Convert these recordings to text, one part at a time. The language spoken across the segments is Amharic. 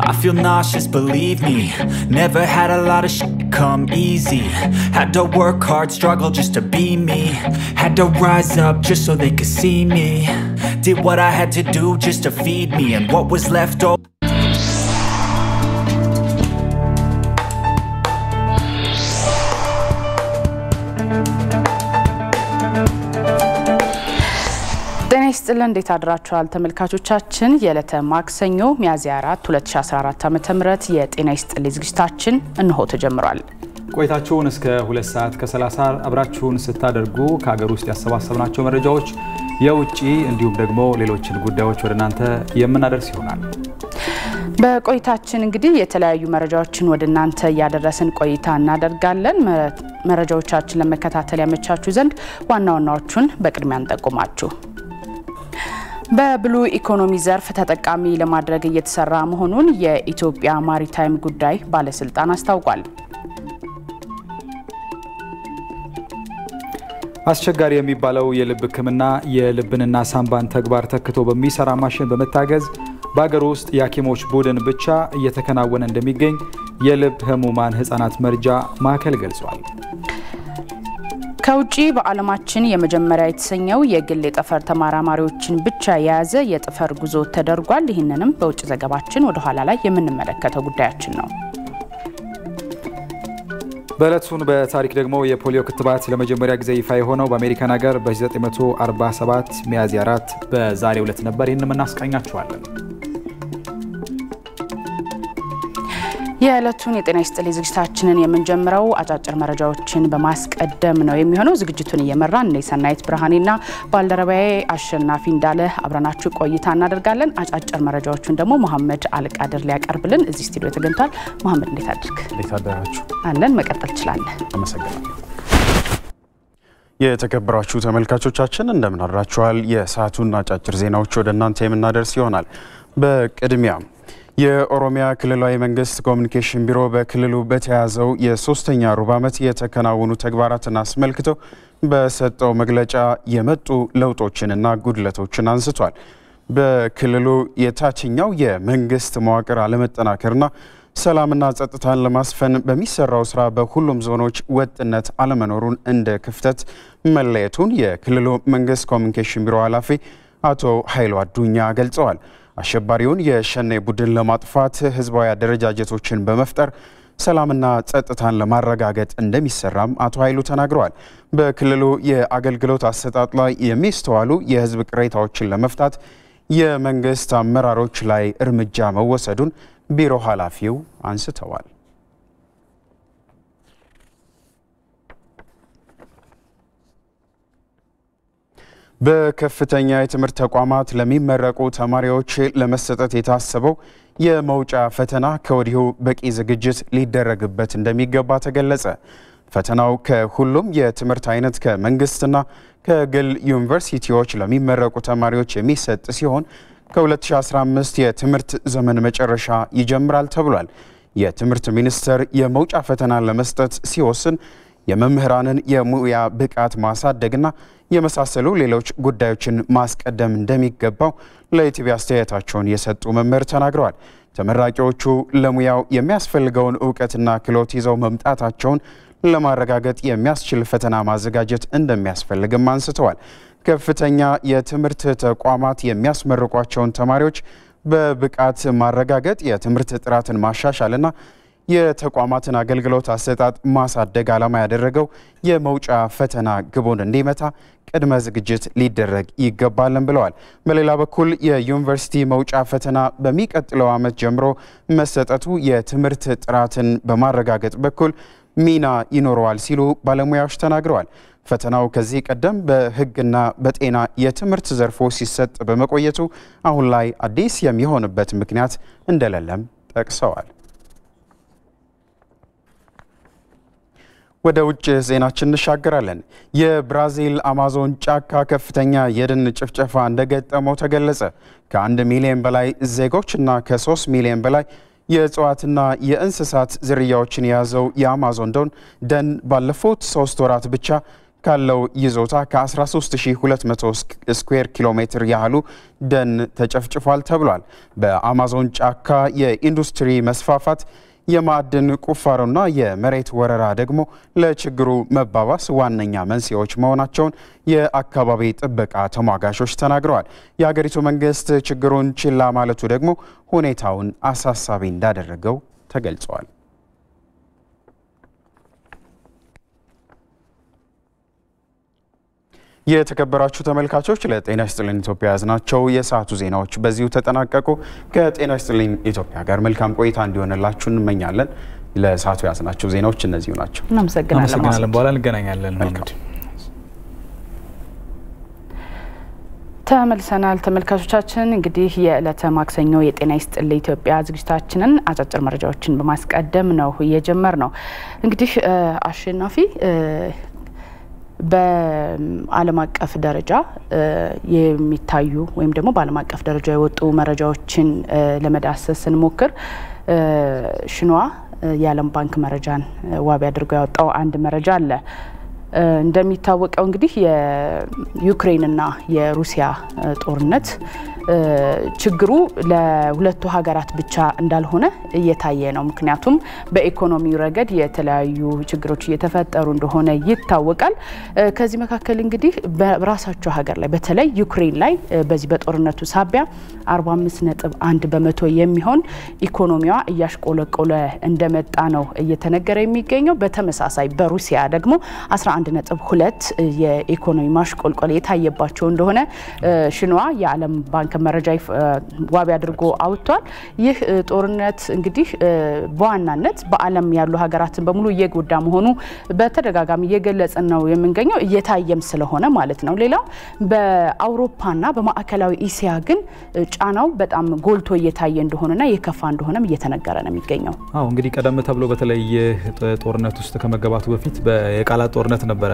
I feel nauseous, believe me Never had a lot of shit come easy Had to work hard, struggle just to be me Had to rise up just so they could see me Did what I had to do just to feed me And what was left over ጤና ይስጥልን እንዴት አድራችኋል ተመልካቾቻችን የዕለተ ማክሰኞ ሚያዝያ 4 2014 ዓ.ም የጤና ይስጥልኝ ዝግጅታችን እንሆ ተጀምሯል ቆይታችሁን እስከ ሁለት ሰዓት ከ30 አብራችሁን ስታደርጉ ከሀገር ውስጥ ያሰባሰብናቸው መረጃዎች የውጭ እንዲሁም ደግሞ ሌሎችን ጉዳዮች ወደ እናንተ የምናደርስ ይሆናል። በቆይታችን እንግዲህ የተለያዩ መረጃዎችን ወደ እናንተ እያደረስን ቆይታ እናደርጋለን። መረጃዎቻችን ለመከታተል ያመቻችሁ ዘንድ ዋና ዋናዎቹን በቅድሚያ እንጠቁማችሁ። በብሉ ኢኮኖሚ ዘርፍ ተጠቃሚ ለማድረግ እየተሰራ መሆኑን የኢትዮጵያ ማሪታይም ጉዳይ ባለስልጣን አስታውቋል። አስቸጋሪ የሚባለው የልብ ሕክምና የልብንና ሳምባን ተግባር ተክቶ በሚሰራ ማሽን በመታገዝ በሀገር ውስጥ የሐኪሞች ቡድን ብቻ እየተከናወነ እንደሚገኝ የልብ ህሙማን ህጻናት መርጃ ማዕከል ገልጿል። ከውጭ በዓለማችን የመጀመሪያ የተሰኘው የግል የጠፈር ተመራማሪዎችን ብቻ የያዘ የጠፈር ጉዞ ተደርጓል። ይህንንም በውጭ ዘገባችን ወደ ኋላ ላይ የምንመለከተው ጉዳያችን ነው። በዕለቱን በታሪክ ደግሞ የፖሊዮ ክትባት ለመጀመሪያ ጊዜ ይፋ የሆነው በአሜሪካን ሀገር በ1947 ሚያዝያ 4 በዛሬው ዕለት ነበር። ይህንም እናስቃኛችኋለን። የዕለቱን የጤና ይስጥልኝ ዝግጅታችንን የምንጀምረው አጫጭር መረጃዎችን በማስቀደም ነው የሚሆነው። ዝግጅቱን እየመራን እኔ ሰናይት ብርሃኔና ባልደረባዬ አሸናፊ እንዳለ አብረናችሁ ቆይታ እናደርጋለን። አጫጭር መረጃዎቹን ደግሞ መሐመድ አልቃድር ሊያቀርብልን እዚህ ስቱዲዮ ተገኝቷል። መሐመድ እንዴት አድርግ እንዴት አደራችሁ? አለን። መቀጠል ትችላለን። አመሰግናለሁ። የተከበራችሁ ተመልካቾቻችን እንደምን አድራችኋል? የሰዓቱን አጫጭር ዜናዎች ወደ እናንተ የምናደርስ ይሆናል። በቅድሚያ የኦሮሚያ ክልላዊ መንግስት ኮሚኒኬሽን ቢሮ በክልሉ በተያዘው የሶስተኛ ሩብ ዓመት የተከናወኑ ተግባራትን አስመልክቶ በሰጠው መግለጫ የመጡ ለውጦችንና ጉድለቶችን አንስቷል። በክልሉ የታችኛው የመንግስት መዋቅር አለመጠናከርና ሰላምና ጸጥታን ለማስፈን በሚሰራው ስራ በሁሉም ዞኖች ወጥነት አለመኖሩን እንደ ክፍተት መለየቱን የክልሉ መንግስት ኮሚኒኬሽን ቢሮ ኃላፊ አቶ ኃይሉ አዱኛ ገልጸዋል። አሸባሪውን የሸኔ ቡድን ለማጥፋት ህዝባዊ አደረጃጀቶችን በመፍጠር ሰላምና ጸጥታን ለማረጋገጥ እንደሚሰራም አቶ ኃይሉ ተናግረዋል። በክልሉ የአገልግሎት አሰጣጥ ላይ የሚስተዋሉ የህዝብ ቅሬታዎችን ለመፍታት የመንግስት አመራሮች ላይ እርምጃ መወሰዱን ቢሮ ኃላፊው አንስተዋል። በከፍተኛ የትምህርት ተቋማት ለሚመረቁ ተማሪዎች ለመሰጠት የታሰበው የመውጫ ፈተና ከወዲሁ በቂ ዝግጅት ሊደረግበት እንደሚገባ ተገለጸ። ፈተናው ከሁሉም የትምህርት አይነት ከመንግስትና ከግል ዩኒቨርሲቲዎች ለሚመረቁ ተማሪዎች የሚሰጥ ሲሆን ከ2015 የትምህርት ዘመን መጨረሻ ይጀምራል ተብሏል። የትምህርት ሚኒስቴር የመውጫ ፈተናን ለመስጠት ሲወስን የመምህራንን የሙያ ብቃት ማሳደግና የመሳሰሉ ሌሎች ጉዳዮችን ማስቀደም እንደሚገባው ለኢቲቪ አስተያየታቸውን የሰጡ መምህር ተናግረዋል። ተመራቂዎቹ ለሙያው የሚያስፈልገውን እውቀትና ክህሎት ይዘው መምጣታቸውን ለማረጋገጥ የሚያስችል ፈተና ማዘጋጀት እንደሚያስፈልግም አንስተዋል። ከፍተኛ የትምህርት ተቋማት የሚያስመርቋቸውን ተማሪዎች በብቃት ማረጋገጥ፣ የትምህርት ጥራትን ማሻሻልና የተቋማትን አገልግሎት አሰጣጥ ማሳደግ ዓላማ ያደረገው የመውጫ ፈተና ግቡን እንዲመታ ቅድመ ዝግጅት ሊደረግ ይገባልን ብለዋል። በሌላ በኩል የዩኒቨርሲቲ መውጫ ፈተና በሚቀጥለው ዓመት ጀምሮ መሰጠቱ የትምህርት ጥራትን በማረጋገጥ በኩል ሚና ይኖረዋል ሲሉ ባለሙያዎች ተናግረዋል። ፈተናው ከዚህ ቀደም በሕግና በጤና የትምህርት ዘርፎች ሲሰጥ በመቆየቱ አሁን ላይ አዲስ የሚሆንበት ምክንያት እንደሌለም ጠቅሰዋል። ወደ ውጭ ዜናችን እንሻገራለን። የብራዚል አማዞን ጫካ ከፍተኛ የደን ጭፍጨፋ እንደገጠመው ተገለጸ። ከአንድ ሚሊዮን በላይ ዜጎችና ከሶስት ሚሊዮን በላይ የእጽዋትና የእንስሳት ዝርያዎችን የያዘው የአማዞን ደን ባለፉት ሶስት ወራት ብቻ ካለው ይዞታ ከ13200 ስኩዌር ኪሎ ሜትር ያህሉ ደን ተጨፍጭፏል ተብሏል። በአማዞን ጫካ የኢንዱስትሪ መስፋፋት የማዕድን ቁፋሮና የመሬት ወረራ ደግሞ ለችግሩ መባባስ ዋነኛ መንስኤዎች መሆናቸውን የአካባቢ ጥበቃ ተሟጋቾች ተናግረዋል። የሀገሪቱ መንግስት ችግሩን ችላ ማለቱ ደግሞ ሁኔታውን አሳሳቢ እንዳደረገው ተገልጿል። የተከበራችሁ ተመልካቾች ለጤና ይስጥልኝ ኢትዮጵያ ያዝናቸው የሰዓቱ ዜናዎች በዚሁ ተጠናቀቁ። ከጤና ይስጥልኝ ኢትዮጵያ ጋር መልካም ቆይታ እንዲሆንላችሁ እንመኛለን። ለሰዓቱ ያዝናቸው ዜናዎች እነዚሁ ናቸው። እናመሰግናለን። በኋላ እንገናኛለን። ተመልሰናል ተመልካቾቻችን። እንግዲህ የዕለተ ማክሰኞ የጤና ይስጥልኝ ኢትዮጵያ ዝግጅታችንን አጫጭር መረጃዎችን በማስቀደም ነው እየጀመር ነው። እንግዲህ አሸናፊ በዓለም አቀፍ ደረጃ የሚታዩ ወይም ደግሞ በዓለም አቀፍ ደረጃ የወጡ መረጃዎችን ለመዳሰስ ስንሞክር ሽንዋ የዓለም ባንክ መረጃን ዋቢ አድርጎ ያወጣው አንድ መረጃ አለ። እንደሚታወቀው እንግዲህ የዩክሬንና የሩሲያ ጦርነት ችግሩ ለሁለቱ ሀገራት ብቻ እንዳልሆነ እየታየ ነው። ምክንያቱም በኢኮኖሚው ረገድ የተለያዩ ችግሮች እየተፈጠሩ እንደሆነ ይታወቃል። ከዚህ መካከል እንግዲህ በራሳቸው ሀገር ላይ በተለይ ዩክሬን ላይ በዚህ በጦርነቱ ሳቢያ 45 ነጥብ አንድ በመቶ የሚሆን ኢኮኖሚዋ እያሽቆለቆለ እንደመጣ ነው እየተነገረ የሚገኘው። በተመሳሳይ በሩሲያ ደግሞ 11 ነጥብ ሁለት የኢኮኖሚ ማሽቆልቆል የታየባቸው እንደሆነ ሽንዋ የዓለም ባንክ መረጃ ዋቢ አድርጎ አውጥቷል። ይህ ጦርነት እንግዲህ በዋናነት በዓለም ያሉ ሀገራትን በሙሉ እየጎዳ መሆኑ በተደጋጋሚ እየገለጽን ነው የምንገኘው እየታየም ስለሆነ ማለት ነው። ሌላው በአውሮፓና በማዕከላዊ እስያ ግን ጫናው በጣም ጎልቶ እየታየ እንደሆነና የከፋ እንደሆነም እየተነገረ ነው የሚገኘው። አዎ እንግዲህ ቀደም ተብሎ በተለይ ጦርነት ውስጥ ከመገባቱ በፊት የቃላት ጦርነት ነበረ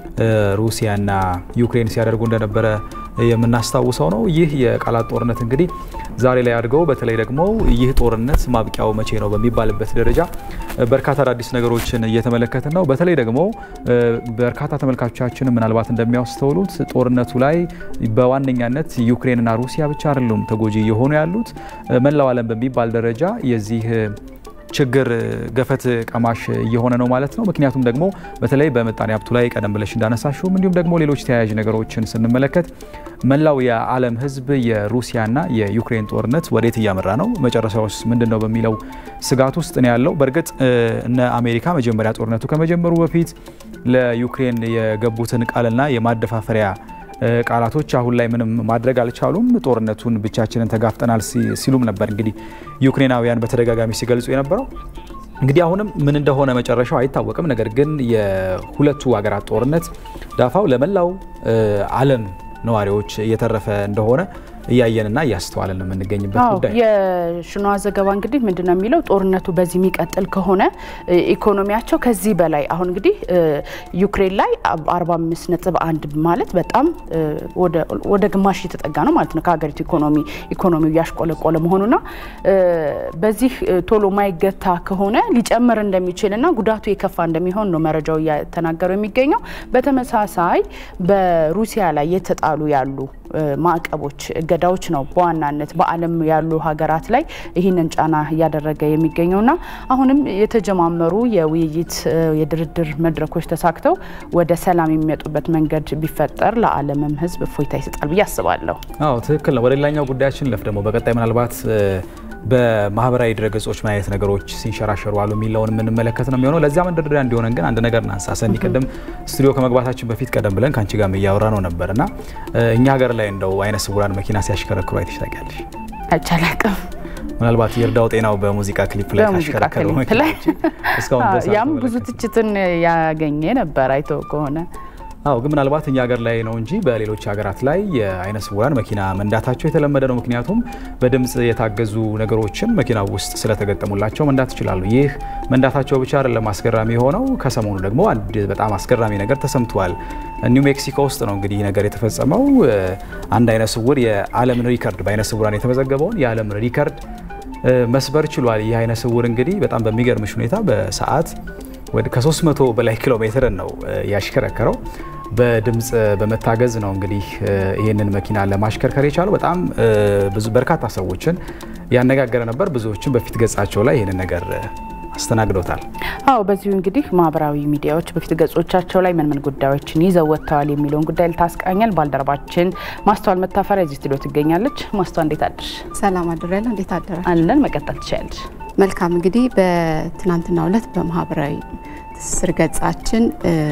ሩሲያና ዩክሬን ሲያደርጉ እንደነበረ የምናስታውሰው ነው። ይህ የቃላት ጦርነት እንግዲህ ዛሬ ላይ አድገው በተለይ ደግሞ ይህ ጦርነት ማብቂያው መቼ ነው በሚባልበት ደረጃ በርካታ አዳዲስ ነገሮችን እየተመለከትን ነው። በተለይ ደግሞ በርካታ ተመልካቾቻችን ምናልባት እንደሚያስተውሉት ጦርነቱ ላይ በዋነኛነት ዩክሬንና ሩሲያ ብቻ አይደሉም ተጎጂ እየሆኑ ያሉት መላው ዓለም በሚባል ደረጃ የዚህ ችግር ገፈት ቀማሽ እየሆነ ነው ማለት ነው። ምክንያቱም ደግሞ በተለይ በምጣኔ ሀብቱ ላይ ቀደም ብለሽ እንዳነሳሽውም እንዲሁም ደግሞ ሌሎች ተያያዥ ነገሮችን ስንመለከት መላው የዓለም ሕዝብ የሩሲያና የዩክሬን ጦርነት ወዴት እያመራ ነው፣ መጨረሻውስ ምንድን ነው በሚለው ስጋት ውስጥ ነው ያለው። በእርግጥ እነ አሜሪካ መጀመሪያ ጦርነቱ ከመጀመሩ በፊት ለዩክሬን የገቡትን ቃልና የማደፋፈሪያ ቃላቶች አሁን ላይ ምንም ማድረግ አልቻሉም። ጦርነቱን ብቻችንን ተጋፍጠናል ሲሉም ነበር እንግዲህ ዩክሬናውያን በተደጋጋሚ ሲገልጹ የነበረው። እንግዲህ አሁንም ምን እንደሆነ መጨረሻው አይታወቅም። ነገር ግን የሁለቱ ሀገራት ጦርነት ዳፋው ለመላው ዓለም ነዋሪዎች እየተረፈ እንደሆነ እያየንና እያስተዋልን የምንገኝበት ጉዳይ የሽኗ ዘገባ እንግዲህ ምንድን ነው የሚለው ጦርነቱ በዚህ የሚቀጥል ከሆነ ኢኮኖሚያቸው ከዚህ በላይ አሁን እንግዲህ ዩክሬን ላይ 45 ነጥብ አንድ ማለት በጣም ወደ ግማሽ እየተጠጋ ነው ማለት ነው ከሀገሪቱ ኢኮኖሚ ኢኮኖሚው እያሽቆለቆለ መሆኑና በዚህ ቶሎ ማይገታ ከሆነ ሊጨምር እንደሚችልና ጉዳቱ የከፋ እንደሚሆን ነው መረጃው እያተናገረው የሚገኘው። በተመሳሳይ በሩሲያ ላይ የተጣሉ ያሉ ማዕቀቦች፣ እገዳዎች ነው በዋናነት በዓለም ያሉ ሀገራት ላይ ይህንን ጫና እያደረገ የሚገኘውና አሁንም የተጀማመሩ የውይይት የድርድር መድረኮች ተሳክተው ወደ ሰላም የሚመጡበት መንገድ ቢፈጠር ለዓለምም ሕዝብ እፎይታ ይሰጣል ብዬ አስባለሁ። አዎ ትክክል ነው። ወደ ሌላኛው ጉዳያችን ለፍ ደግሞ በቀጣይ ምናልባት በማህበራዊ ድረገጾች ምን አይነት ነገሮች ሲንሸራሸሩ አሉ የሚለውን የምንመለከት ነው የሚሆነው። ለዚያ መንደርደሪያ እንዲሆነን ግን አንድ ነገር እናንሳ። ሰኒ ቅድም ስቱዲዮ ከመግባታችን በፊት ቀደም ብለን ከአንቺ ጋር እያወራ ነው ነበር እና እኛ ሀገር ላይ እንደው አይነ ስውራን መኪና ሲያሽከረክሩ አይተሽ ታውቂያለሽ? አይቻላቅም ምናልባት ይርዳው ጤናው በሙዚቃ ክሊፕ ላይ ካሽከረከረው እስካሁን ያም ብዙ ትችትን ያገኘ ነበር አይቶ ከሆነ አዎ ግን ምናልባት እኛ ሀገር ላይ ነው እንጂ በሌሎች ሀገራት ላይ የአይነ ስውራን መኪና መንዳታቸው የተለመደ ነው። ምክንያቱም በድምፅ የታገዙ ነገሮችን መኪና ውስጥ ስለተገጠሙላቸው መንዳት ይችላሉ። ይህ መንዳታቸው ብቻ አይደለም አስገራሚ የሆነው። ከሰሞኑ ደግሞ አንድ በጣም አስገራሚ ነገር ተሰምቷል። ኒው ሜክሲኮ ውስጥ ነው እንግዲህ ነገር የተፈጸመው። አንድ አይነ ስውር የዓለምን ሪከርድ በአይነ ስውራን የተመዘገበውን የዓለምን ሪከርድ መስበር ችሏል። ይህ አይነ ስውር እንግዲህ በጣም በሚገርምሽ ሁኔታ በሰዓት ወደ ከ300 በላይ ኪሎ ሜትርን ነው ያሽከረከረው። በድምፅ በመታገዝ ነው እንግዲህ ይህንን መኪና ለማሽከርከር የቻለው። በጣም ብዙ በርካታ ሰዎችን ያነጋገረ ነበር። ብዙዎችን በፊት ገጻቸው ላይ ይህንን ነገር አስተናግዶታል። አዎ በዚሁ እንግዲህ ማህበራዊ ሚዲያዎች በፊት ገጾቻቸው ላይ ምን ምን ጉዳዮችን ይዘው ወጥተዋል የሚለውን ጉዳይ ልታስቃኘን ባልደረባችን ማስተዋል መታፈሪያ እዚህ ስቱዲዮ ትገኛለች። ማስተዋል እንዴት አድርሽ? ሰላም አድሬያለሁ። እንዴት አደረ? አለን። መቀጠል ትችላለች። መልካም እንግዲህ በትናንትናው ዕለት በማህበራዊ ትስስር ገጻችን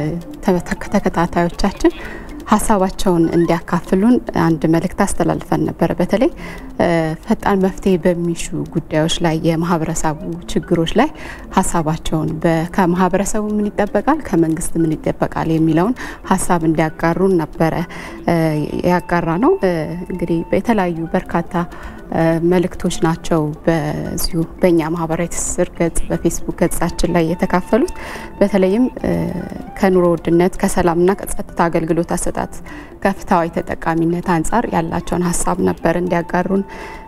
ተከታታዮቻችን ሀሳባቸውን እንዲያካፍሉን አንድ መልእክት አስተላልፈን ነበረ። በተለይ ፈጣን መፍትሄ በሚሹ ጉዳዮች ላይ የማህበረሰቡ ችግሮች ላይ ሀሳባቸውን ከማህበረሰቡ ምን ይጠበቃል፣ ከመንግስት ምን ይጠበቃል የሚለውን ሀሳብ እንዲያጋሩን ነበረ ያጋራ ነው። እንግዲህ የተለያዩ በርካታ መልእክቶች ናቸው በዚሁ በእኛ ማህበራዊ ትስስር ገጽ በፌስቡክ ገጻችን ላይ የተካፈሉት። በተለይም ከኑሮ ውድነት ከሰላምና ከጸጥታ አገልግሎት አሰጣጥ ከፍትሃዊ ተጠቃሚነት አንጻር ያላቸውን ሀሳብ ነበር እንዲያጋሩን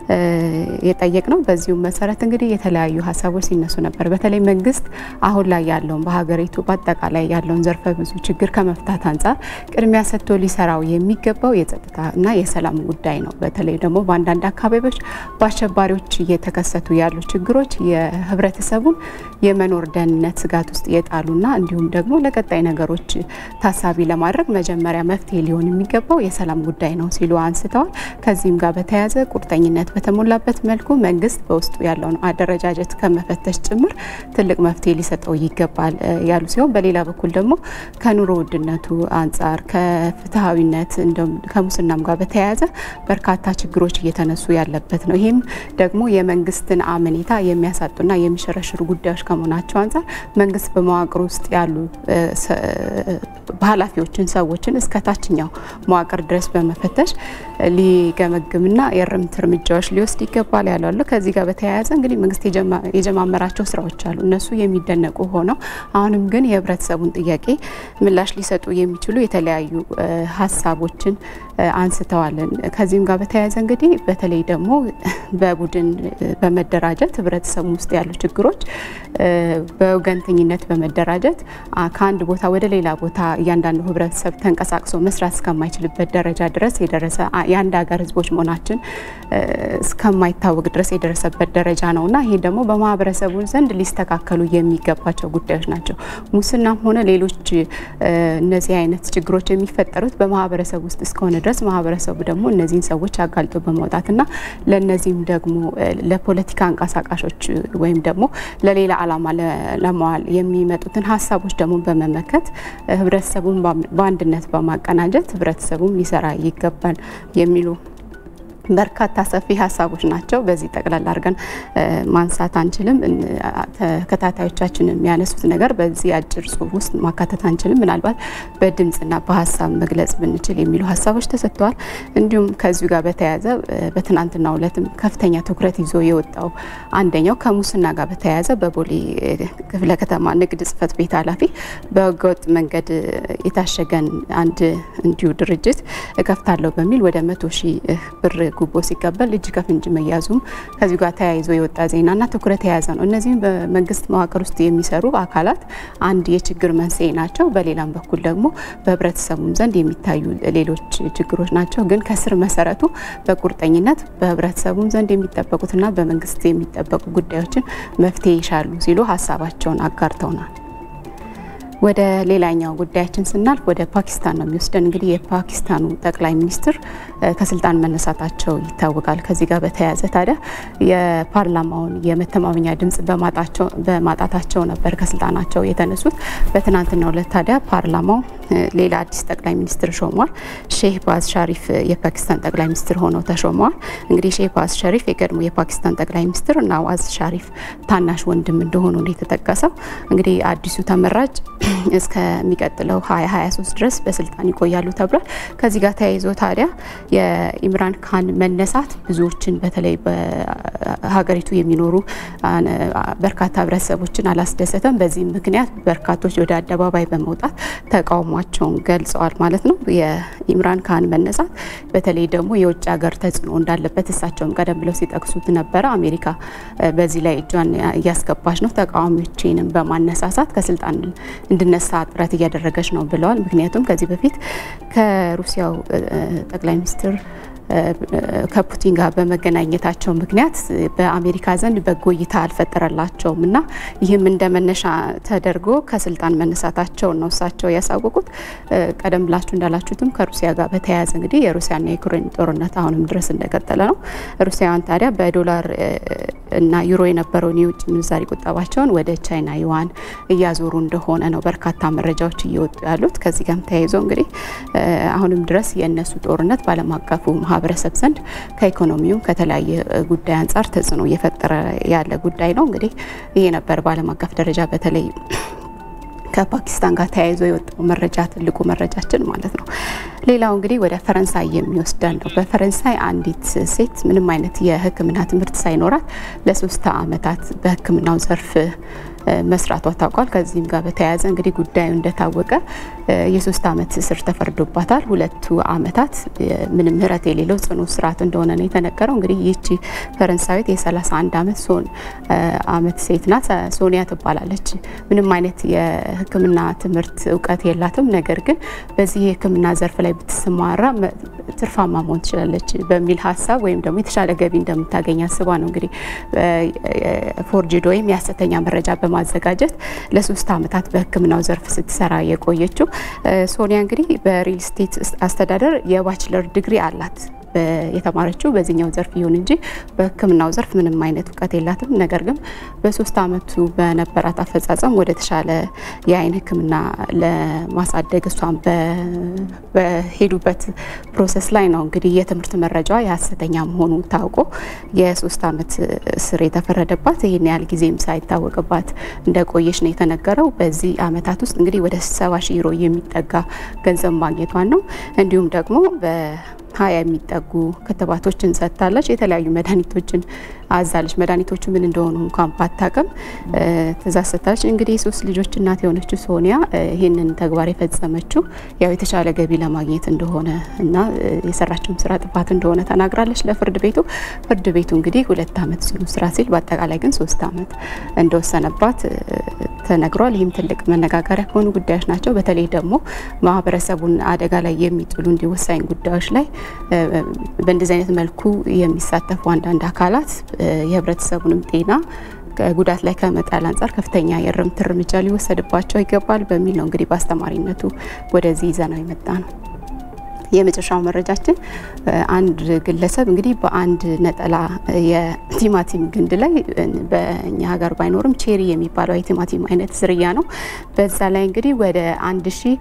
የጠየቅ ነው። በዚሁም መሰረት እንግዲህ የተለያዩ ሀሳቦች ሲነሱ ነበር። በተለይ መንግስት አሁን ላይ ያለውን በሀገሪቱ በአጠቃላይ ያለውን ዘርፈ ብዙ ችግር ከመፍታት አንጻር ቅድሚያ ሰጥቶ ሊሰራው የሚገባው የጸጥታ እና የሰላም ጉዳይ ነው። በተለይ ደግሞ በአንዳንድ አካባቢዎች በአሸባሪዎች እየተከሰቱ ያሉ ችግሮች የህብረተሰቡን የመኖር ደህንነት ስጋት ውስጥ የጣሉና እንዲሁም ደግሞ ለቀጣይ ነገሮች ታሳቢ ለማድረግ መጀመሪያ መፍትሄ ሊሆን የሚገባው የሰላም ጉዳይ ነው ሲሉ አንስተዋል። ከዚህም ጋር በተያያዘ ቁርጠኝነት በተሞላበት መልኩ መንግስት በውስጡ ያለውን አደረጃጀት ከመፈተሽ ጭምር ትልቅ መፍትሄ ሊሰጠው ይገባል ያሉ ሲሆን በሌላ በኩል ደግሞ ከኑሮ ውድነቱ አንጻር ከፍትሐዊነት እንዲሁም ከሙስናም ጋር በተያያዘ በርካታ ችግሮች እየተነሱ ያለበት ነው። ይህም ደግሞ የመንግስትን አመኔታ የሚያሳጡና የሚሸረሽሩ ጉዳዮች ከመሆናቸው አንጻር መንግስት በመዋቅር ውስጥ ያሉ ኃላፊዎችን፣ ሰዎችን እስከ ታችኛው መዋቅር ድረስ በመፈተሽ ሊገመግምና የእርምት እርምጃዎች ሊወስድ ይገባል ያላሉ። ከዚህ ጋር በተያያዘ እንግዲህ መንግስት የጀማመራቸው ስራዎች አሉ። እነሱ የሚደነቁ ሆነው አሁንም ግን የህብረተሰቡን ጥያቄ ምላሽ ሊሰጡ የሚችሉ የተለያዩ ሀሳቦችን አንስተዋል። ከዚህም ጋር በተያያዘ እንግዲህ በተለይ ደግሞ በቡድን በመደራጀት ህብረተሰቡ ውስጥ ያሉ ችግሮች በወገንተኝነት በመደራጀት ከአንድ ቦታ ወደ ሌላ ቦታ እያንዳንዱ ህብረተሰብ ተንቀሳቅሶ መስራት እስከማይችልበት ደረጃ ድረስ የደረሰ የአንድ ሀገር ህዝቦች መሆናችን እስከማይታወቅ ድረስ የደረሰበት ደረጃ ነው እና ይህ ደግሞ በማህበረሰቡ ዘንድ ሊስተካከሉ የሚገባቸው ጉዳዮች ናቸው። ሙስናም ሆነ ሌሎች እነዚህ አይነት ችግሮች የሚፈጠሩት በማህበረሰብ ውስጥ እስከሆነ ድረስ ማህበረሰቡ ደግሞ እነዚህን ሰዎች አጋልጦ በማውጣትና ለእነዚህም ደግሞ ለፖለቲካ አንቀሳቃሾች ወይም ደግሞ ለሌላ ዓላማ ለመዋል የሚመጡትን ሀሳቦች ደግሞ በመመከት ህብረተሰቡን በአንድነት በማቀናጀት ህብረተሰቡም ሊሰራ ይገባል የሚሉ በርካታ ሰፊ ሀሳቦች ናቸው። በዚህ ጠቅላላ አድርገን ማንሳት አንችልም። ተከታታዮቻችን የሚያነሱት ነገር በዚህ አጭር ጽሁፍ ውስጥ ማካተት አንችልም። ምናልባት በድምፅና በሀሳብ መግለጽ ብንችል የሚሉ ሀሳቦች ተሰጥተዋል። እንዲሁም ከዚሁ ጋር በተያያዘ በትናንትናው ዕለትም ከፍተኛ ትኩረት ይዞ የወጣው አንደኛው ከሙስና ጋር በተያያዘ በቦሌ ክፍለ ከተማ ንግድ ጽሕፈት ቤት ኃላፊ በህገወጥ መንገድ የታሸገን አንድ እንዲሁ ድርጅት እከፍታለሁ በሚል ወደ መቶ ሺህ ብር ጉቦ ሲቀበል እጅ ከፍንጅ መያዙም ከዚሁ ጋር ተያይዞ የወጣ ዜናና ትኩረት የያዘ ነው። እነዚህም በመንግስት መዋቅር ውስጥ የሚሰሩ አካላት አንድ የችግር መንስኤ ናቸው። በሌላም በኩል ደግሞ በህብረተሰቡም ዘንድ የሚታዩ ሌሎች ችግሮች ናቸው። ግን ከስር መሰረቱ በቁርጠኝነት በህብረተሰቡም ዘንድ የሚጠበቁትና በመንግስት የሚጠበቁ ጉዳዮችን መፍትሄ ይሻሉ ሲሉ ሀሳባቸውን አጋርተውናል። ወደ ሌላኛው ጉዳያችን ስናልፍ ወደ ፓኪስታን ነው የሚወስደን። እንግዲህ የፓኪስታኑ ጠቅላይ ሚኒስትር ከስልጣን መነሳታቸው ይታወቃል። ከዚህ ጋር በተያያዘ ታዲያ የፓርላማውን የመተማመኛ ድምጽ በማጣታቸው ነበር ከስልጣናቸው የተነሱት። በትናንትናው ዕለት ታዲያ ፓርላማው ሌላ አዲስ ጠቅላይ ሚኒስትር ሾሟል። ሼህ ባዝ ሻሪፍ የፓኪስታን ጠቅላይ ሚኒስትር ሆነው ተሾመዋል። እንግዲህ ሼህ ባዝ ሻሪፍ የቀድሞ የፓኪስታን ጠቅላይ ሚኒስትር ናዋዝ ሻሪፍ ታናሽ ወንድም እንደሆኑ ነው የተጠቀሰው። እንግዲህ አዲሱ ተመራጭ እስከሚቀጥለው 2023 ድረስ በስልጣን ይቆያሉ ተብሏል። ከዚህ ጋር ተያይዞ ታዲያ የኢምራን ካን መነሳት ብዙዎችን በተለይ በሀገሪቱ የሚኖሩ በርካታ ህብረተሰቦችን አላስደሰተም። በዚህም ምክንያት በርካቶች ወደ አደባባይ በመውጣት ተቃውሟቸውን መቃወማቸውን ገልጸዋል ማለት ነው። የኢምራን ካህን መነሳት በተለይ ደግሞ የውጭ ሀገር ተጽዕኖ እንዳለበት እሳቸውም ቀደም ብለው ሲጠቅሱት ነበረ። አሜሪካ በዚህ ላይ እጇን እያስገባች ነው፣ ተቃዋሚዎችንም በማነሳሳት ከስልጣን እንድነሳ ጥረት እያደረገች ነው ብለዋል። ምክንያቱም ከዚህ በፊት ከሩሲያው ጠቅላይ ሚኒስትር ከፑቲን ጋር በመገናኘታቸው ምክንያት በአሜሪካ ዘንድ በጎ እይታ አልፈጠረላቸውም እና ይህም እንደ መነሻ ተደርጎ ከስልጣን መነሳታቸውን ነው እሳቸው ያሳወቁት። ቀደም ብላችሁ እንዳላችሁትም ከሩሲያ ጋር በተያያዘ እንግዲህ የሩሲያና የዩክሬን ጦርነት አሁንም ድረስ እንደቀጠለ ነው። ሩሲያውያን ታዲያ በዶላር እና ዩሮ የነበረውን የውጭ ምንዛሪ ቁጠባቸውን ወደ ቻይና ዩዋን እያዞሩ እንደሆነ ነው በርካታ መረጃዎች እየወጡ ያሉት። ከዚህ ጋርም ተያይዞ እንግዲህ አሁንም ድረስ የእነሱ ጦርነት በዓለም አቀፉ ማህበረሰብ ዘንድ ከኢኮኖሚውም ከተለያየ ጉዳይ አንጻር ተጽዕኖ እየፈጠረ ያለ ጉዳይ ነው። እንግዲህ ይሄ ነበር በዓለም አቀፍ ደረጃ በተለይ ከፓኪስታን ጋር ተያይዞ የወጣው መረጃ ትልቁ መረጃችን ማለት ነው። ሌላው እንግዲህ ወደ ፈረንሳይ የሚወስደን ነው። በፈረንሳይ አንዲት ሴት ምንም አይነት የሕክምና ትምህርት ሳይኖራት ለሶስት ዓመታት በሕክምናው ዘርፍ መስራቷ ታውቋል። ከዚህም ጋር በተያያዘ እንግዲህ ጉዳዩ እንደታወቀ የሶስት ዓመት እስር ተፈርዶባታል። ሁለቱ ዓመታት ምንም ምህረት የሌለው ጽኑ እስራት እንደሆነ ነው የተነገረው። እንግዲህ ይህቺ ፈረንሳዊት የ31 ዓመት ሶን ዓመት ሴት ናት። ሶኒያ ትባላለች። ምንም አይነት የህክምና ትምህርት እውቀት የላትም። ነገር ግን በዚህ የህክምና ዘርፍ ላይ ብትሰማራ ትርፋማ መሆን ትችላለች በሚል ሀሳብ ወይም ደግሞ የተሻለ ገቢ እንደምታገኝ አስባ ነው እንግዲህ ፎርጅድ ወይም የሀሰተኛ መረጃ በማዘጋጀት ለሶስት ዓመታት በህክምናው ዘርፍ ስትሰራ የቆየችው ሶኒያ እንግዲህ በሪል ስቴት አስተዳደር የባችለር ዲግሪ አላት። የተማረችው በዚህኛው ዘርፍ ይሁን እንጂ በህክምናው ዘርፍ ምንም አይነት እውቀት የላትም። ነገር ግን በሶስት አመቱ በነበራት አፈጻጸም ወደ ተሻለ የአይን ህክምና ለማሳደግ እሷን በሄዱበት ፕሮሰስ ላይ ነው እንግዲህ የትምህርት መረጃ የሀሰተኛ መሆኑ ታውቆ የሶስት አመት እስር የተፈረደባት ይህን ያህል ጊዜም ሳይታወቅባት እንደቆየች ነው የተነገረው። በዚህ አመታት ውስጥ እንግዲህ ወደ ሰባ ሺህ ዩሮ የሚጠጋ ገንዘብ ማግኘቷን ነው እንዲሁም ደግሞ ሀያ የሚጠጉ ክትባቶችን ሰጥታለች። የተለያዩ መድኃኒቶችን አዛለች። መድኃኒቶቹ ምን እንደሆኑ እንኳን ባታቅም ትእዛዝ ሰጥታለች። እንግዲህ የሶስት ልጆች እናት የሆነችው ሶኒያ ይህንን ተግባር የፈጸመችው ያው የተሻለ ገቢ ለማግኘት እንደሆነ እና የሰራችውም ስራ ጥፋት እንደሆነ ተናግራለች ለፍርድ ቤቱ። ፍርድ ቤቱ እንግዲህ ሁለት አመት ጽኑ እስራት ሲል በአጠቃላይ ግን ሶስት አመት እንደወሰነባት ተነግሯል። ይህም ትልቅ መነጋገሪያ ከሆኑ ጉዳዮች ናቸው። በተለይ ደግሞ ማህበረሰቡን አደጋ ላይ የሚጥሉ እንዲህ ወሳኝ ጉዳዮች ላይ በእንደዚህ አይነት መልኩ የሚሳተፉ አንዳንድ አካላት የህብረተሰቡንም ጤና ጉዳት ላይ ከመጣል አንጻር ከፍተኛ የእርምት እርምጃ ሊወሰድባቸው ይገባል በሚል ነው እንግዲህ በአስተማሪነቱ ወደዚህ ይዘነው የመጣ ነው። የመጨረሻው መረጃችን አንድ ግለሰብ እንግዲህ በአንድ ነጠላ የቲማቲም ግንድ ላይ በእኛ ሀገር ባይኖርም ቼሪ የሚባለው የቲማቲም አይነት ዝርያ ነው። በዛ ላይ እንግዲህ ወደ አንድ ሺ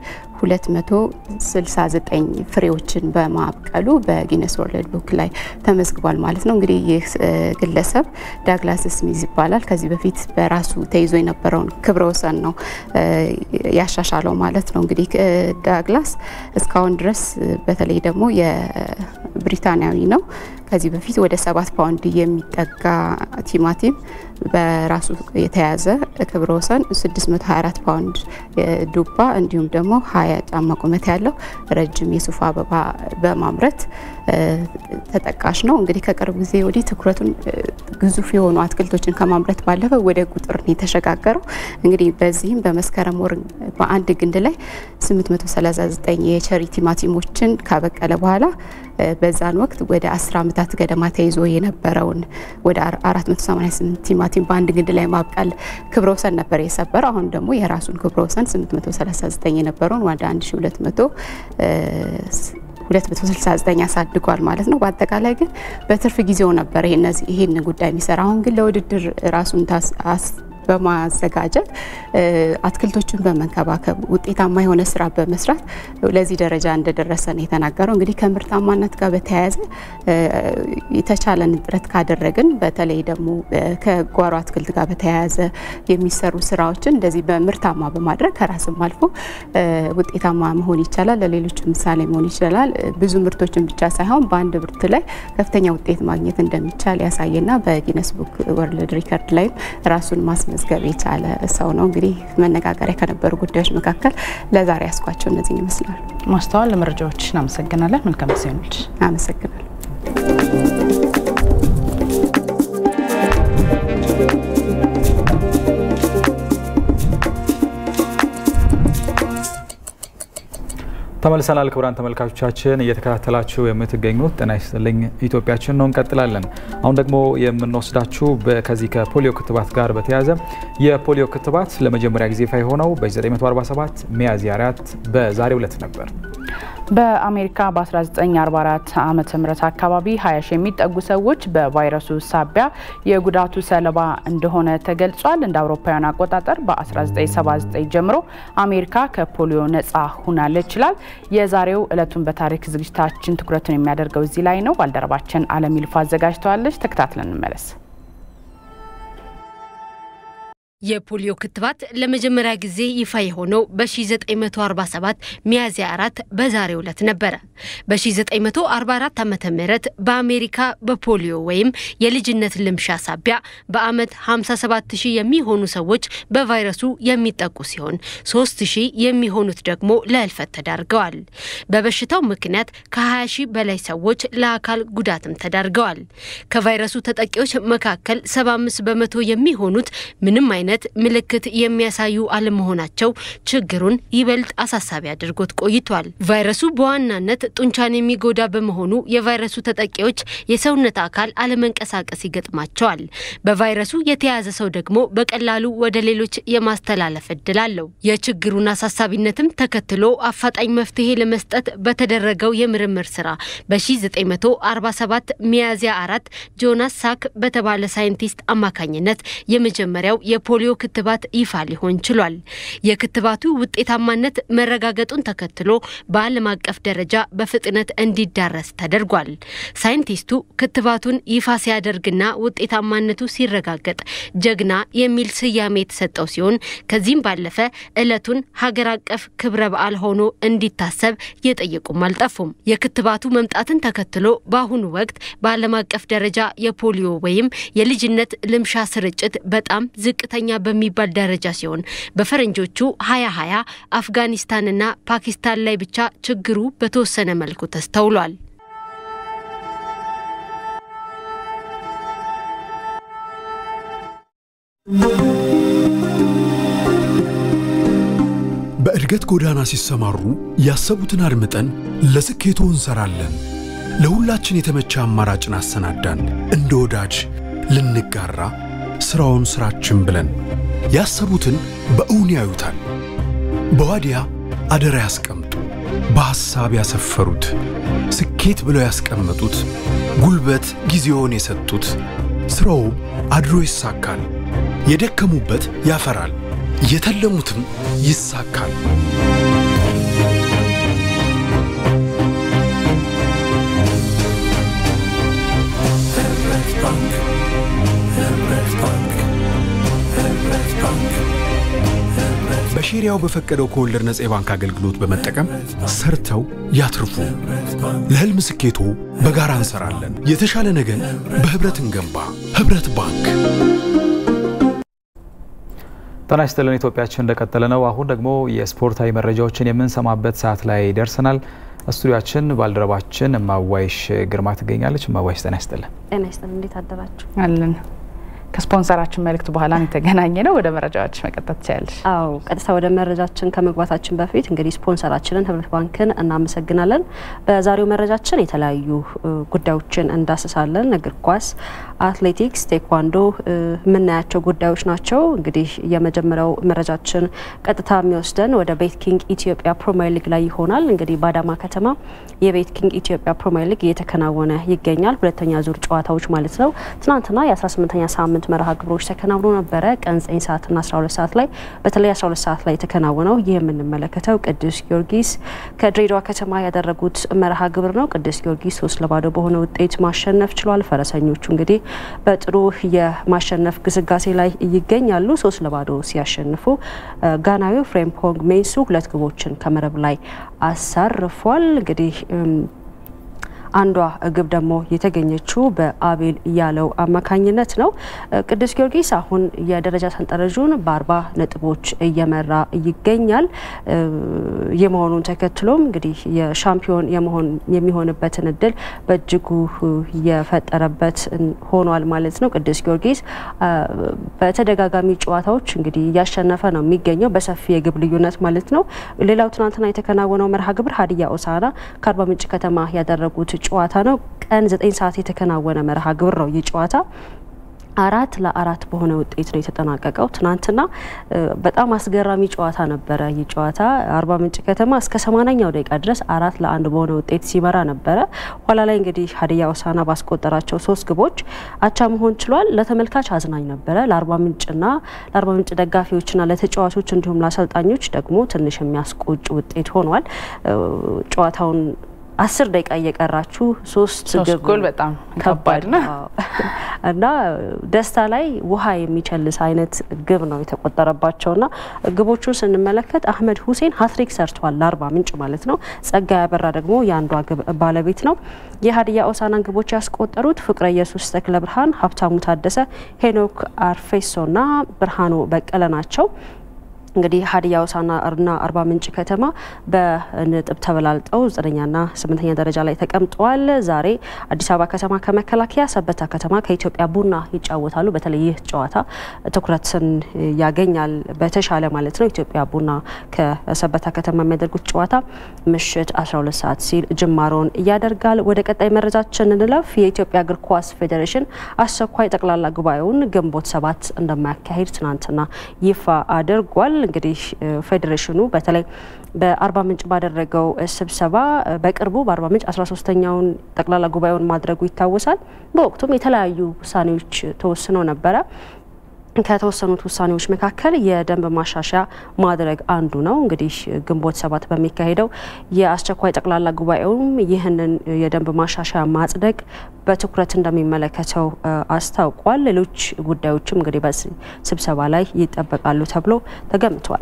269 ፍሬዎችን በማብቀሉ በጊነስ ወርልድ ቡክ ላይ ተመዝግቧል ማለት ነው። እንግዲህ ይህ ግለሰብ ዳግላስ ስሚዝ ይባላል። ከዚህ በፊት በራሱ ተይዞ የነበረውን ክብረ ወሰን ነው ያሻሻለው ማለት ነው። እንግዲህ ዳግላስ እስካሁን ድረስ በተለይ ደግሞ የብሪታንያዊ ነው። ከዚህ በፊት ወደ ሰባት ፓውንድ የሚጠጋ ቲማቲም በራሱ የተያዘ ክብረ ወሰን 624 ፓውንድ ዱባ እንዲሁም ደግሞ 20 ጫማ ቁመት ያለው ረጅም የሱፍ አበባ በማምረት ተጠቃሽ ነው። እንግዲህ ከቅርብ ጊዜ ወዲህ ትኩረቱን ግዙፍ የሆኑ አትክልቶችን ከማምረት ባለፈ ወደ ቁጥር ነው የተሸጋገረው። እንግዲህ በዚህም በመስከረም ወር በአንድ ግንድ ላይ 839 የቸሪ ቲማቲሞችን ካበቀለ በኋላ በዛን ወቅት ወደ 10 ዓመታት ገደማ ተይዞ የነበረውን ወደ 488 ቲማቲም በአንድ ግንድ ላይ ማብቀል ክብረ ወሰን ነበር የሰበረው። አሁን ደግሞ የራሱን ክብረ ወሰን 839 የነበረውን ወደ 1200 269 አሳድጓል ማለት ነው። በአጠቃላይ ግን በትርፍ ጊዜው ነበር ይህን ጉዳይ የሚሰራ። አሁን ግን ለውድድር ራሱን በማዘጋጀት አትክልቶችን በመንከባከብ ውጤታማ የሆነ ስራ በመስራት ለዚህ ደረጃ እንደደረሰ ነው የተናገረው። እንግዲህ ከምርታማነት ጋር በተያያዘ የተቻለን ጥረት ካደረግን በተለይ ደግሞ ከጓሮ አትክልት ጋር በተያያዘ የሚሰሩ ስራዎችን እንደዚህ በምርታማ በማድረግ ከራስም አልፎ ውጤታማ መሆን ይቻላል። ለሌሎች ምሳሌ መሆን ይችላል። ብዙ ምርቶችን ብቻ ሳይሆን በአንድ ምርት ላይ ከፍተኛ ውጤት ማግኘት እንደሚቻል ያሳየና በጊነስ ቡክ ወርልድ ሪከርድ ላይም ራሱን ማስመ ማስመዝገብ የቻለ ሰው ነው። እንግዲህ መነጋገሪያ ከነበሩ ጉዳዮች መካከል ለዛሬ ያስኳቸው እነዚህ ይመስላሉ። ማስተዋል ለመረጃዎች እናመሰግናለን። መልካም ጊዜ ይሁንልሽ። አመሰግናለሁ። ተመልሰናል። ክቡራን ተመልካቾቻችን እየተከታተላችሁ የምትገኙት ጤና ይስጥልኝ ኢትዮጵያችን ነው። እንቀጥላለን። አሁን ደግሞ የምንወስዳችሁ ከዚህ ከፖሊዮ ክትባት ጋር በተያያዘ የፖሊዮ ክትባት ለመጀመሪያ ጊዜ ይፋ የሆነው በ947 ሚያዝያ 4 በዛሬው ዕለት ነበር። በአሜሪካ በ1944 ዓመተ ምህረት አካባቢ 20 ሺህ የሚጠጉ ሰዎች በቫይረሱ ሳቢያ የጉዳቱ ሰለባ እንደሆነ ተገልጿል። እንደ አውሮፓውያን አቆጣጠር በ1979 ጀምሮ አሜሪካ ከፖሊዮ ነፃ ሁናለች ይላል። የዛሬው ዕለቱን በታሪክ ዝግጅታችን ትኩረቱን የሚያደርገው እዚህ ላይ ነው። ባልደረባችን አለም ይልፋ አዘጋጅተዋለች። ተከታትለን እንመለስ። የፖሊዮ ክትባት ለመጀመሪያ ጊዜ ይፋ የሆነው በ1947 ሚያዝያ 4 በዛሬው ዕለት ነበረ። በ1944 ዓ ም በአሜሪካ በፖሊዮ ወይም የልጅነት ልምሻ ሳቢያ በአመት 57 ሺህ የሚሆኑ ሰዎች በቫይረሱ የሚጠቁ ሲሆን 3 ሺህ የሚሆኑት ደግሞ ለህልፈት ተዳርገዋል። በበሽታው ምክንያት ከ20 ሺህ በላይ ሰዎች ለአካል ጉዳትም ተዳርገዋል። ከቫይረሱ ተጠቂዎች መካከል 75 በመቶ የሚሆኑት ምንም አይነት አይነት ምልክት የሚያሳዩ አለመሆናቸው ችግሩን ይበልጥ አሳሳቢ አድርጎት ቆይቷል። ቫይረሱ በዋናነት ጡንቻን የሚጎዳ በመሆኑ የቫይረሱ ተጠቂዎች የሰውነት አካል አለመንቀሳቀስ ይገጥማቸዋል። በቫይረሱ የተያዘ ሰው ደግሞ በቀላሉ ወደ ሌሎች የማስተላለፍ እድል አለው። የችግሩን አሳሳቢነትም ተከትሎ አፋጣኝ መፍትሄ ለመስጠት በተደረገው የምርምር ስራ በ1947 ሚያዝያ አራት ጆናስ ሳክ በተባለ ሳይንቲስት አማካኝነት የመጀመሪያው የፖሊዮ ክትባት ይፋ ሊሆን ችሏል። የክትባቱ ውጤታማነት መረጋገጡን ተከትሎ በዓለም አቀፍ ደረጃ በፍጥነት እንዲዳረስ ተደርጓል። ሳይንቲስቱ ክትባቱን ይፋ ሲያደርግና ውጤታማነቱ ሲረጋገጥ ጀግና የሚል ስያሜ የተሰጠው ሲሆን ከዚህም ባለፈ ዕለቱን ሀገር አቀፍ ክብረ በዓል ሆኖ እንዲታሰብ የጠየቁም አልጠፉም። የክትባቱ መምጣትን ተከትሎ በአሁኑ ወቅት በዓለም አቀፍ ደረጃ የፖሊዮ ወይም የልጅነት ልምሻ ስርጭት በጣም ዝቅተኛ በሚባል ደረጃ ሲሆን በፈረንጆቹ 2020 አፍጋኒስታንና ፓኪስታን ላይ ብቻ ችግሩ በተወሰነ መልኩ ተስተውሏል። በእድገት ጎዳና ሲሰማሩ ያሰቡትን አድምጠን ለስኬቱ እንሰራለን። ለሁላችን የተመቸ አማራጭን አሰናዳን። እንደ ወዳጅ ልንጋራ ስራውን ስራችን ብለን ያሰቡትን በእውን ያዩታል። በዋዲያ አደራ ያስቀምጡ። በሐሳብ ያሰፈሩት ስኬት ብለው ያስቀመጡት ጉልበት ጊዜውን የሰጡት ስራው አድሮ ይሳካል። የደከሙበት ያፈራል፣ የተለሙትም ይሳካል። በሼሪያው በፈቀደው ከወለድ ነጻ የባንክ አገልግሎት በመጠቀም ሰርተው ያትርፉ። ለህልም ስኬቶ በጋራ እንሰራለን። የተሻለ ነገን በህብረት እንገንባ። ህብረት ባንክ። ጤና ይስጥልን። ኢትዮጵያችን እንደቀጠለ ነው። አሁን ደግሞ የስፖርታዊ መረጃዎችን የምንሰማበት ሰዓት ላይ ደርሰናል። ስቱዲያችን ባልደረባችን እማዋይሽ ግርማ ትገኛለች። እማዋይሽ ጤና ይስጥልን። ጤና ይስጥልን። እንዴት አደራችሁ? አለን ከስፖንሰራችን መልእክት በኋላ የተገናኘ ነው። ወደ መረጃዎች መቀጠል ትችላለች። አዎ ቀጥታ ወደ መረጃችን ከመግባታችን በፊት እንግዲህ ስፖንሰራችንን ህብረት ባንክን እናመሰግናለን። በዛሬው መረጃችን የተለያዩ ጉዳዮችን እንዳስሳለን። እግር ኳስ፣ አትሌቲክስ፣ ቴኳንዶ የምናያቸው ጉዳዮች ናቸው። እንግዲህ የመጀመሪያው መረጃችን ቀጥታ የሚወስደን ወደ ቤት ኪንግ ኢትዮጵያ ፕሪሚየር ሊግ ላይ ይሆናል። እንግዲህ በአዳማ ከተማ የቤት ኪንግ ኢትዮጵያ ፕሪሚየር ሊግ እየተከናወነ ይገኛል። ሁለተኛ ዙር ጨዋታዎች ማለት ነው። ትናንትና የ18ኛ ሳምንት መርሃ ግብሮች ተከናውኖ ነበረ። ቀን 9 ሰዓትና 12 ሰዓት ላይ በተለይ 12 ሰዓት ላይ የተከናወነው ይህ የምንመለከተው ቅዱስ ጊዮርጊስ ከድሬዳዋ ከተማ ያደረጉት መርሃ ግብር ነው። ቅዱስ ጊዮርጊስ ሶስት ለባዶ በሆነ ውጤት ማሸነፍ ችሏል። ፈረሰኞቹ እንግዲህ በጥሩ የማሸነፍ ግስጋሴ ላይ ይገኛሉ። ሶስት ለባዶ ሲያሸንፉ ጋናዊው ፍሬምፖንግ ሜንሱ ሁለት ግቦችን ከመረብ ላይ አሳርፏል። እንግዲህ አንዷ ግብ ደግሞ የተገኘችው በአቤል እያለው አማካኝነት ነው። ቅዱስ ጊዮርጊስ አሁን የደረጃ ሰንጠረዡን በአርባ ነጥቦች እየመራ ይገኛል። የመሆኑን ተከትሎም እንግዲህ የሻምፒዮን የመሆን የሚሆንበትን እድል በእጅጉ የፈጠረበት ሆኗል ማለት ነው። ቅዱስ ጊዮርጊስ በተደጋጋሚ ጨዋታዎች እንግዲህ እያሸነፈ ነው የሚገኘው በሰፊ የግብ ልዩነት ማለት ነው። ሌላው ትናንትና የተከናወነው መርሃ ግብር ሀዲያ ሆሳዕና ከአርባ ምንጭ ከተማ ያደረጉት ጨዋታ ነው። ቀን ዘጠኝ ሰዓት የተከናወነ መርሃ ግብር ነው ይህ ጨዋታ አራት ለአራት በሆነ ውጤት ነው የተጠናቀቀው። ትናንትና በጣም አስገራሚ ጨዋታ ነበረ። ይህ ጨዋታ አርባ ምንጭ ከተማ እስከ ሰማንያኛው ደቂቃ ድረስ አራት ለአንድ በሆነ ውጤት ሲመራ ነበረ። ኋላ ላይ እንግዲህ ሀዲያ ሆሳዕና ባስቆጠራቸው ሶስት ግቦች አቻ መሆን ችሏል። ለተመልካች አዝናኝ ነበረ። ለአርባ ምንጭና ለአርባ ምንጭ ደጋፊዎችና ለተጫዋቾች እንዲሁም ለአሰልጣኞች ደግሞ ትንሽ የሚያስቆጭ ውጤት ሆኗል። ጨዋታውን አስር ደቂቃ እየቀራችሁ ሶስት ሶስት ጎል በጣም ከባድ ነው እና ደስታ ላይ ውሃ የሚቸልስ አይነት ግብ ነው የተቆጠረባቸውና ግቦቹን ስንመለከት አህመድ ሁሴን ሀትሪክ ሰርቷል ለአርባ ምንጭ ማለት ነው። ጸጋ ያበራ ደግሞ የአንዷ ግብ ባለቤት ነው። የሀዲያ ሆሳዕናን ግቦች ያስቆጠሩት ፍቅረ ኢየሱስ ተክለ ብርሃን፣ ሀብታሙ ታደሰ፣ ሄኖክ አርፌሶና ብርሃኑ በቀለ ናቸው። እንግዲህ ሀዲያ ሆሳዕናና አርባ ምንጭ ከተማ በነጥብ ተበላልጠው ዘጠነኛና ስምንተኛ ደረጃ ላይ ተቀምጠዋል። ዛሬ አዲስ አበባ ከተማ ከመከላከያ፣ ሰበታ ከተማ ከኢትዮጵያ ቡና ይጫወታሉ። በተለይ ይህ ጨዋታ ትኩረትን ያገኛል በተሻለ ማለት ነው። ኢትዮጵያ ቡና ከሰበታ ከተማ የሚያደርጉት ጨዋታ ምሽት 12 ሰዓት ሲል ጅማሮን ያደርጋል። ወደ ቀጣይ መረጃችን እንለፍ። የኢትዮጵያ እግር ኳስ ፌዴሬሽን አስቸኳይ ጠቅላላ ጉባኤውን ግንቦት ሰባት እንደማያካሂድ ትናንትና ይፋ አድርጓል። እንግዲህ ፌዴሬሽኑ በተለይ በአርባ ምንጭ ባደረገው ስብሰባ በቅርቡ በአርባ ምንጭ 13ተኛውን ጠቅላላ ጉባኤውን ማድረጉ ይታወሳል። በወቅቱም የተለያዩ ውሳኔዎች ተወስነው ነበረ። ከተወሰኑት ውሳኔዎች መካከል የደንብ ማሻሻያ ማድረግ አንዱ ነው። እንግዲህ ግንቦት ሰባት በሚካሄደው የአስቸኳይ ጠቅላላ ጉባኤውም ይህንን የደንብ ማሻሻያ ማጽደቅ በትኩረት እንደሚመለከተው አስታውቋል። ሌሎች ጉዳዮችም እንግዲህ በዚህ ስብሰባ ላይ ይጠበቃሉ ተብሎ ተገምቷል።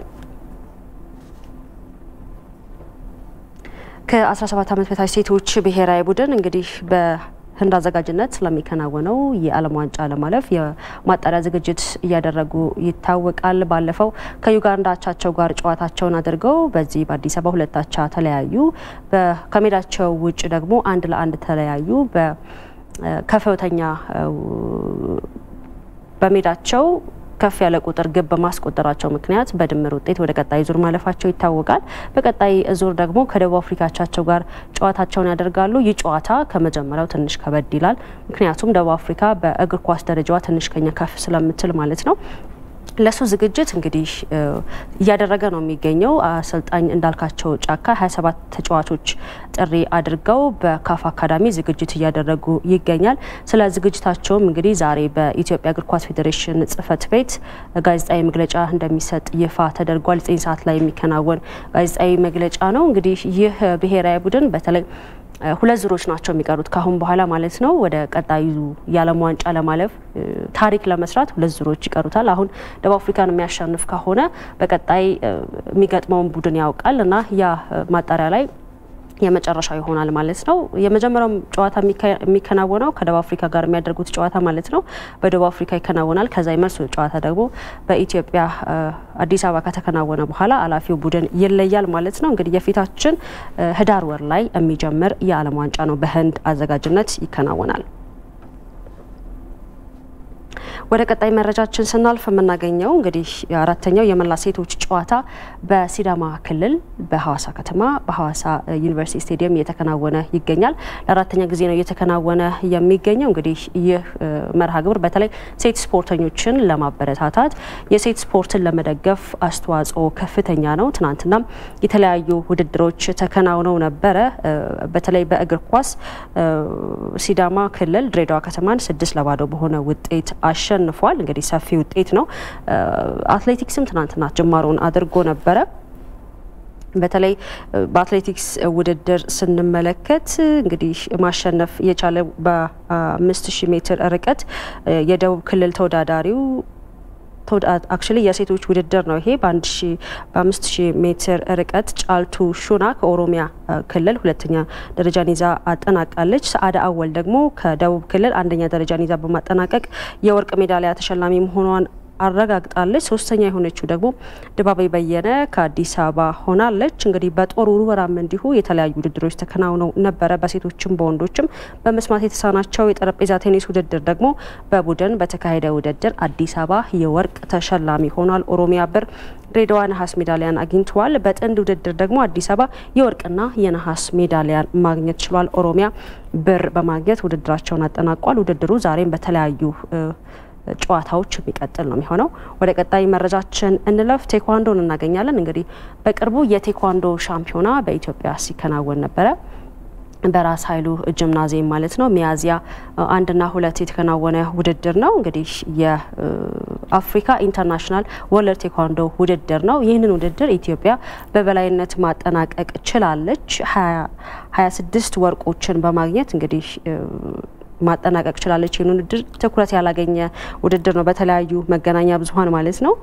ከ17 ዓመት በታች ሴቶች ብሔራዊ ቡድን እንግዲህ በ ህንድ አዘጋጅነት ስለሚከናወነው የዓለም ዋንጫ ለማለፍ የማጣሪያ ዝግጅት እያደረጉ ይታወቃል። ባለፈው ከዩጋንዳ አቻቸው ጋር ጨዋታቸውን አድርገው በዚህ በአዲስ አበባ ሁለት አቻ ተለያዩ። ከሜዳቸው ውጭ ደግሞ አንድ ለአንድ ተለያዩ። በከፍተኛ በሜዳቸው ከፍ ያለ ቁጥር ግብ በማስቆጠራቸው ምክንያት በድምር ውጤት ወደ ቀጣይ ዙር ማለፋቸው ይታወቃል። በቀጣይ ዙር ደግሞ ከደቡብ አፍሪካ አቻቸው ጋር ጨዋታቸውን ያደርጋሉ። ይህ ጨዋታ ከመጀመሪያው ትንሽ ከበድ ይላል። ምክንያቱም ደቡብ አፍሪካ በእግር ኳስ ደረጃዋ ትንሽ ከኛ ከፍ ስለምትል ማለት ነው። ለሱ ዝግጅት እንግዲህ እያደረገ ነው የሚገኘው አሰልጣኝ እንዳልካቸው ጫካ 27 ተጫዋቾች ጥሪ አድርገው በካፍ አካዳሚ ዝግጅት እያደረጉ ይገኛል። ስለ ዝግጅታቸውም እንግዲህ ዛሬ በኢትዮጵያ እግር ኳስ ፌዴሬሽን ጽሕፈት ቤት ጋዜጣዊ መግለጫ እንደሚሰጥ ይፋ ተደርጓል። ዘጠኝ ሰዓት ላይ የሚከናወን ጋዜጣዊ መግለጫ ነው። እንግዲህ ይህ ብሔራዊ ቡድን በተለይ ሁለት ዙሮች ናቸው የሚቀሩት ካሁን በኋላ ማለት ነው። ወደ ቀጣዩ የዓለም ዋንጫ ለማለፍ ታሪክ ለመስራት ሁለት ዙሮች ይቀሩታል። አሁን ደቡብ አፍሪካን የሚያሸንፍ ከሆነ በቀጣይ የሚገጥመውን ቡድን ያውቃል እና ያ ማጣሪያ ላይ የመጨረሻው ይሆናል ማለት ነው። የመጀመሪያው ጨዋታ የሚከናወነው ከደቡብ አፍሪካ ጋር የሚያደርጉት ጨዋታ ማለት ነው በደቡብ አፍሪካ ይከናወናል። ከዛ የመልሱ ጨዋታ ደግሞ በኢትዮጵያ አዲስ አበባ ከተከናወነ በኋላ አላፊው ቡድን ይለያል ማለት ነው። እንግዲህ የፊታችን ህዳር ወር ላይ የሚጀምር የዓለም ዋንጫ ነው በህንድ አዘጋጅነት ይከናወናል። ወደ ቀጣይ መረጃችን ስናልፍ የምናገኘው እንግዲህ አራተኛው የመላ ሴቶች ጨዋታ በሲዳማ ክልል በሐዋሳ ከተማ በሐዋሳ ዩኒቨርሲቲ ስቴዲየም እየተከናወነ ይገኛል። ለአራተኛ ጊዜ ነው እየተከናወነ የሚገኘው። እንግዲህ ይህ መርሃ ግብር በተለይ ሴት ስፖርተኞችን ለማበረታታት የሴት ስፖርትን ለመደገፍ አስተዋጽኦ ከፍተኛ ነው። ትናንትናም የተለያዩ ውድድሮች ተከናውነው ነበረ። በተለይ በእግር ኳስ ሲዳማ ክልል ድሬዳዋ ከተማን ስድስት ለባዶ በሆነ ውጤት አሸንፏል። እንግዲህ ሰፊ ውጤት ነው። አትሌቲክስም ትናንትና ጅማሮን አድርጎ ነበረ። በተለይ በአትሌቲክስ ውድድር ስንመለከት እንግዲህ ማሸነፍ የቻለ በአምስት ሺህ ሜትር ርቀት የደቡብ ክልል ተወዳዳሪው አክቹሊ የሴቶች ውድድር ነው ይሄ በአምስት ሺህ ሜትር ርቀት ጫልቱ ሹና ከኦሮሚያ ክልል ሁለተኛ ደረጃን ይዛ አጠናቃለች። ሰአዳ አወል ደግሞ ከደቡብ ክልል አንደኛ ደረጃን ይዛ በማጠናቀቅ የወርቅ ሜዳሊያ ተሸላሚ መሆኗን አረጋግጣለች። ሶስተኛ የሆነችው ደግሞ ድባቤ በየነ ከአዲስ አበባ ሆናለች። እንግዲህ በጦር ውርወራም እንዲሁ የተለያዩ ውድድሮች ተከናውነው ነበረ፣ በሴቶችም በወንዶችም። በመስማት የተሳናቸው የጠረጴዛ ቴኒስ ውድድር ደግሞ በቡድን በተካሄደ ውድድር አዲስ አበባ የወርቅ ተሸላሚ ሆኗል። ኦሮሚያ ብር፣ ድሬዳዋ ነሐስ ሜዳሊያን አግኝተዋል። በጥንድ ውድድር ደግሞ አዲስ አበባ የወርቅና የነሐስ ሜዳሊያን ማግኘት ችሏል። ኦሮሚያ ብር በማግኘት ውድድራቸውን አጠናቋል። ውድድሩ ዛሬም በተለያዩ ጨዋታዎች የሚቀጥል ነው የሚሆነው። ወደ ቀጣይ መረጃችን እንለፍ። ቴኳንዶን እናገኛለን። እንግዲህ በቅርቡ የቴኳንዶ ሻምፒዮና በኢትዮጵያ ሲከናወን ነበረ በራስ ኃይሉ ጂምናዚየም ማለት ነው። ሚያዝያ አንድና ሁለት የተከናወነ ውድድር ነው። እንግዲህ የአፍሪካ ኢንተርናሽናል ወርልድ ቴኳንዶ ውድድር ነው። ይህንን ውድድር ኢትዮጵያ በበላይነት ማጠናቀቅ ችላለች። ሀያ ስድስት ወርቆችን በማግኘት እንግዲህ ማጠናቀቅ ችላለች። ይህን ውድድር ትኩረት ያላገኘ ውድድር ነው በተለያዩ መገናኛ ብዙኃን ማለት ነው።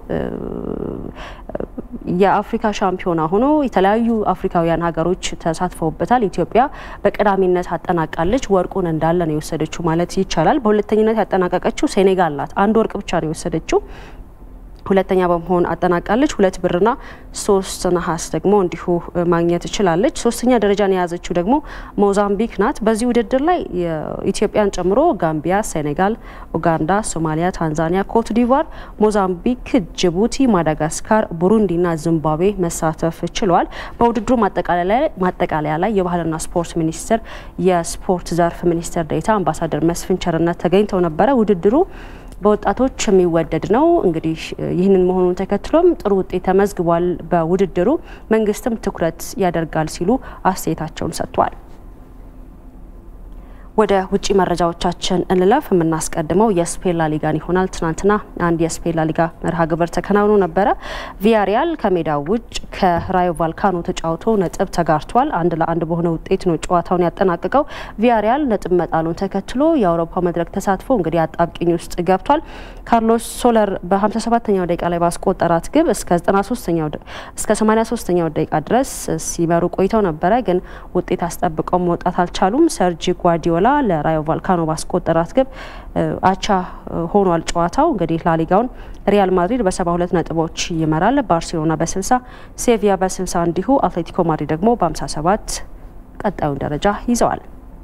የአፍሪካ ሻምፒዮና ሆኖ የተለያዩ አፍሪካውያን ሀገሮች ተሳትፈውበታል። ኢትዮጵያ በቀዳሚነት አጠናቃለች። ወርቁን እንዳለ ነው የወሰደችው ማለት ይቻላል። በሁለተኝነት ያጠናቀቀችው ሴኔጋል ናት። አንድ ወርቅ ብቻ ነው የወሰደችው። ሁለተኛ በመሆን አጠናቃለች። ሁለት ብርና ሶስት ነሐስ ደግሞ እንዲሁ ማግኘት ችላለች። ሶስተኛ ደረጃን የያዘችው ደግሞ ሞዛምቢክ ናት። በዚህ ውድድር ላይ ኢትዮጵያን ጨምሮ ጋምቢያ፣ ሴኔጋል፣ ኡጋንዳ፣ ሶማሊያ፣ ታንዛኒያ፣ ኮት ዲቫር፣ ሞዛምቢክ፣ ጅቡቲ፣ ማዳጋስካር፣ ቡሩንዲና ዚምባብዌ መሳተፍ ችለዋል። በውድድሩ ማጠቃለያ ላይ የባህልና ስፖርት ሚኒስቴር የስፖርት ዘርፍ ሚኒስትር ዴኤታ አምባሳደር መስፍን ቸርነት ተገኝተው ነበረ። ውድድሩ በወጣቶች የሚወደድ ነው። እንግዲህ ይህንን መሆኑን ተከትሎም ጥሩ ውጤት ተመዝግቧል። በውድድሩ መንግስትም ትኩረት ያደርጋል ሲሉ አስተያየታቸውን ሰጥቷል። ወደ ውጭ መረጃዎቻችን እንለፍ። የምናስቀድመው የስፔን ላሊጋን ይሆናል። ትናንትና አንድ የስፔን ላሊጋ መርሃ ግብር ተከናውኖ ነበረ። ቪያሪያል ከሜዳው ውጭ ከራዮ ቫልካኖ ተጫውቶ ነጥብ ተጋርቷል። አንድ ለአንድ በሆነ ውጤት ነው ጨዋታውን ያጠናቀቀው። ቪያሪያል ነጥብ መጣሉን ተከትሎ የአውሮፓ መድረክ ተሳትፎ እንግዲህ አጣብቂኝ ውስጥ ገብቷል። ካርሎስ ሶለር በ57ኛው ደቂቃ ላይ ባስቆጠራት ግብ እስከ 93ኛው እስከ 83ኛው ደቂቃ ድረስ ሲመሩ ቆይተው ነበረ፣ ግን ውጤት አስጠብቀው መውጣት አልቻሉም። ሰርጂ ጓርዲዮላ ለራዮ ቫልካኖ ባስቆጠራት ግብ አቻ ሆኗል ጨዋታው። እንግዲህ ላሊጋውን ሪያል ማድሪድ በ72 ነጥቦች ይመራል። ባርሴሎና በ60 ሴቪያ በ60 እንዲሁ አትሌቲኮ ማድሪድ ደግሞ በ57 ቀጣዩን ደረጃ ይዘዋል።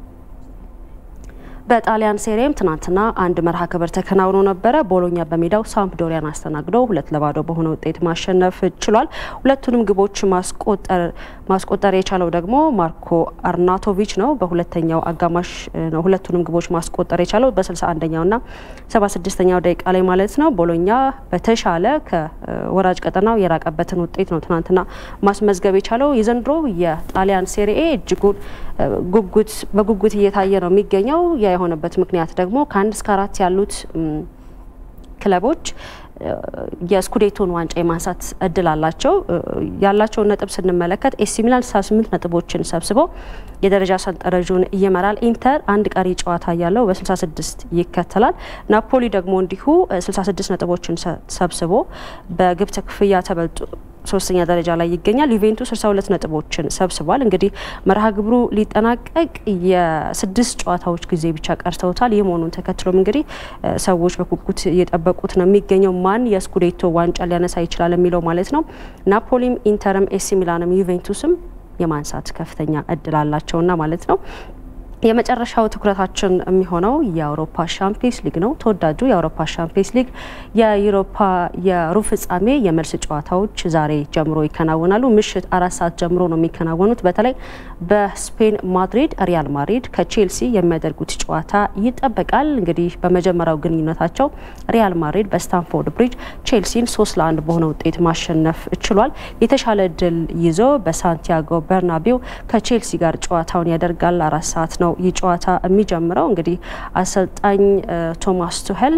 በጣሊያን ሴሪም ትናንትና አንድ መርሃ ግብር ተከናውኖ ነበረ። ቦሎኛ በሜዳው ሳምፕዶሪያን አስተናግዶ ሁለት ለባዶ በሆነ ውጤት ማሸነፍ ችሏል። ሁለቱንም ግቦች ማስቆጠር የቻለው ደግሞ ማርኮ አርናቶቪች ነው። በሁለተኛው አጋማሽ ነው ሁለቱንም ግቦች ማስቆጠር የቻለው በ61ኛው ና 76ኛው ደቂቃ ላይ ማለት ነው። ቦሎኛ በተሻለ ከወራጅ ቀጠናው የራቀበትን ውጤት ነው ትናንትና ማስመዝገብ የቻለው። የዘንድሮ የጣሊያን ሴሪኤ እጅጉን ጉጉት በጉጉት እየታየ ነው የሚገኘው የሆነበት ምክንያት ደግሞ ከአንድ እስከ አራት ያሉት ክለቦች የስኩዴቶን ዋንጫ የማንሳት እድል አላቸው። ያላቸውን ነጥብ ስንመለከት ኤሲ ሚላን 68 ነጥቦችን ሰብስበው የደረጃ ሰንጠረዡን ይመራል። ኢንተር አንድ ቀሪ ጨዋታ ያለው በ66 ይከተላል። ናፖሊ ደግሞ እንዲሁ 66 ነጥቦችን ሰብስቦ በግብ ክፍያ ተበልጦ ሶስተኛ ደረጃ ላይ ይገኛል። ዩቬንቱስ 62 ነጥቦችን ሰብስቧል። እንግዲህ መርሃ ግብሩ ሊጠናቀቅ የስድስት ጨዋታዎች ጊዜ ብቻ ቀርተውታል። ይህ መሆኑን ተከትሎም እንግዲህ ሰዎች በጉጉት እየጠበቁት ነው የሚገኘው ማን የስኩዴቶ ዋንጫ ሊያነሳ ይችላል የሚለው ማለት ነው። ናፖሊም፣ ኢንተርም፣ ኤሲ ሚላንም ዩቬንቱስም የማንሳት ከፍተኛ እድል አላቸውና ማለት ነው። የመጨረሻው ትኩረታችን የሚሆነው የአውሮፓ ሻምፒየንስ ሊግ ነው። ተወዳጁ የአውሮፓ ሻምፒየንስ ሊግ የዩሮፓ የሩብ ፍጻሜ የመልስ ጨዋታዎች ዛሬ ጀምሮ ይከናወናሉ። ምሽት አራት ሰዓት ጀምሮ ነው የሚከናወኑት። በተለይ በስፔን ማድሪድ ሪያል ማድሪድ ከቼልሲ የሚያደርጉት ጨዋታ ይጠበቃል። እንግዲህ በመጀመሪያው ግንኙነታቸው ሪያል ማድሪድ በስታንፎርድ ብሪጅ ቼልሲን ሶስት ለአንድ በሆነ ውጤት ማሸነፍ ችሏል። የተሻለ ድል ይዞ በሳንቲያጎ በርናቢው ከቼልሲ ጋር ጨዋታውን ያደርጋል። አራት ሰዓት ነው ይህ ጨዋታ የሚጀምረው። እንግዲህ አሰልጣኝ ቶማስ ቱሄል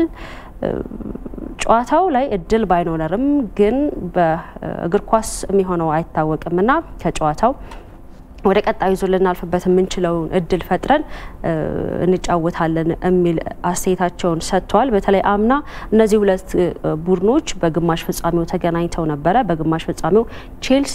ጨዋታው ላይ እድል ባይኖረርም ግን በእግር ኳስ የሚሆነው አይታወቅም እና ከጨዋታው ወደ ቀጣዩ ዙር ልናልፍበት የምንችለውን እድል ፈጥረን እንጫወታለን የሚል አስተያየታቸውን ሰጥተዋል። በተለይ አምና እነዚህ ሁለት ቡድኖች በግማሽ ፍጻሜው ተገናኝተው ነበረ። በግማሽ ፍጻሜው ቼልሲ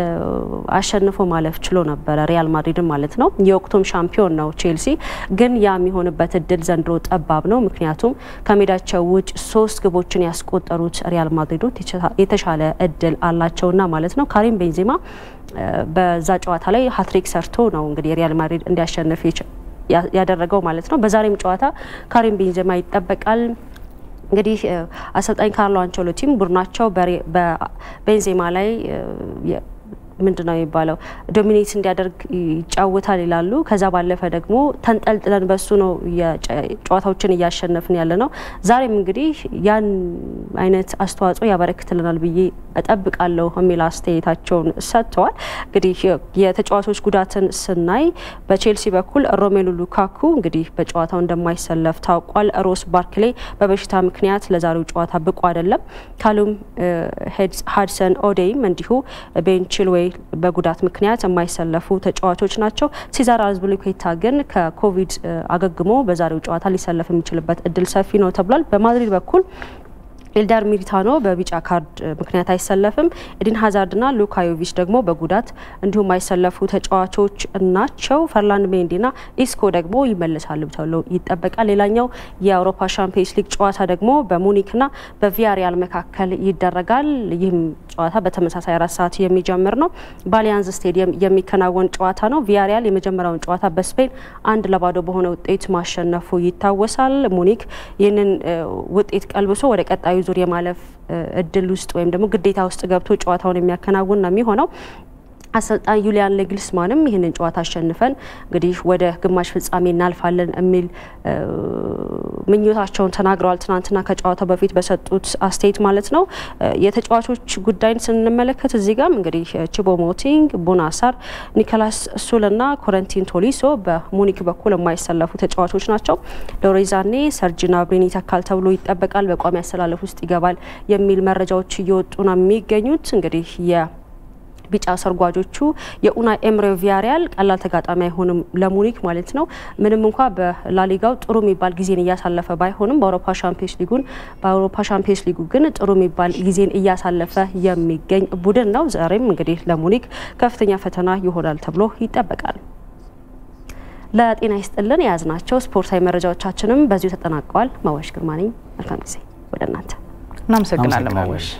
አሸንፎ ማለፍ ችሎ ነበረ፣ ሪያል ማድሪድን ማለት ነው። የወቅቱም ሻምፒዮን ነው ቼልሲ። ግን ያ የሚሆንበት እድል ዘንድሮ ጠባብ ነው። ምክንያቱም ከሜዳቸው ውጭ ሶስት ግቦችን ያስቆጠሩት ሪያል ማድሪዶች የተሻለ እድል አላቸውና ማለት ነው። ካሪም ቤንዜማ በዛ ጨዋታ ላይ ሀትሪክ ሰርቶ ነው እንግዲህ ሪያል ማድሪድ እንዲያሸንፍ ያደረገው ማለት ነው። በዛሬም ጨዋታ ካሪም ቤንዜማ ይጠበቃል። እንግዲህ አሰልጣኝ ካርሎ አንቸሎቲም ቡድናቸው በቤንዜማ ላይ ምንድን ነው የሚባለው ዶሚኔት እንዲያደርግ ይጫወታል ይላሉ። ከዛ ባለፈ ደግሞ ተንጠልጥለን በሱ ነው ጨዋታዎችን እያሸነፍን ያለ ነው። ዛሬም እንግዲህ ያን አይነት አስተዋጽኦ ያበረክትልናል ብዬ እጠብቃለሁ የሚል አስተያየታቸውን ሰጥተዋል። እንግዲህ የተጫዋቾች ጉዳትን ስናይ በቼልሲ በኩል ሮሜሉ ሉካኩ እንግዲህ በጨዋታው እንደማይሰለፍ ታውቋል። ሮስ ባርክሌ በበሽታ ምክንያት ለዛሬው ጨዋታ ብቁ አይደለም። ካሉም ሀድሰን ኦዴይም እንዲሁ ቤን ቺልዌይ በጉዳት ምክንያት የማይሰለፉ ተጫዋቾች ናቸው። ሲዛር አዝፒሊኩዌታ ግን ከኮቪድ አገግሞ በዛሬው ጨዋታ ሊሰለፍ የሚችልበት እድል ሰፊ ነው ተብሏል። በማድሪድ በኩል ኤልዳር ሚሊታኖ በቢጫ ካርድ ምክንያት አይሰለፍም። ኤዲን ሀዛርድና ሉካ ዮቪች ደግሞ በጉዳት እንዲሁም አይሰለፉ ተጫዋቾች ናቸው። ፈርላንድ ሜንዲና ኢስኮ ደግሞ ይመለሳሉ ተብሎ ይጠበቃል። ሌላኛው የአውሮፓ ሻምፒየንስ ሊግ ጨዋታ ደግሞ በሙኒክና በቪያሪያል መካከል ይደረጋል። ይህም ጨዋታ በተመሳሳይ አራት ሰዓት የሚጀምር ነው። በአሊያንዝ ስቴዲየም የሚከናወን ጨዋታ ነው። ቪያሪያል የመጀመሪያውን ጨዋታ በስፔን አንድ ለባዶ በሆነ ውጤት ማሸነፉ ይታወሳል። ሙኒክ ይህንን ውጤት ቀልብሶ ወደ ቀጣዩ ዙር የማለፍ እድል ውስጥ ወይም ደግሞ ግዴታ ውስጥ ገብቶ ጨዋታውን የሚያከናውን ነው የሚሆነው። አሰልጣኝ ዩሊያን ሌግልስማንም ይህንን ጨዋታ አሸንፈን እንግዲህ ወደ ግማሽ ፍጻሜ እናልፋለን የሚል ምኞታቸውን ተናግረዋል። ትናንትና ከጨዋታው በፊት በሰጡት አስተያየት ማለት ነው። የተጫዋቾች ጉዳይን ስንመለከት እዚህ ጋም እንግዲህ ቺቦ ሞቲንግ፣ ቡናሳር፣ ኒኮላስ ሱልና ኮረንቲን ቶሊሶ በሙኒክ በኩል የማይሰለፉ ተጫዋቾች ናቸው። ሎሬዛኔ ሰርጂና ብሬን ይተካል ተብሎ ይጠበቃል። በቋሚ አሰላለፍ ውስጥ ይገባል የሚል መረጃዎች እየወጡ ነው የሚገኙት እንግዲህ ቢጫ ሰርጓጆቹ የኡናይ ኤምሬ ቪያሪያል ቀላል ተጋጣሚ አይሆንም ለሙኒክ ማለት ነው። ምንም እንኳ በላሊጋው ጥሩ የሚባል ጊዜን እያሳለፈ ባይሆንም በአውሮፓ ሻምፒዮንስ ሊጉን በአውሮፓ ሻምፒዮንስ ሊጉ ግን ጥሩ የሚባል ጊዜን እያሳለፈ የሚገኝ ቡድን ነው። ዛሬም እንግዲህ ለሙኒክ ከፍተኛ ፈተና ይሆናል ተብሎ ይጠበቃል። ለጤና ይስጥልን የያዝናቸው ስፖርታዊ መረጃዎቻችንም በዚሁ ተጠናቀዋል። ማዋሽ ግርማ ነኝ። መልካም ጊዜ ወደ እናንተ። እናመሰግናለን ማዋሽ።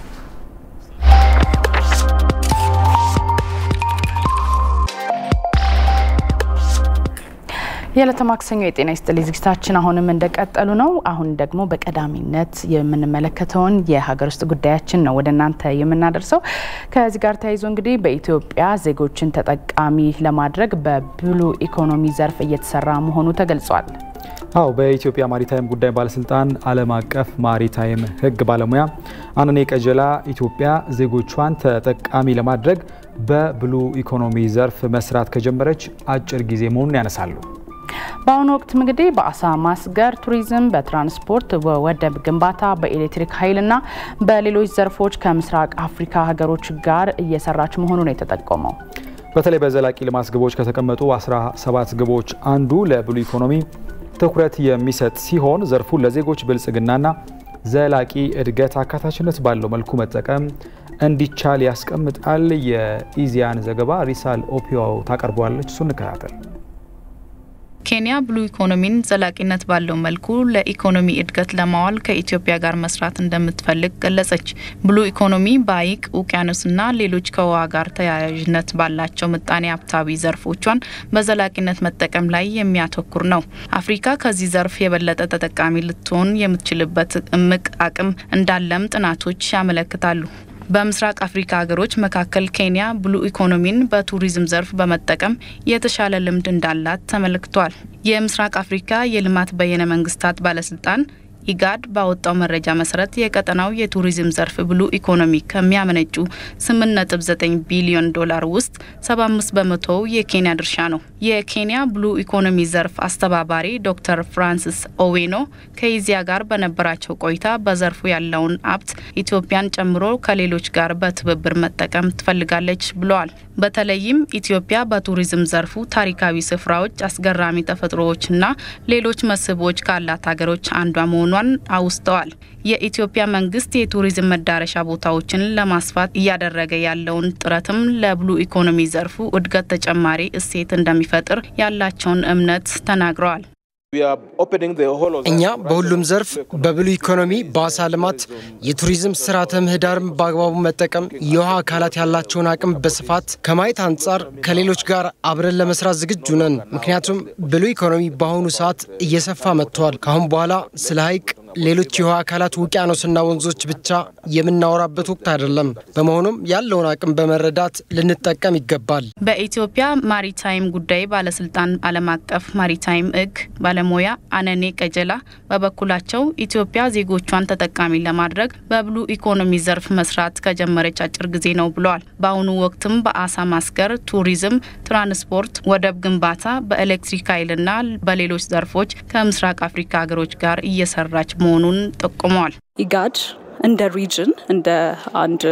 የዕለተ ማክሰኞ የጤና ይስጥልኝ ዝግጅታችን አሁንም እንደቀጠሉ ነው። አሁን ደግሞ በቀዳሚነት የምንመለከተውን የሀገር ውስጥ ጉዳያችን ነው ወደ እናንተ የምናደርሰው። ከዚህ ጋር ተያይዞ እንግዲህ በኢትዮጵያ ዜጎችን ተጠቃሚ ለማድረግ በብሉ ኢኮኖሚ ዘርፍ እየተሰራ መሆኑ ተገልጿል። አው በኢትዮጵያ ማሪታይም ጉዳይ ባለስልጣን ዓለም አቀፍ ማሪታይም ሕግ ባለሙያ አነኔ ቀጀላ ኢትዮጵያ ዜጎቿን ተጠቃሚ ለማድረግ በብሉ ኢኮኖሚ ዘርፍ መስራት ከጀመረች አጭር ጊዜ መሆኑን ያነሳሉ። በአሁኑ ወቅት እንግዲህ በአሳ ማስገር፣ ቱሪዝም፣ በትራንስፖርት፣ በወደብ ግንባታ፣ በኤሌክትሪክ ኃይልና በሌሎች ዘርፎች ከምስራቅ አፍሪካ ሀገሮች ጋር እየሰራች መሆኑ ነው የተጠቆመው። በተለይ በዘላቂ ልማት ግቦች ከተቀመጡ 17 ግቦች አንዱ ለብሉ ኢኮኖሚ ትኩረት የሚሰጥ ሲሆን ዘርፉን ለዜጎች ብልጽግናና ዘላቂ እድገት አካታችነት ባለው መልኩ መጠቀም እንዲቻል ያስቀምጣል። የኢዚያን ዘገባ ሪሳል ኦፒዮ ታቀርበዋለች። እሱ እንከታተል። ኬንያ ብሉ ኢኮኖሚን ዘላቂነት ባለው መልኩ ለኢኮኖሚ እድገት ለማዋል ከኢትዮጵያ ጋር መስራት እንደምትፈልግ ገለጸች። ብሉ ኢኮኖሚ በሐይቅ ውቅያኖስና ሌሎች ከውሃ ጋር ተያያዥነት ባላቸው ምጣኔ ሀብታዊ ዘርፎቿን በዘላቂነት መጠቀም ላይ የሚያተኩር ነው። አፍሪካ ከዚህ ዘርፍ የበለጠ ተጠቃሚ ልትሆን የምትችልበት እምቅ አቅም እንዳለም ጥናቶች ያመለክታሉ። በምስራቅ አፍሪካ ሀገሮች መካከል ኬንያ ብሉ ኢኮኖሚን በቱሪዝም ዘርፍ በመጠቀም የተሻለ ልምድ እንዳላት ተመልክቷል። የምስራቅ አፍሪካ የልማት በየነ መንግስታት ባለስልጣን ኢጋድ ባወጣው መረጃ መሰረት የቀጠናው የቱሪዝም ዘርፍ ብሉ ኢኮኖሚ ከሚያመነጩ 8.9 ቢሊዮን ዶላር ውስጥ 75 በመቶው የኬንያ ድርሻ ነው። የኬንያ ብሉ ኢኮኖሚ ዘርፍ አስተባባሪ ዶክተር ፍራንሲስ ኦዌኖ ከኢዚያ ጋር በነበራቸው ቆይታ በዘርፉ ያለውን ሀብት ኢትዮጵያን ጨምሮ ከሌሎች ጋር በትብብር መጠቀም ትፈልጋለች ብለዋል። በተለይም ኢትዮጵያ በቱሪዝም ዘርፉ ታሪካዊ ስፍራዎች፣ አስገራሚ ተፈጥሮዎችና ሌሎች መስህቦች ካላት ሀገሮች አንዷ መሆኗን አውስተዋል። የኢትዮጵያ መንግስት የቱሪዝም መዳረሻ ቦታዎችን ለማስፋት እያደረገ ያለውን ጥረትም ለብሉ ኢኮኖሚ ዘርፉ እድገት ተጨማሪ እሴት እንደሚፈጥር ያላቸውን እምነት ተናግረዋል። እኛ በሁሉም ዘርፍ በብሉ ኢኮኖሚ፣ በአሳ ልማት፣ የቱሪዝም ስርዓተ ምህዳርም በአግባቡ መጠቀም፣ የውሃ አካላት ያላቸውን አቅም በስፋት ከማየት አንጻር ከሌሎች ጋር አብረን ለመስራት ዝግጁ ነን። ምክንያቱም ብሉ ኢኮኖሚ በአሁኑ ሰዓት እየሰፋ መጥቷል። ከአሁን በኋላ ስለ ሀይቅ ሌሎች የውሃ አካላት ውቅያኖስና ወንዞች ብቻ የምናወራበት ወቅት አይደለም። በመሆኑም ያለውን አቅም በመረዳት ልንጠቀም ይገባል። በኢትዮጵያ ማሪታይም ጉዳይ ባለስልጣን ዓለም አቀፍ ማሪታይም ሕግ ባለሙያ አነኔ ቀጀላ በበኩላቸው ኢትዮጵያ ዜጎቿን ተጠቃሚ ለማድረግ በብሉ ኢኮኖሚ ዘርፍ መስራት ከጀመረች አጭር ጊዜ ነው ብለዋል። በአሁኑ ወቅትም በአሳ ማስገር፣ ቱሪዝም፣ ትራንስፖርት፣ ወደብ ግንባታ፣ በኤሌክትሪክ ኃይልና በሌሎች ዘርፎች ከምስራቅ አፍሪካ ሀገሮች ጋር እየሰራች መሆኑን ጠቁመዋል። ኢጋድ እንደ ሪጅን እንደ አንድ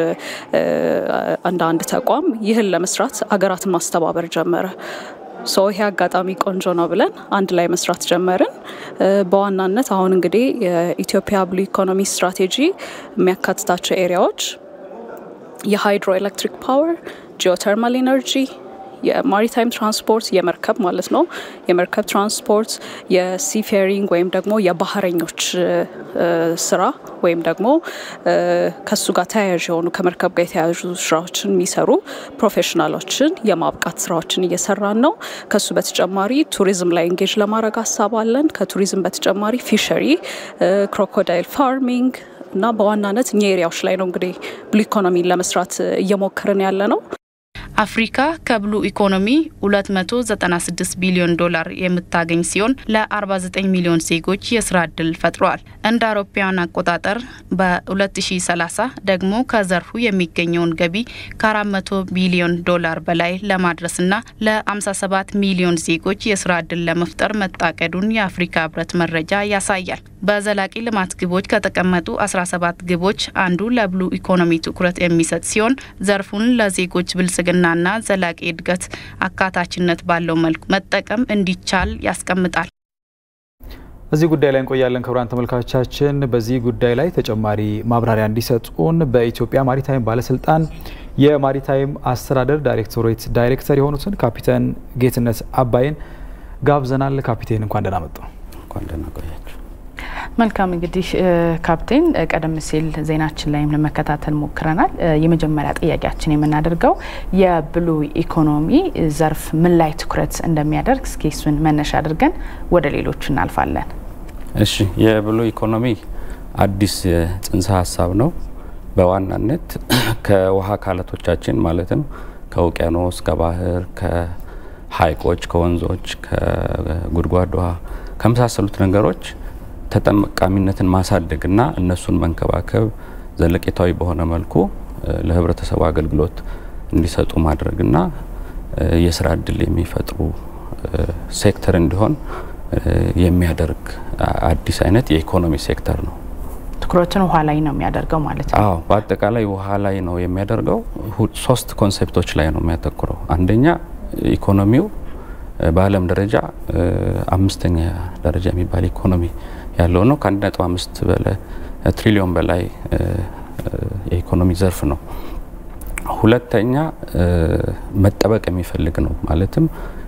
እንደ አንድ ተቋም ይህን ለመስራት አገራትን ማስተባበር ጀመረ። ሶ ይሄ አጋጣሚ ቆንጆ ነው ብለን አንድ ላይ መስራት ጀመርን። በዋናነት አሁን እንግዲህ የኢትዮጵያ ብሉ ኢኮኖሚ ስትራቴጂ የሚያካትታቸው ኤሪያዎች የሃይድሮ ኤሌክትሪክ ፓወር፣ ጂኦተርማል ኤነርጂ የማሪታይም ትራንስፖርት የመርከብ ማለት ነው። የመርከብ ትራንስፖርት፣ የሲፌሪንግ ወይም ደግሞ የባህረኞች ስራ ወይም ደግሞ ከሱ ጋር ተያያዥ የሆኑ ከመርከብ ጋር የተያያዙ ስራዎችን የሚሰሩ ፕሮፌሽናሎችን የማብቃት ስራዎችን እየሰራን ነው። ከሱ በተጨማሪ ቱሪዝም ላይ እንጌጅ ለማድረግ ሀሳብ አለን። ከቱሪዝም በተጨማሪ ፊሸሪ፣ ክሮኮዳይል ፋርሚንግ እና በዋናነት እኛ ኤሪያዎች ላይ ነው እንግዲህ ብሉ ኢኮኖሚን ለመስራት እየሞከርን ያለ ነው። አፍሪካ ከብሉ ኢኮኖሚ 296 ቢሊዮን ዶላር የምታገኝ ሲሆን ለ49 ሚሊዮን ዜጎች የስራ እድል ፈጥረዋል። እንደ አውሮፓውያን አቆጣጠር በ2030 ደግሞ ከዘርፉ የሚገኘውን ገቢ ከ400 ቢሊዮን ዶላር በላይ ለማድረስና ለ57 ሚሊዮን ዜጎች የስራ እድል ለመፍጠር መታቀዱን የአፍሪካ ህብረት መረጃ ያሳያል። በዘላቂ ልማት ግቦች ከተቀመጡ 17 ግቦች አንዱ ለብሉ ኢኮኖሚ ትኩረት የሚሰጥ ሲሆን ዘርፉን ለዜጎች ብልጽግናና ዘላቂ እድገት አካታችነት ባለው መልኩ መጠቀም እንዲቻል ያስቀምጣል። እዚህ ጉዳይ ላይ እንቆያለን። ክቡራን ተመልካቾቻችን፣ በዚህ ጉዳይ ላይ ተጨማሪ ማብራሪያ እንዲሰጡን በኢትዮጵያ ማሪታይም ባለስልጣን የማሪታይም አስተዳደር ዳይሬክቶሬት ዳይሬክተር የሆኑትን ካፒቴን ጌትነት አባይን ጋብዘናል። ካፒቴን እንኳን ደህና መጡ። እንኳን ደህና ቆያችሁ። መልካም እንግዲህ ካፕቴን፣ ቀደም ሲል ዜናችን ላይም ለመከታተል ሞክረናል። የመጀመሪያ ጥያቄያችን የምናደርገው የብሉ ኢኮኖሚ ዘርፍ ምን ላይ ትኩረት እንደሚያደርግ እስኪ እሱን መነሻ አድርገን ወደ ሌሎቹ እናልፋለን። እሺ፣ የብሉ ኢኮኖሚ አዲስ ጽንሰ ሀሳብ ነው። በዋናነት ከውሃ አካላቶቻችን ማለትም ከውቅያኖስ፣ ከባህር፣ ከሀይቆች፣ ከወንዞች፣ ከጉድጓድ ውሃ ከመሳሰሉት ነገሮች ተጠቃሚነትን ማሳደግና እነሱን መንከባከብ ዘለቄታዊ በሆነ መልኩ ለህብረተሰቡ አገልግሎት እንዲሰጡ ማድረግና የስራ እድል የሚፈጥሩ ሴክተር እንዲሆን የሚያደርግ አዲስ አይነት የኢኮኖሚ ሴክተር ነው። ትኩረትን ውሃ ላይ ነው የሚያደርገው ማለት ነው። አዎ፣ በአጠቃላይ ውሃ ላይ ነው የሚያደርገው። ሶስት ኮንሴፕቶች ላይ ነው የሚያተኩረው። አንደኛ ኢኮኖሚው በዓለም ደረጃ አምስተኛ ደረጃ የሚባል ኢኮኖሚ ያለው ነው። ከአንድ ነጥብ አምስት ትሪሊዮን በላይ የኢኮኖሚ ዘርፍ ነው። ሁለተኛ መጠበቅ የሚፈልግ ነው። ማለትም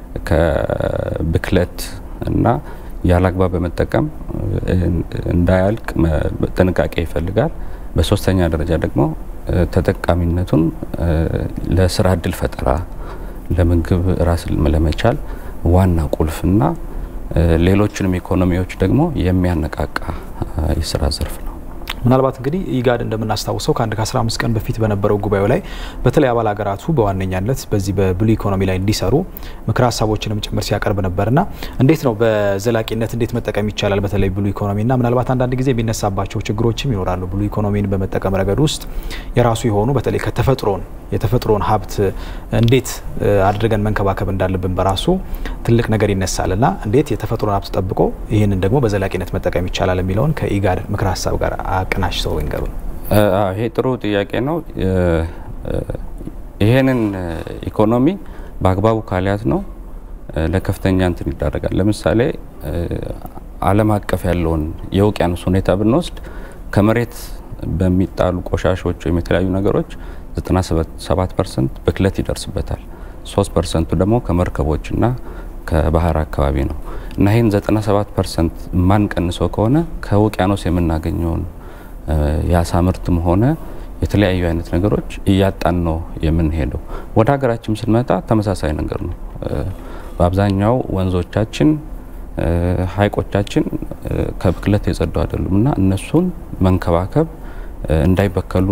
ከብክለት እና ያላግባብ በመጠቀም እንዳያልቅ ጥንቃቄ ይፈልጋል። በሶስተኛ ደረጃ ደግሞ ተጠቃሚነቱን ለስራ እድል ፈጠራ፣ ለምግብ ራስን ለመቻል ዋና ቁልፍና ሌሎችንም ኢኮኖሚዎች ደግሞ የሚያነቃቃ የስራ ዘርፍ ነው። ምናልባት እንግዲህ ኢጋድ እንደምናስታውሰው ከአንድ ከ15 ቀን በፊት በነበረው ጉባኤው ላይ በተለይ አባል ሀገራቱ በዋነኛነት በዚህ በብሉ ኢኮኖሚ ላይ እንዲሰሩ ምክር ሀሳቦችንም ጭምር ሲያቀርብ ነበርና እንዴት ነው በዘላቂነት እንዴት መጠቀም ይቻላል በተለይ ብሉ ኢኮኖሚና ምናልባት አንዳንድ ጊዜ የሚነሳባቸው ችግሮችም ይኖራሉ። ብሉ ኢኮኖሚን በመጠቀም ረገድ ውስጥ የራሱ የሆኑ በተለይ ከተፈጥሮን የተፈጥሮን ሀብት እንዴት አድርገን መንከባከብ እንዳለብን በራሱ ትልቅ ነገር ይነሳልና እንዴት የተፈጥሮን ሀብት ጠብቆ ይህንን ደግሞ በዘላቂነት መጠቀም ይቻላል የሚለውን ከኢጋድ ምክር ሀሳብ ጋር አቀናጅተው ይንገሩን። ይሄ ጥሩ ጥያቄ ነው። ይሄንን ኢኮኖሚ በአግባቡ ካልያዝ ነው ለከፍተኛ እንትን ይዳረጋል። ለምሳሌ ዓለም አቀፍ ያለውን የውቅያኖስ ሁኔታ ብንወስድ ከመሬት በሚጣሉ ቆሻሾች ወይም የተለያዩ ነገሮች 97 ፐርሰንት ብክለት ይደርስበታል። 3 ፐርሰንቱ ደግሞ ከመርከቦችና ከባህር አካባቢ ነው እና ይህን 97 ፐርሰንት የማንቀንሰው ከሆነ ከውቅያኖስ የምናገኘውን የአሳ ምርትም ሆነ የተለያዩ አይነት ነገሮች እያጣን ነው የምንሄደው። ወደ ሀገራችን ስንመጣ ተመሳሳይ ነገር ነው። በአብዛኛው ወንዞቻችን፣ ሐይቆቻችን ከብክለት የጸዱ አይደሉም እና እነሱን መንከባከብ እንዳይበከሉ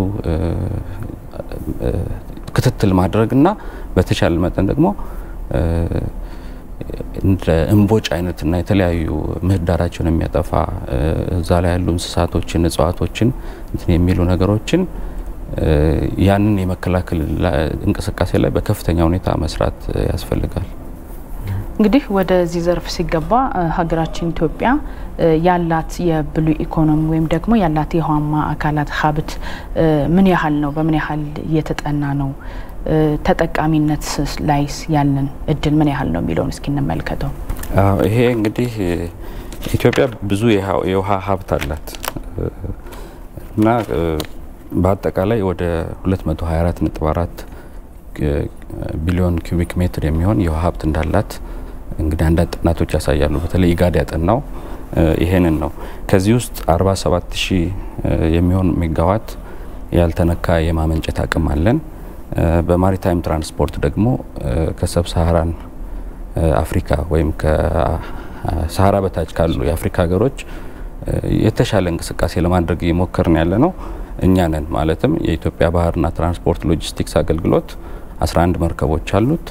ክትትል ማድረግና በተቻለ መጠን ደግሞ እንደ እምቦጭ አይነትና የተለያዩ ምህዳራቸውን የሚያጠፋ እዛ ላይ ያሉ እንስሳቶችን፣ እጽዋቶችን እንትን የሚሉ ነገሮችን ያንን የመከላከል እንቅስቃሴ ላይ በከፍተኛ ሁኔታ መስራት ያስፈልጋል። እንግዲህ ወደዚህ ዘርፍ ሲገባ ሀገራችን ኢትዮጵያ ያላት የብሉይ ኢኮኖሚ ወይም ደግሞ ያላት የውሃማ አካላት ሀብት ምን ያህል ነው? በምን ያህል እየተጠና ነው? ተጠቃሚነት ላይስ ያለን እድል ምን ያህል ነው የሚለውን እስኪ እንመልከተው። ይሄ እንግዲህ ኢትዮጵያ ብዙ የውሃ ሀብት አላት እና በአጠቃላይ ወደ 224.4 ቢሊዮን ኪዩቢክ ሜትር የሚሆን የውሃ ሀብት እንዳላት እንግዲህ አንዳንድ ጥናቶች ያሳያሉ። በተለይ ኢጋድ ያጠናው ይሄንን ነው። ከዚህ ውስጥ 47 ሺህ የሚሆን ሜጋዋት ያልተነካ የማመንጨት አቅም አለን። በማሪታይም ትራንስፖርት ደግሞ ከሰብ ሳሃራን አፍሪካ ወይም ከሳሃራ በታች ካሉ የአፍሪካ ሀገሮች የተሻለ እንቅስቃሴ ለማድረግ እየሞከርን ያለ ነው እኛ ነን። ማለትም የኢትዮጵያ ባህርና ትራንስፖርት ሎጂስቲክስ አገልግሎት 11 መርከቦች አሉት።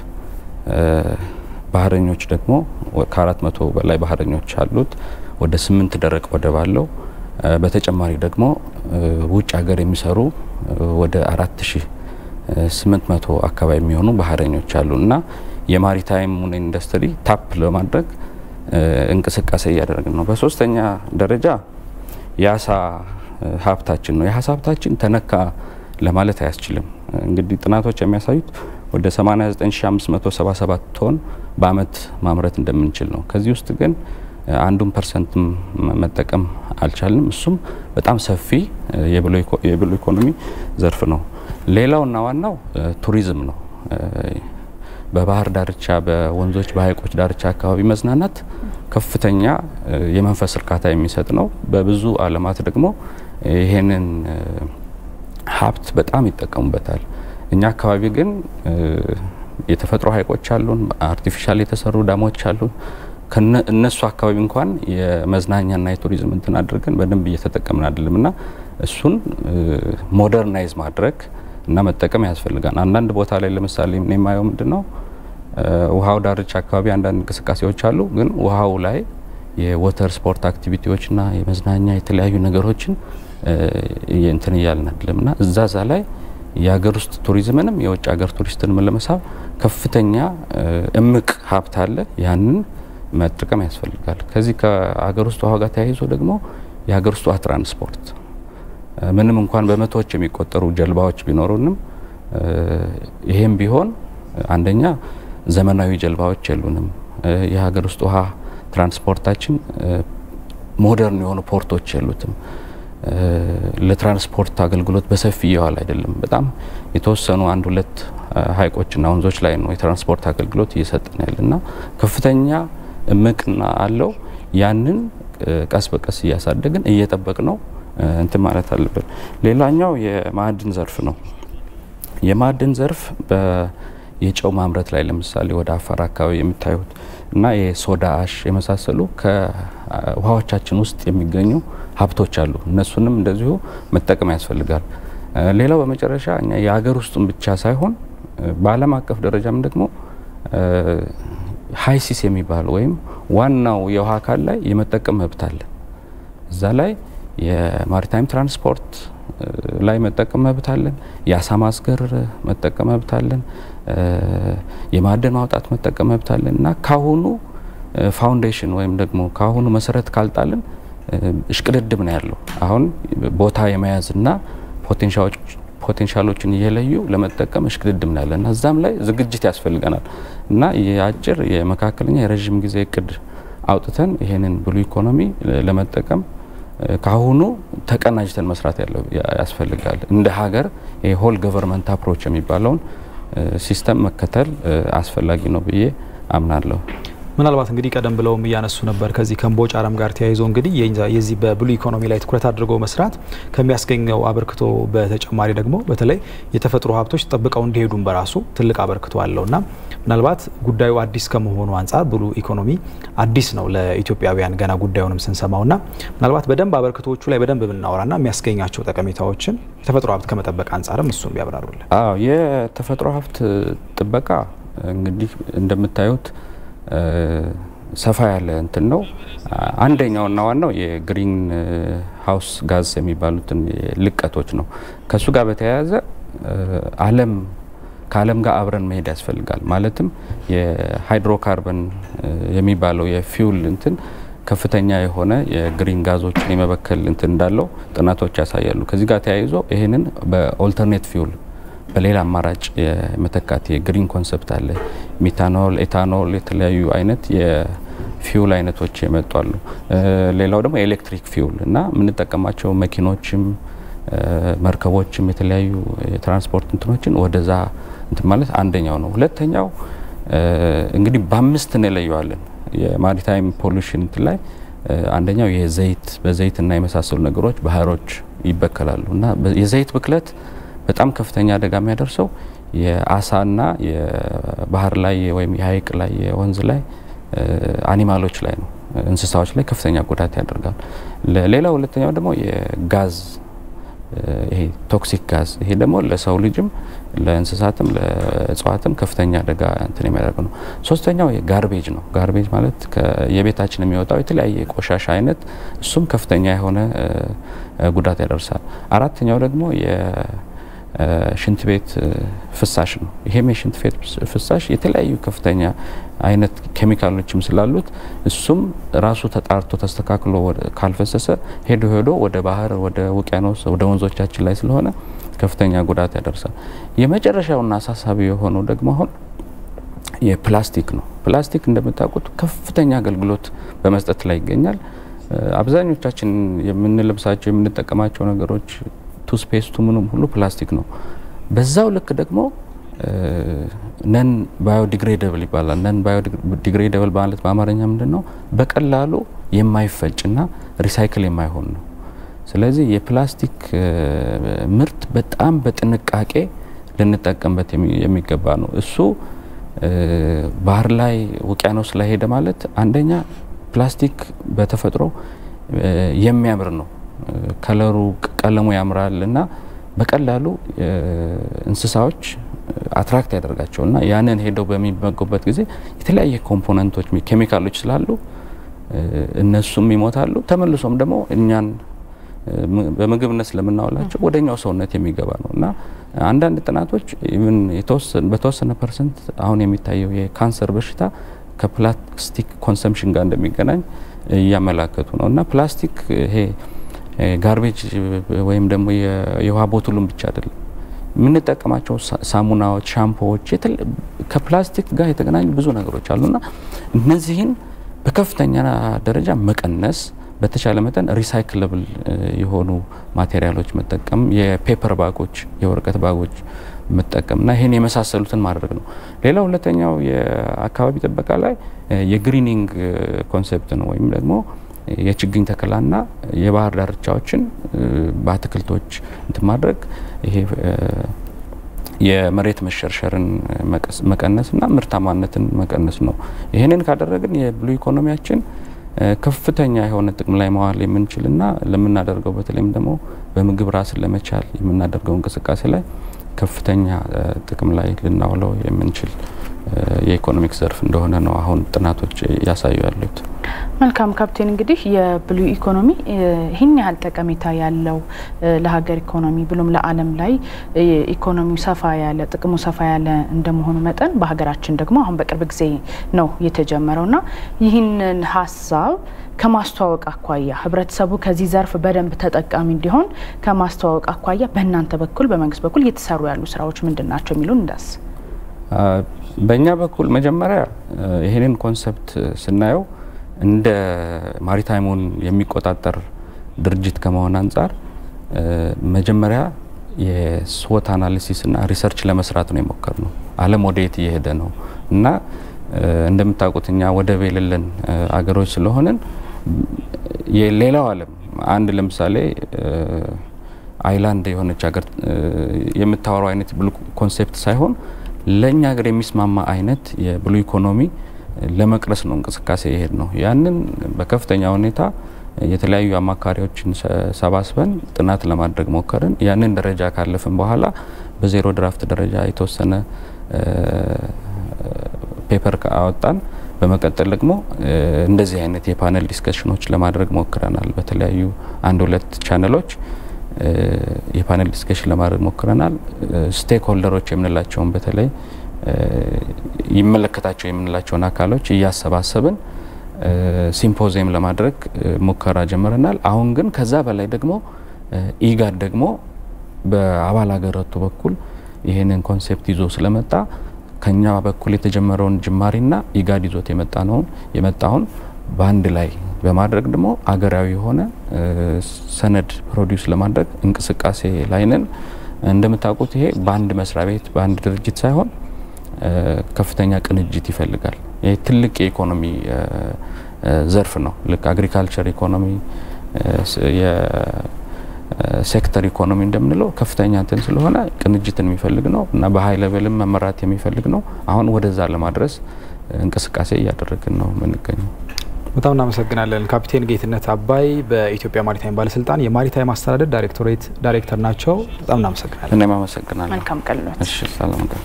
ባህረኞች ደግሞ ከአራት መቶ በላይ ባህረኞች አሉት። ወደ ስምንት ደረቅ ወደብ አለው። በተጨማሪ ደግሞ ውጭ ሀገር የሚሰሩ ወደ አራት ሺህ ስምንት መቶ አካባቢ የሚሆኑ ባህረኞች አሉ እና የማሪታይሙን ኢንዱስትሪ ታፕ ለማድረግ እንቅስቃሴ እያደረግን ነው። በሶስተኛ ደረጃ የአሳ ሀብታችን ነው። የአሳ ሀብታችን ተነካ ለማለት አያስችልም። እንግዲህ ጥናቶች የሚያሳዩት ወደ 89577 ቶን በአመት ማምረት እንደምንችል ነው። ከዚህ ውስጥ ግን አንዱን ፐርሰንት መጠቀም አልቻልንም። እሱም በጣም ሰፊ የብሉ ኢኮኖሚ ዘርፍ ነው። ሌላውና ዋናው ቱሪዝም ነው። በባህር ዳርቻ፣ በወንዞች፣ በሀይቆች ዳርቻ አካባቢ መዝናናት ከፍተኛ የመንፈስ እርካታ የሚሰጥ ነው። በብዙ አለማት ደግሞ ይሄንን ሀብት በጣም ይጠቀሙበታል። እኛ አካባቢ ግን የተፈጥሮ ሀይቆች አሉን፣ አርቲፊሻል የተሰሩ ዳሞች አሉን። እነሱ አካባቢ እንኳን የመዝናኛና የቱሪዝም እንትን አድርገን በደንብ እየተጠቀምን አይደለም እና እሱን ሞደርናይዝ ማድረግ እና መጠቀም ያስፈልጋል። አንዳንድ ቦታ ላይ ለምሳሌ የማየው ምንድን ነው ውሃው ዳርቻ አካባቢ አንዳንድ እንቅስቃሴዎች አሉ፣ ግን ውሃው ላይ የወተር ስፖርት አክቲቪቲዎችና የመዝናኛ የተለያዩ ነገሮችን እንትን እያልን አይደለም እና እዛ ዛ ላይ የሀገር ውስጥ ቱሪዝምንም የውጭ ሀገር ቱሪስትንም ለመሳብ ከፍተኛ እምቅ ሀብት አለ። ያንን መጠቀም ያስፈልጋል። ከዚህ ከሀገር ውስጥ ውሃ ጋር ተያይዞ ደግሞ የሀገር ውስጥ ውሃ ትራንስፖርት ምንም እንኳን በመቶዎች የሚቆጠሩ ጀልባዎች ቢኖሩንም ይሄም ቢሆን አንደኛ ዘመናዊ ጀልባዎች የሉንም። የሀገር ውስጥ ውሃ ትራንስፖርታችን ሞደርን የሆኑ ፖርቶች የሉትም። ለትራንስፖርት አገልግሎት በሰፊ እየዋል አይደለም። በጣም የተወሰኑ አንድ ሁለት ሀይቆችና ወንዞች ላይ ነው የትራንስፖርት አገልግሎት እየሰጠን ያለና ከፍተኛ እምቅና አለው። ያንን ቀስ በቀስ እያሳደግን እየጠበቅ ነው እንትን ማለት አለብን። ሌላኛው የማዕድን ዘርፍ ነው። የማዕድን ዘርፍ የጨው ማምረት ላይ ለምሳሌ ወደ አፋር አካባቢ የምታዩት እና የሶዳ አሽ የመሳሰሉ ከውሃዎቻችን ውስጥ የሚገኙ ሀብቶች አሉ። እነሱንም እንደዚሁ መጠቀም ያስፈልጋል። ሌላው በመጨረሻ እኛ የሀገር ውስጡን ብቻ ሳይሆን በዓለም አቀፍ ደረጃም ደግሞ ሀይሲስ የሚባል ወይም ዋናው የውሃ አካል ላይ የመጠቀም መብት አለ። እዛ ላይ የማሪታይም ትራንስፖርት ላይ መጠቀም መብት አለን። የአሳ ማስገር መጠቀም መብት አለን። የማዕድን ማውጣት መጠቀም መብት አለን እና ካሁኑ ፋውንዴሽን ወይም ደግሞ ካሁኑ መሰረት ካልጣልን እሽቅድድም ነው ያለው። አሁን ቦታ የመያዝና ፖቴንሻሎችን እየለዩ ለመጠቀም እሽቅድድም ናለን እና እዛም ላይ ዝግጅት ያስፈልገናል እና የአጭር የመካከለኛ የረዥም ጊዜ እቅድ አውጥተን ይሄንን ብሉ ኢኮኖሚ ለመጠቀም ከአሁኑ ተቀናጅተን መስራት ያለው ያስፈልጋል። እንደ ሀገር የሆል ገቨርንመንት አፕሮች የሚባለውን ሲስተም መከተል አስፈላጊ ነው ብዬ አምናለሁ። ምናልባት እንግዲህ ቀደም ብለውም እያነሱ ነበር ከዚህ ከእምቦጭ አረም ጋር ተያይዞ እንግዲህ የዚህ በብሉ ኢኮኖሚ ላይ ትኩረት አድርጎ መስራት ከሚያስገኘው አበርክቶ በተጨማሪ ደግሞ በተለይ የተፈጥሮ ሀብቶች ጠብቀው እንዲሄዱም በራሱ ትልቅ አበርክቶ አለው እና ምናልባት ጉዳዩ አዲስ ከመሆኑ አንጻር ብሉ ኢኮኖሚ አዲስ ነው ለኢትዮጵያውያን ገና ጉዳዩንም ስንሰማው ና ምናልባት በደንብ አበርክቶቹ ላይ በደንብ ብናወራ ና የሚያስገኛቸው ጠቀሜታዎችን የተፈጥሮ ሀብት ከመጠበቅ አንጻርም እሱን ቢያብራሩልን። አዎ የተፈጥሮ ሀብት ጥበቃ እንግዲህ እንደምታዩት ሰፋ ያለ እንትን ነው። አንደኛውና ዋናው የግሪን ሀውስ ጋዝ የሚባሉትን ልቀቶች ነው። ከእሱ ጋር በተያያዘ ዓለም ከዓለም ጋር አብረን መሄድ ያስፈልጋል። ማለትም የሃይድሮካርበን የሚባለው የፊውል እንትን ከፍተኛ የሆነ የግሪን ጋዞችን የመበከል እንትን እንዳለው ጥናቶች ያሳያሉ። ከዚህ ጋር ተያይዞ ይህንን በኦልተርኔት ፊውል በሌላ አማራጭ የመተካት የግሪን ኮንሰፕት አለ። ሚታኖል፣ ኤታኖል የተለያዩ አይነት የፊውል አይነቶች የመጡ አሉ። ሌላው ደግሞ የኤሌክትሪክ ፊውል እና የምንጠቀማቸው መኪኖችም መርከቦችም የተለያዩ የትራንስፖርት እንትኖችን ወደዛ እንትን ማለት አንደኛው ነው። ሁለተኛው እንግዲህ በአምስት እንለየዋለን የማሪታይም ፖሉሽን እንትን ላይ አንደኛው የዘይት በዘይትና የመሳሰሉ ነገሮች ባህሮች ይበከላሉ እና የዘይት ብክለት በጣም ከፍተኛ አደጋ የሚያደርሰው የአሳና የባህር ላይ ወይም የሀይቅ ላይ የወንዝ ላይ አኒማሎች ላይ ነው፣ እንስሳዎች ላይ ከፍተኛ ጉዳት ያደርጋል። ሌላ ሁለተኛው ደግሞ የጋዝ ይሄ ቶክሲክ ጋዝ ይሄ ደግሞ ለሰው ልጅም ለእንስሳትም ለእጽዋትም ከፍተኛ አደጋ እንትን የሚያደርግ ነው። ሶስተኛው ጋርቤጅ ነው። ጋርቤጅ ማለት የቤታችን የሚወጣው የተለያየ ቆሻሻ አይነት እሱም ከፍተኛ የሆነ ጉዳት ያደርሳል። አራተኛው ደግሞ ሽንት ቤት ፍሳሽ ነው። ይሄም የሽንት ቤት ፍሳሽ የተለያዩ ከፍተኛ አይነት ኬሚካሎችም ስላሉት እሱም ራሱ ተጣርቶ ተስተካክሎ ካልፈሰሰ ሄዶ ሄዶ ወደ ባህር፣ ወደ ውቅያኖስ፣ ወደ ወንዞቻችን ላይ ስለሆነ ከፍተኛ ጉዳት ያደርሳል። የመጨረሻውና አሳሳቢ የሆነው ደግሞ አሁን የፕላስቲክ ነው። ፕላስቲክ እንደምታውቁት ከፍተኛ አገልግሎት በመስጠት ላይ ይገኛል። አብዛኞቻችን የምንለብሳቸው የምንጠቀማቸው ነገሮች ቱስፔስቱ ምኑም ሁሉ ፕላስቲክ ነው። በዛው ልክ ደግሞ ነን ባዮዲግሬደብል ይባላል። ነን ባዮዲግሬደብል ማለት በአማርኛ ምንድን ነው? በቀላሉ የማይፈጭና ሪሳይክል የማይሆን ነው። ስለዚህ የፕላስቲክ ምርት በጣም በጥንቃቄ ልንጠቀምበት የሚገባ ነው። እሱ ባህር ላይ ውቅያኖስ ላይ ሄደ ማለት አንደኛ ፕላስቲክ በተፈጥሮ የሚያምር ነው። ከለሩ ቀለሙ ያምራል እና በቀላሉ እንስሳዎች አትራክት ያደርጋቸው እና ያንን ሄደው በሚመገቡበት ጊዜ የተለያየ ኮምፖነንቶች ኬሚካሎች ስላሉ እነሱም ይሞታሉ። ተመልሶም ደግሞ እኛን በምግብነት ስለምናውላቸው ወደኛው ሰውነት የሚገባ ነው እና አንዳንድ ጥናቶች በተወሰነ ፐርሰንት አሁን የሚታየው የካንሰር በሽታ ከፕላስቲክ ኮንሰምሽን ጋር እንደሚገናኝ እያመላከቱ ነው እና ፕላስቲክ ይሄ ጋርቤጅ ወይም ደግሞ የውሃ ቦትሉን ብቻ አይደለም የምንጠቀማቸው ሳሙናዎች፣ ሻምፖዎች ከፕላስቲክ ጋር የተገናኙ ብዙ ነገሮች አሉና እነዚህን በከፍተኛ ደረጃ መቀነስ በተቻለ መጠን ሪሳይክለብል የሆኑ ማቴሪያሎች መጠቀም፣ የፔፐር ባጎች፣ የወረቀት ባጎች መጠቀምና ይህን የመሳሰሉትን ማድረግ ነው። ሌላ ሁለተኛው የአካባቢ ጥበቃ ላይ የግሪኒንግ ኮንሴፕት ነው ወይም ደግሞ የችግኝ ተከላና የባህር ዳርቻዎችን በአትክልቶች እንትን ማድረግ ይሄ የመሬት መሸርሸርን መቀነስና ምርታማነትን መቀነስ ነው። ይህንን ካደረግን የብሉ ኢኮኖሚያችን ከፍተኛ የሆነ ጥቅም ላይ መዋል የምንችልና ለምናደርገው በተለይም ደግሞ በምግብ ራስን ለመቻል የምናደርገው እንቅስቃሴ ላይ ከፍተኛ ጥቅም ላይ ልናውለው የምንችል የኢኮኖሚክ ዘርፍ እንደሆነ ነው አሁን ጥናቶች እያሳዩ ያሉት። መልካም ካፕቴን፣ እንግዲህ የብሉ ኢኮኖሚ ይህን ያህል ጠቀሜታ ያለው ለሀገር ኢኮኖሚ ብሎም ለዓለም ላይ ኢኮኖሚው ሰፋ ያለ ጥቅሙ ሰፋ ያለ እንደመሆኑ መጠን በሀገራችን ደግሞ አሁን በቅርብ ጊዜ ነው የተጀመረውና ይህንን ሀሳብ ከማስተዋወቅ አኳያ ህብረተሰቡ ከዚህ ዘርፍ በደንብ ተጠቃሚ እንዲሆን ከማስተዋወቅ አኳያ በእናንተ በኩል በመንግስት በኩል እየተሰሩ ያሉ ስራዎች ምንድን ናቸው የሚሉን እንዳስ በእኛ በኩል መጀመሪያ ይህንን ኮንሰፕት ስናየው እንደ ማሪታይሙን የሚቆጣጠር ድርጅት ከመሆን አንጻር መጀመሪያ የስወት አናሊሲስ እና ሪሰርች ለመስራት ነው የሞከር ነው። ዓለም ወደ የት እየሄደ ነው እና እንደምታውቁት እኛ ወደብ የሌለን አገሮች ስለሆንን የሌላው ዓለም አንድ ለምሳሌ አይላንድ የሆነች ሀገር የምታወራው አይነት ብሉ ኮንሴፕት ሳይሆን ለእኛ ሀገር የሚስማማ አይነት የብሉ ኢኮኖሚ ለመቅረስ ነው እንቅስቃሴ ይሄድ ነው። ያንን በከፍተኛ ሁኔታ የተለያዩ አማካሪዎችን ሰባስበን ጥናት ለማድረግ ሞከርን። ያንን ደረጃ ካለፍን በኋላ በዜሮ ድራፍት ደረጃ የተወሰነ ፔፐር አወጣን። በመቀጠል ደግሞ እንደዚህ አይነት የፓነል ዲስከሽኖች ለማድረግ ሞክረናል። በተለያዩ አንድ ሁለት ቻነሎች የፓነል ዲስከሽን ለማድረግ ሞክረናል። ስቴክ ሆልደሮች የምንላቸውን በተለይ ይመለከታቸው የምንላቸውን አካሎች እያሰባሰብን ሲምፖዚየም ለማድረግ ሙከራ ጀምረናል። አሁን ግን ከዛ በላይ ደግሞ ኢጋድ ደግሞ በአባል ሀገራቱ በኩል ይህንን ኮንሴፕት ይዞ ስለመጣ ከኛ በኩል የተጀመረውን ጅማሬና ኢጋድ ይዞት የመጣ ነውን የመጣውን በአንድ ላይ በማድረግ ደግሞ አገራዊ የሆነ ሰነድ ፕሮዲውስ ለማድረግ እንቅስቃሴ ላይ ነን። እንደምታውቁት ይሄ በአንድ መስሪያ ቤት በአንድ ድርጅት ሳይሆን ከፍተኛ ቅንጅት ይፈልጋል። ይህ ትልቅ የኢኮኖሚ ዘርፍ ነው። ልክ አግሪካልቸር ኢኮኖሚ ሴክተር ኢኮኖሚ እንደምንለው ከፍተኛ እንትን ስለሆነ ቅንጅትን የሚፈልግ ነው እና በሀይ ሌቨልም መመራት የሚፈልግ ነው። አሁን ወደዛ ለማድረስ እንቅስቃሴ እያደረግን ነው የምንገኘው። በጣም እናመሰግናለን። ካፒቴን ጌትነት አባይ በኢትዮጵያ ማሪታይም ባለስልጣን የማሪታይም አስተዳደር ዳይሬክቶሬት ዳይሬክተር ናቸው። በጣም እናመሰግናለን። እኔም አመሰግናለሁ። መልካም ቀን። እሺ፣ ሰላም ቀን።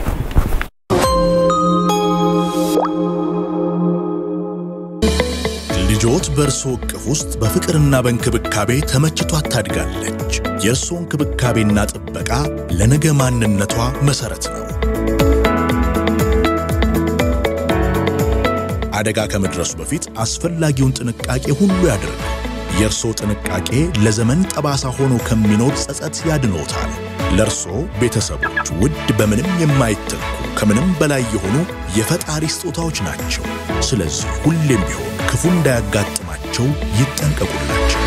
ልጆት በእርሶ እቅፍ ውስጥ በፍቅርና በእንክብካቤ ተመችቷት ታድጋለች። የእርሶ እንክብካቤና ጥበቃ ለነገ ማንነቷ መሰረት ነው። አደጋ ከመድረሱ በፊት አስፈላጊውን ጥንቃቄ ሁሉ ያድርግ። የእርሶ ጥንቃቄ ለዘመን ጠባሳ ሆኖ ከሚኖር ጸጸት ያድኖታል። ለእርሶ ቤተሰቦች ውድ በምንም የማይተኩ ከምንም በላይ የሆኑ የፈጣሪ ስጦታዎች ናቸው። ስለዚህ ሁሌም ቢሆን ክፉ እንዳያጋጥማቸው ይጠንቀቁላቸው።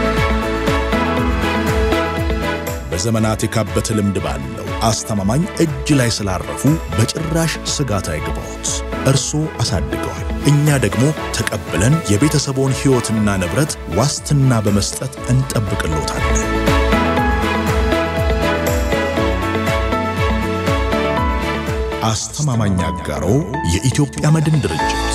በዘመናት የካበተ ልምድ ባለው አስተማማኝ እጅ ላይ ስላረፉ በጭራሽ ስጋት አይግባዎት። እርሶ አሳድገዋል፣ እኛ ደግሞ ተቀብለን የቤተሰቦን ሕይወትና ንብረት ዋስትና በመስጠት እንጠብቅሎታለን። አስተማማኝ አጋሮ የኢትዮጵያ መድን ድርጅት።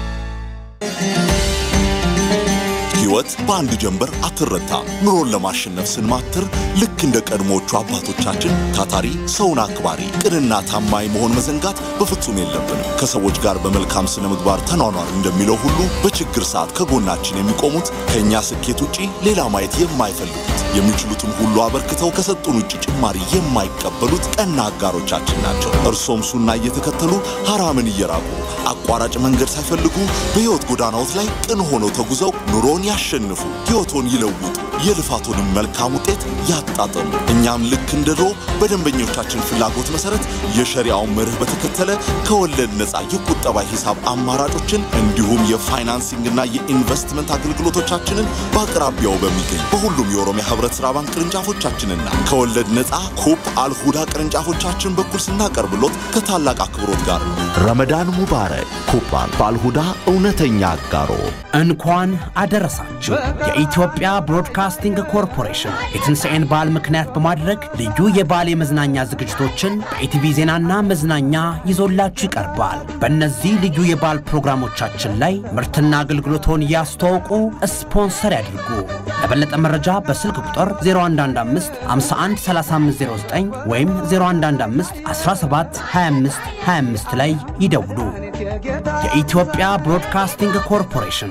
ሕይወት በአንድ ጀንበር አትረታም። ኑሮን ለማሸነፍ ስንማትር ልክ እንደ ቀድሞዎቹ አባቶቻችን ታታሪ፣ ሰውን አክባሪ፣ ቅንና ታማኝ መሆን መዘንጋት በፍጹም የለብንም። ከሰዎች ጋር በመልካም ስነ ምግባር ተኗኗር እንደሚለው ሁሉ በችግር ሰዓት ከጎናችን የሚቆሙት ከእኛ ስኬት ውጪ ሌላ ማየት የማይፈልጉት የሚችሉትን ሁሉ አበርክተው ከሰጡን ውጭ ጭማሪ የማይቀበሉት ቀና አጋሮቻችን ናቸው። እርሶም ሱና እየተከተሉ ሐራምን እየራቁ አቋራጭ መንገድ ሳይፈልጉ በሕይወት ጎዳናዎት ላይ ቅን ሆነው ተጉዘው ኑሮን ያሸንፉ፣ ሕይወቶን ይለውጡ፣ የልፋቶንም መልካም ውጤት ያጣጥሙ። እኛም ልክ እንደ ድሮ በደንበኞቻችን ፍላጎት መሰረት የሸሪያውን መርህ በተከተለ ከወለድ ነፃ የቁጠባ ሂሳብ አማራጮችን እንዲሁም የፋይናንሲንግና የኢንቨስትመንት አገልግሎቶቻችንን በአቅራቢያው በሚገኝ በሁሉም የኦሮሚያ ህብረት ሥራ ባንክ ቅርንጫፎቻችንና ከወለድ ነፃ ኩፕ አልሁዳ ቅርንጫፎቻችን በኩል ስናቀርብሎት ከታላቅ አክብሮት ጋር ነው። ረመዳን ሙባረክ። ኩባን በአልሁዳ እውነተኛ አጋሮ እንኳን አደረሳችሁ። የኢትዮጵያ ብሮድካስቲንግ ኮርፖሬሽን የትንሣኤን በዓል ምክንያት በማድረግ ልዩ የበዓል የመዝናኛ ዝግጅቶችን በኢቲቪ ዜናና መዝናኛ ይዞላችሁ ይቀርባል። በእነዚህ ልዩ የበዓል ፕሮግራሞቻችን ላይ ምርትና አገልግሎቶን ያስተዋውቁ፣ ስፖንሰር ያድርጉ። ለበለጠ መረጃ በስልክ ቁጥር 0115 51 3509 ወይም 0115 17 25 25 ላይ ይደውሉ። የኢትዮጵያ ብሮድካስቲንግ ኮርፖሬሽን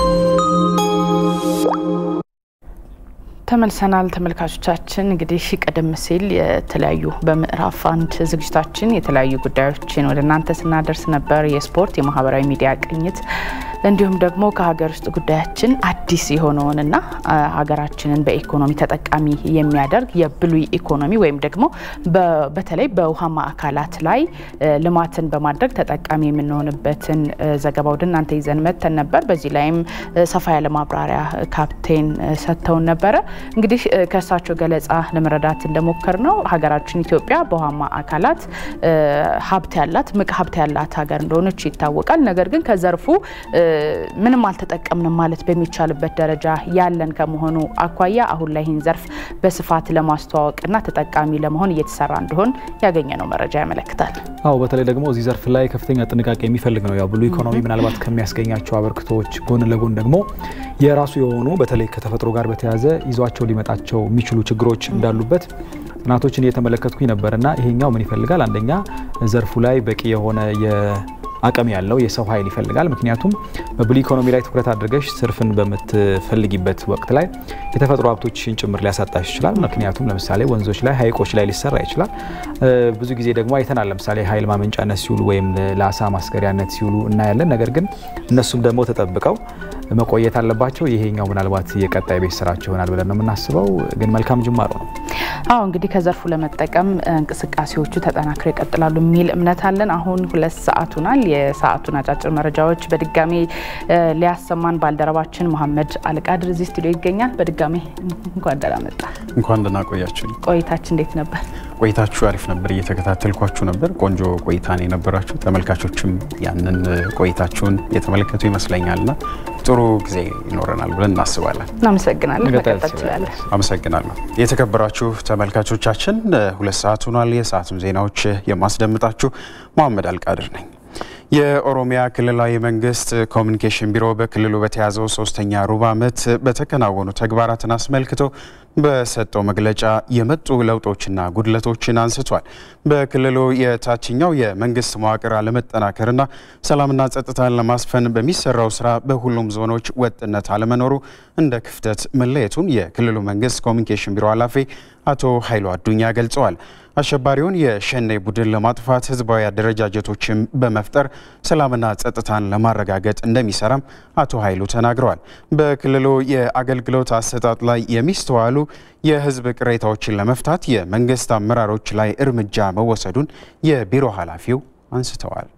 ተመልሰናል ተመልካቾቻችን። እንግዲህ ቀደም ሲል የተለያዩ በምዕራፍ አንድ ዝግጅታችን የተለያዩ ጉዳዮችን ወደ እናንተ ስናደርስ ነበር። የስፖርት የማህበራዊ ሚዲያ ቅኝት እንዲሁም ደግሞ ከሀገር ውስጥ ጉዳያችን አዲስ የሆነውንና ሀገራችንን በኢኮኖሚ ተጠቃሚ የሚያደርግ የብሉይ ኢኮኖሚ ወይም ደግሞ በተለይ በውሃማ አካላት ላይ ልማትን በማድረግ ተጠቃሚ የምንሆንበትን ዘገባ ወደ እናንተ ይዘን መጥተን ነበር። በዚህ ላይም ሰፋ ያለ ማብራሪያ ካፕቴን ሰጥተውን ነበረ። እንግዲህ ከእሳቸው ገለጻ ለመረዳት እንደሞከር ነው ሀገራችን ኢትዮጵያ በውሃማ አካላት ሀብት ያላት ምቅ ሀብት ያላት ሀገር እንደሆነች ይታወቃል። ነገር ግን ከዘርፉ ምንም አልተጠቀምንም ማለት በሚቻልበት ደረጃ ያለን ከመሆኑ አኳያ አሁን ላይ ይህን ዘርፍ በስፋት ለማስተዋወቅና ተጠቃሚ ለመሆን እየተሰራ እንደሆን ያገኘ ነው መረጃ ያመለክታል። አዎ በተለይ ደግሞ እዚህ ዘርፍ ላይ ከፍተኛ ጥንቃቄ የሚፈልግ ነው። ያው ብሉ ኢኮኖሚ ምናልባት ከሚያስገኛቸው አበርክቶዎች ጎን ለጎን ደግሞ የራሱ የሆኑ በተለይ ከተፈጥሮ ጋር በተያያዘ ይዟቸው ሊመጣቸው የሚችሉ ችግሮች እንዳሉበት ጥናቶችን እየተመለከትኩኝ ነበርና ይሄኛው ምን ይፈልጋል? አንደኛ ዘርፉ ላይ በቂ የሆነ አቅም ያለው የሰው ኃይል ይፈልጋል። ምክንያቱም በብሉ ኢኮኖሚ ላይ ትኩረት አድርገሽ ትርፍን በምትፈልጊበት ወቅት ላይ የተፈጥሮ ሀብቶችን ጭምር ሊያሳጣሽ ይችላል። ምክንያቱም ለምሳሌ ወንዞች ላይ፣ ሀይቆች ላይ ሊሰራ ይችላል። ብዙ ጊዜ ደግሞ አይተናል። ለምሳሌ ኃይል ማመንጫነት ሲውሉ ወይም ለአሳ ማስገሪያነት ሲውሉ እናያለን። ነገር ግን እነሱም ደግሞ ተጠብቀው መቆየት አለባቸው። ይሄኛው ምናልባት የቀጣይ ቤት ስራቸው ይሆናል ብለን ነው የምናስበው። ግን መልካም ጅማሮ ነው። አዎ እንግዲህ ከዘርፉ ለመጠቀም እንቅስቃሴዎቹ ተጠናክረው ይቀጥላሉ የሚል እምነት አለን። አሁን ሁለት ሰዓት ሆኗል። የሰዓቱን አጫጭር መረጃዎች በድጋሚ ሊያሰማን ባልደረባችን መሐመድ አልቃድር እዚህ ስቱዲዮ ይገኛል። በድጋሚ እንኳን ደህና መጣ። እንኳን ደህና ቆያችሁ። ቆይታችን እንዴት ነበር? ቆይታችሁ አሪፍ ነበር። እየተከታተልኳችሁ ነበር። ቆንጆ ቆይታ ነው የነበራችሁ። ተመልካቾችም ያንን ቆይታችሁን የተመለከቱ ይመስለኛልና ጥሩ ጊዜ ይኖረናል ብለን እናስባለን። እናመሰግናለን። መቀጠል ትችላለን። አመሰግናለሁ። የተከበራችሁ ተመልካቾቻችን ሁለት ሰዓት ሆኗል። የሰዓቱን ዜናዎች የማስደምጣችሁ መሐመድ አልቃድር ነኝ። የኦሮሚያ ክልላዊ መንግስት ኮሚኒኬሽን ቢሮ በክልሉ በተያዘው ሶስተኛ ሩብ ዓመት በተከናወኑ ተግባራትን አስመልክቶ በሰጠው መግለጫ የመጡ ለውጦችና ጉድለቶችን አንስቷል። በክልሉ የታችኛው የመንግስት መዋቅር አለመጠናከርና ሰላምና ጸጥታን ለማስፈን በሚሰራው ስራ በሁሉም ዞኖች ወጥነት አለመኖሩ እንደ ክፍተት መለየቱን የክልሉ መንግስት ኮሚኒኬሽን ቢሮ ኃላፊ አቶ ኃይሉ አዱኛ ገልጸዋል። አሸባሪውን የሸኔ ቡድን ለማጥፋት ህዝባዊ አደረጃጀቶችን በመፍጠር ሰላምና ጸጥታን ለማረጋገጥ እንደሚሰራም አቶ ኃይሉ ተናግረዋል። በክልሉ የአገልግሎት አሰጣጥ ላይ የሚስተዋሉ የህዝብ ቅሬታዎችን ለመፍታት የመንግስት አመራሮች ላይ እርምጃ መወሰዱን የቢሮ ኃላፊው አንስተዋል።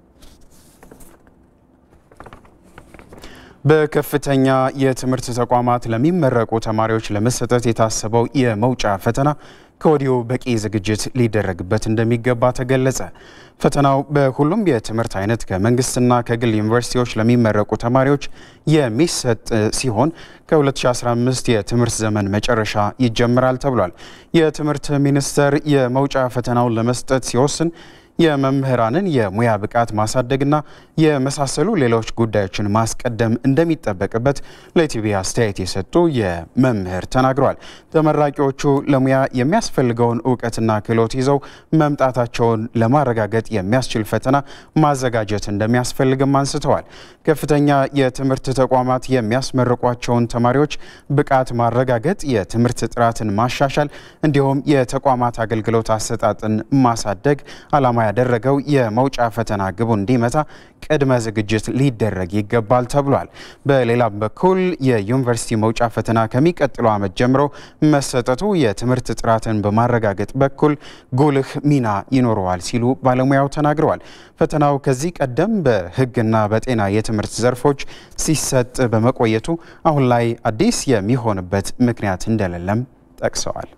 በከፍተኛ የትምህርት ተቋማት ለሚመረቁ ተማሪዎች ለመሰጠት የታሰበው የመውጫ ፈተና ከወዲሁ በቂ ዝግጅት ሊደረግበት እንደሚገባ ተገለጸ። ፈተናው በሁሉም የትምህርት አይነት ከመንግስትና ከግል ዩኒቨርሲቲዎች ለሚመረቁ ተማሪዎች የሚሰጥ ሲሆን ከ2015 የትምህርት ዘመን መጨረሻ ይጀምራል ተብሏል። የትምህርት ሚኒስቴር የመውጫ ፈተናውን ለመስጠት ሲወስን የመምህራንን የሙያ ብቃት ማሳደግና የመሳሰሉ ሌሎች ጉዳዮችን ማስቀደም እንደሚጠበቅበት ለኢቲቪ አስተያየት የሰጡ የመምህር ተናግረዋል። ተመራቂዎቹ ለሙያ የሚያስፈልገውን እውቀትና ክህሎት ይዘው መምጣታቸውን ለማረጋገጥ የሚያስችል ፈተና ማዘጋጀት እንደሚያስፈልግም አንስተዋል። ከፍተኛ የትምህርት ተቋማት የሚያስመርቋቸውን ተማሪዎች ብቃት ማረጋገጥ፣ የትምህርት ጥራትን ማሻሻል እንዲሁም የተቋማት አገልግሎት አሰጣጥን ማሳደግ ዓላማ ያደረገው የመውጫ ፈተና ግቡ እንዲመታ ቅድመ ዝግጅት ሊደረግ ይገባል ተብሏል። በሌላም በኩል የዩኒቨርሲቲ መውጫ ፈተና ከሚቀጥለው ዓመት ጀምሮ መሰጠቱ የትምህርት ጥራትን በማረጋገጥ በኩል ጉልህ ሚና ይኖረዋል ሲሉ ባለሙያው ተናግረዋል። ፈተናው ከዚህ ቀደም በሕግና በጤና የትምህርት ዘርፎች ሲሰጥ በመቆየቱ አሁን ላይ አዲስ የሚሆንበት ምክንያት እንደሌለም ጠቅሰዋል።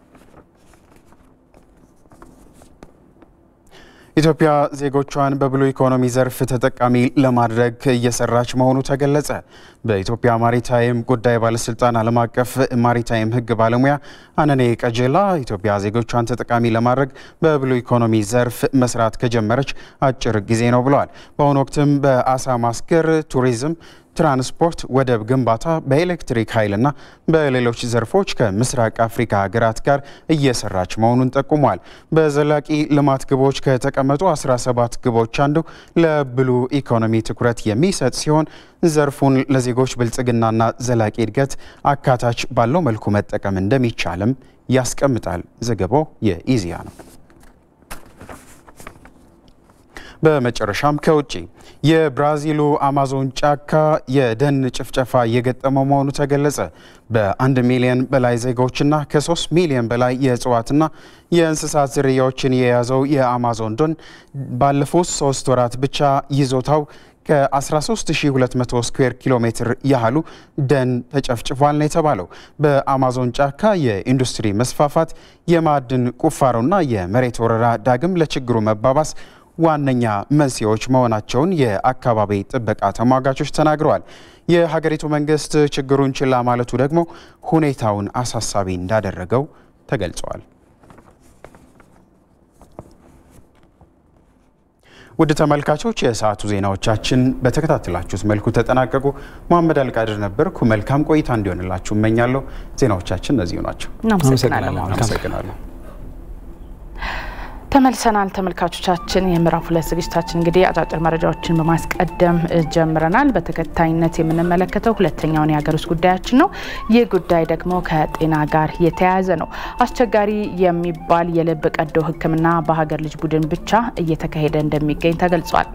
ኢትዮጵያ ዜጎቿን በብሉ ኢኮኖሚ ዘርፍ ተጠቃሚ ለማድረግ እየሰራች መሆኑ ተገለጸ። በኢትዮጵያ ማሪታይም ጉዳይ ባለስልጣን ዓለም አቀፍ ማሪታይም ሕግ ባለሙያ አነኔ ቀጀላ ኢትዮጵያ ዜጎቿን ተጠቃሚ ለማድረግ በብሉ ኢኮኖሚ ዘርፍ መስራት ከጀመረች አጭር ጊዜ ነው ብለዋል። በአሁኑ ወቅትም በአሳ ማስገር፣ ቱሪዝም ትራንስፖርት፣ ወደብ ግንባታ፣ በኤሌክትሪክ ኃይልና በሌሎች ዘርፎች ከምስራቅ አፍሪካ ሀገራት ጋር እየሰራች መሆኑን ጠቁሟል። በዘላቂ ልማት ግቦች ከተቀመጡ 17 ግቦች አንዱ ለብሉ ኢኮኖሚ ትኩረት የሚሰጥ ሲሆን ዘርፉን ለዜጎች ብልጽግናና ዘላቂ እድገት አካታች ባለው መልኩ መጠቀም እንደሚቻልም ያስቀምጣል። ዘገባው የኢዜአ ነው። በመጨረሻም ከውጭ የብራዚሉ አማዞን ጫካ የደን ጭፍጨፋ እየገጠመው መሆኑ ተገለጸ። በአንድ ሚሊዮን በላይ ዜጎችና ከሶስት ሚሊዮን በላይ የእጽዋትና የእንስሳት ዝርያዎችን የያዘው የአማዞን ደን ባለፉት ሶስት ወራት ብቻ ይዞታው ከ13200 ስኩዌር ኪሎ ሜትር ያህሉ ደን ተጨፍጭፏል ነው የተባለው። በአማዞን ጫካ የኢንዱስትሪ መስፋፋት፣ የማዕድን ቁፋሮና የመሬት ወረራ ዳግም ለችግሩ መባባስ ዋነኛ መንስኤዎች መሆናቸውን የአካባቢ ጥበቃ ተሟጋቾች ተናግረዋል። የሀገሪቱ መንግስት ችግሩን ችላ ማለቱ ደግሞ ሁኔታውን አሳሳቢ እንዳደረገው ተገልጿል። ውድ ተመልካቾች የሰዓቱ ዜናዎቻችን በተከታተላችሁት መልኩ ተጠናቀቁ። መሐመድ አልቃድር ነበርኩ። መልካም ቆይታ እንዲሆንላችሁ እመኛለሁ። ዜናዎቻችን እነዚሁ ናቸው። አመሰግናለሁ። ተመልሰናል ተመልካቾቻችን። የምዕራፍ ሁለት ዝግጅታችን እንግዲህ አጫጭር መረጃዎችን በማስቀደም ጀምረናል። በተከታይነት የምንመለከተው ሁለተኛውን የሀገር ውስጥ ጉዳያችን ነው። ይህ ጉዳይ ደግሞ ከጤና ጋር የተያያዘ ነው። አስቸጋሪ የሚባል የልብ ቀዶ ሕክምና በሀገር ልጅ ቡድን ብቻ እየተካሄደ እንደሚገኝ ተገልጿል።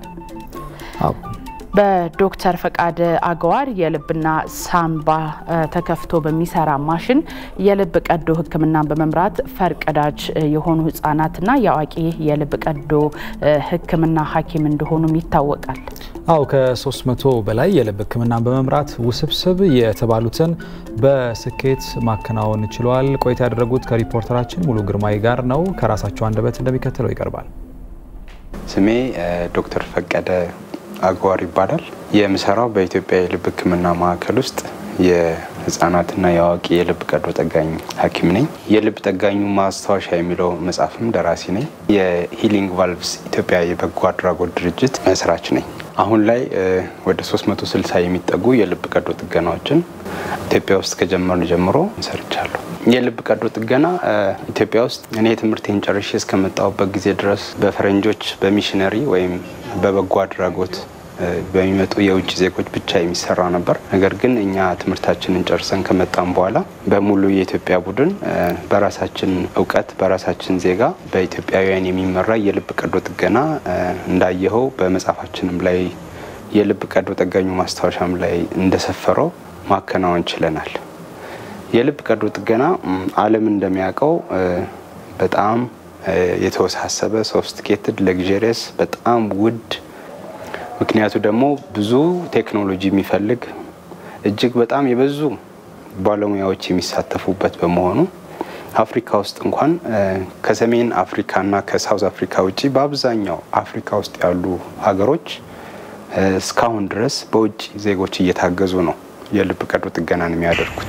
በዶክተር ፈቃደ አገዋር የልብና ሳምባ ተከፍቶ በሚሰራ ማሽን የልብ ቀዶ ህክምናን በመምራት ፈርቀዳጅ የሆኑ ህጻናትና የአዋቂ የልብ ቀዶ ህክምና ሐኪም እንደሆኑም ይታወቃል። አው ከ300 በላይ የልብ ህክምናን በመምራት ውስብስብ የተባሉትን በስኬት ማከናወን ችለዋል። ቆይታ ያደረጉት ከሪፖርተራችን ሙሉ ግርማይ ጋር ነው። ከራሳቸው አንደበት እንደሚከተለው ይቀርባል። ስሜ ዶክተር ፈቀደ አግዋር ይባላል። የምሰራው በኢትዮጵያ የልብ ህክምና ማዕከል ውስጥ የህጻናትና የአዋቂ የልብ ቀዶ ጠጋኝ ሐኪም ነኝ። የልብ ጠጋኙ ማስታወሻ የሚለው መጽሐፍም ደራሲ ነኝ። የሂሊንግ ቫልቭስ ኢትዮጵያ የበጎ አድራጎት ድርጅት መስራች ነኝ። አሁን ላይ ወደ 360 የሚጠጉ የልብ ቀዶ ጥገናዎችን ኢትዮጵያ ውስጥ ከጀመርን ጀምሮ ሰርቻለሁ። የልብ ቀዶ ጥገና ኢትዮጵያ ውስጥ እኔ ትምህርቴን ጨርሼ እስከመጣሁበት ጊዜ ድረስ በፈረንጆች በሚሽነሪ ወይም በበጎ አድራጎት በሚመጡ የውጭ ዜጎች ብቻ የሚሰራ ነበር። ነገር ግን እኛ ትምህርታችንን ጨርሰን ከመጣም በኋላ በሙሉ የኢትዮጵያ ቡድን በራሳችን እውቀት በራሳችን ዜጋ በኢትዮጵያውያን የሚመራ የልብ ቀዶ ጥገና እንዳየኸው በመጽሐፋችንም ላይ የልብ ቀዶ ጠጋኙ ማስታወሻም ላይ እንደሰፈረው ማከናወን ችለናል። የልብ ቀዶ ጥገና ዓለም እንደሚያውቀው በጣም የተወሳሰበ ሶፍስቲኬትድ ለግዠሪየስ በጣም ውድ ምክንያቱ ደግሞ ብዙ ቴክኖሎጂ የሚፈልግ እጅግ በጣም የበዙ ባለሙያዎች የሚሳተፉበት በመሆኑ አፍሪካ ውስጥ እንኳን ከሰሜን አፍሪካና ከሳውዝ አፍሪካ ውጭ በአብዛኛው አፍሪካ ውስጥ ያሉ ሀገሮች እስካሁን ድረስ በውጭ ዜጎች እየታገዙ ነው የልብ ቀዶ ጥገናን የሚያደርጉት።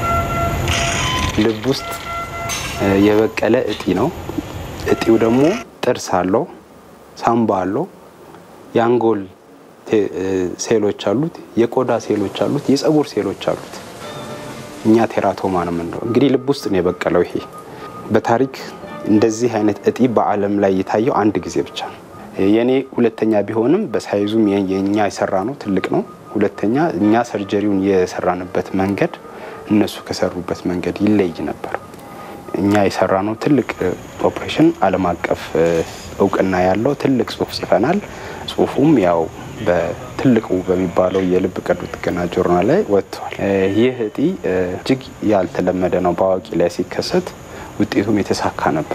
ልብ ውስጥ የበቀለ እጢ ነው። እጢው ደግሞ ጥርስ አለው፣ ሳምባ አለው፣ የአንጎል ሴሎች አሉት፣ የቆዳ ሴሎች አሉት፣ የጸጉር ሴሎች አሉት። እኛ ቴራቶማ ነው የምንለው። እንግዲህ ልብ ውስጥ ነው የበቀለው። ይሄ በታሪክ እንደዚህ አይነት እጢ በዓለም ላይ የታየው አንድ ጊዜ ብቻ ነው። የእኔ ሁለተኛ ቢሆንም በሳይዙም የእኛ የሰራ ነው ትልቅ ነው። ሁለተኛ እኛ ሰርጀሪውን የሰራንበት መንገድ እነሱ ከሰሩበት መንገድ ይለይ ነበር። እኛ የሰራ ነው ትልቅ ኦፕሬሽን ዓለም አቀፍ እውቅና ያለው ትልቅ ጽሁፍ ጽፈናል። ጽሁፉም ያው በትልቁ በሚባለው የልብ ቀዶ ጥገና ጆርናል ላይ ወጥቷል። ይህ እጢ እጅግ ያልተለመደ ነው። በአዋቂ ላይ ሲከሰት ውጤቱም የተሳካ ነበር።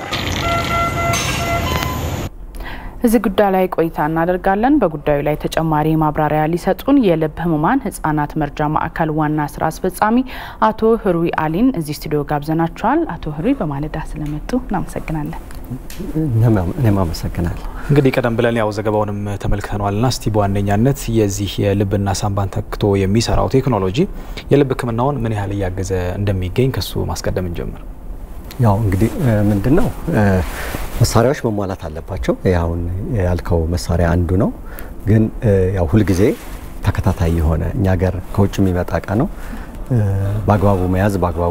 እዚህ ጉዳይ ላይ ቆይታ እናደርጋለን። በጉዳዩ ላይ ተጨማሪ ማብራሪያ ሊሰጡን የልብ ህሙማን ህጻናት መርጃ ማዕከል ዋና ስራ አስፈጻሚ አቶ ህሩይ አሊን እዚህ ስቱዲዮ ጋብዘናቸዋል። አቶ ህሩይ በማለዳ ስለመጡ እናመሰግናለን። እኔም አመሰግናለሁ። እንግዲህ ቀደም ብለን ያው ዘገባውንም ተመልክተነዋልና እስቲ በዋነኛነት የዚህ የልብና ሳምባን ተክቶ የሚሰራው ቴክኖሎጂ የልብ ህክምናውን ምን ያህል እያገዘ እንደሚገኝ ከሱ ማስቀደም እንጀምር። ያው እንግዲህ ምንድን ነው መሳሪያዎች መሟላት አለባቸው። አሁን ያልከው መሳሪያ አንዱ ነው። ግን ያው ሁልጊዜ ተከታታይ የሆነ እኛ ሀገር ከውጭ የሚመጣ እቃ ነው። በአግባቡ መያዝ በአግባቡ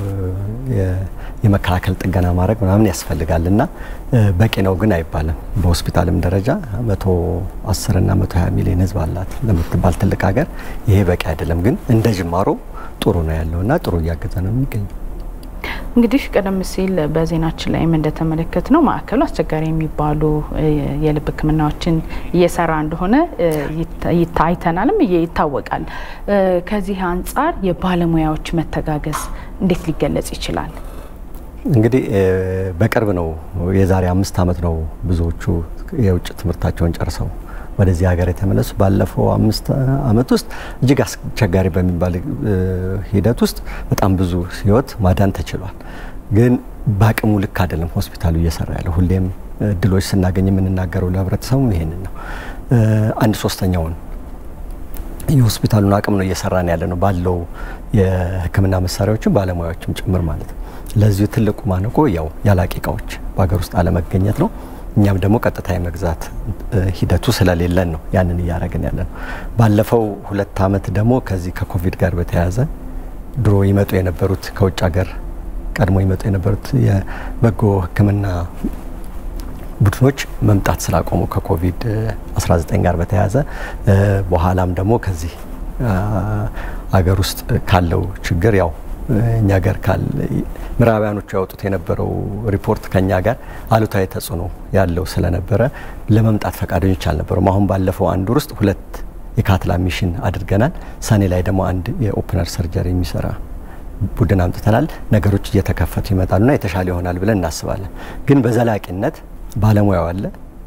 የመከላከል ጥገና ማድረግ ምናምን ያስፈልጋል እና በቂ ነው ግን አይባልም። በሆስፒታልም ደረጃ መቶ አስር እና መቶ ሀያ ሚሊዮን ህዝብ አላት ለምትባል ትልቅ ሀገር ይሄ በቂ አይደለም። ግን እንደ ጅማሮ ጥሩ ነው ያለው እና ጥሩ እያገዘ ነው የሚገኘው። እንግዲህ ቀደም ሲል በዜናችን ላይም እንደተመለከት ነው ማዕከሉ አስቸጋሪ የሚባሉ የልብ ሕክምናዎችን እየሰራ እንደሆነ አይተናልም ይታወቃል። ከዚህ አንጻር የባለሙያዎች መተጋገዝ እንዴት ሊገለጽ ይችላል? እንግዲህ በቅርብ ነው የዛሬ አምስት ዓመት ነው ብዙዎቹ የውጭ ትምህርታቸውን ጨርሰው ወደዚህ ሀገር የተመለሱ። ባለፈው አምስት ዓመት ውስጥ እጅግ አስቸጋሪ በሚባል ሂደት ውስጥ በጣም ብዙ ህይወት ማዳን ተችሏል። ግን በአቅሙ ልክ አይደለም ሆስፒታሉ እየሰራ ያለው። ሁሌም እድሎች ስናገኝ የምንናገረው ለህብረተሰቡ ይሄንን ነው። አንድ ሶስተኛውን የሆስፒታሉን አቅም ነው እየሰራን ያለ ነው ባለው የህክምና መሳሪያዎችም ባለሙያዎችም ጭምር ማለት ነው። ለዚሁ ትልቁ ማነቆ ያው ያላቂ እቃዎች በሀገር ውስጥ አለመገኘት ነው። እኛም ደግሞ ቀጥታ የመግዛት ሂደቱ ስለሌለን ነው ያንን እያደረግን ያለ ነው። ባለፈው ሁለት ዓመት ደግሞ ከዚህ ከኮቪድ ጋር በተያያዘ ድሮ ይመጡ የነበሩት ከውጭ ሀገር ቀድሞ ይመጡ የነበሩት የበጎ ህክምና ቡድኖች መምጣት ስላቆሙ ከኮቪድ 19 ጋር በተያያዘ በኋላም ደግሞ ከዚህ አገር ውስጥ ካለው ችግር ያው እኛ ጋር ካል ምዕራባውያኖቹ ያወጡት የነበረው ሪፖርት ከኛ ጋር አሉታዊ ተጽዕኖ ያለው ስለነበረ ለመምጣት ፈቃደኞች አልነበሩም። አሁን ባለፈው አንድ ወር ውስጥ ሁለት የካትላ ሚሽን አድርገናል። ሰኔ ላይ ደግሞ አንድ የኦፕነር ሰርጀሪ የሚሰራ ቡድን አምጥተናል። ነገሮች እየተከፈቱ ይመጣሉና የተሻለ ይሆናል ብለን እናስባለን። ግን በዘላቂነት ባለሙያው አለ፣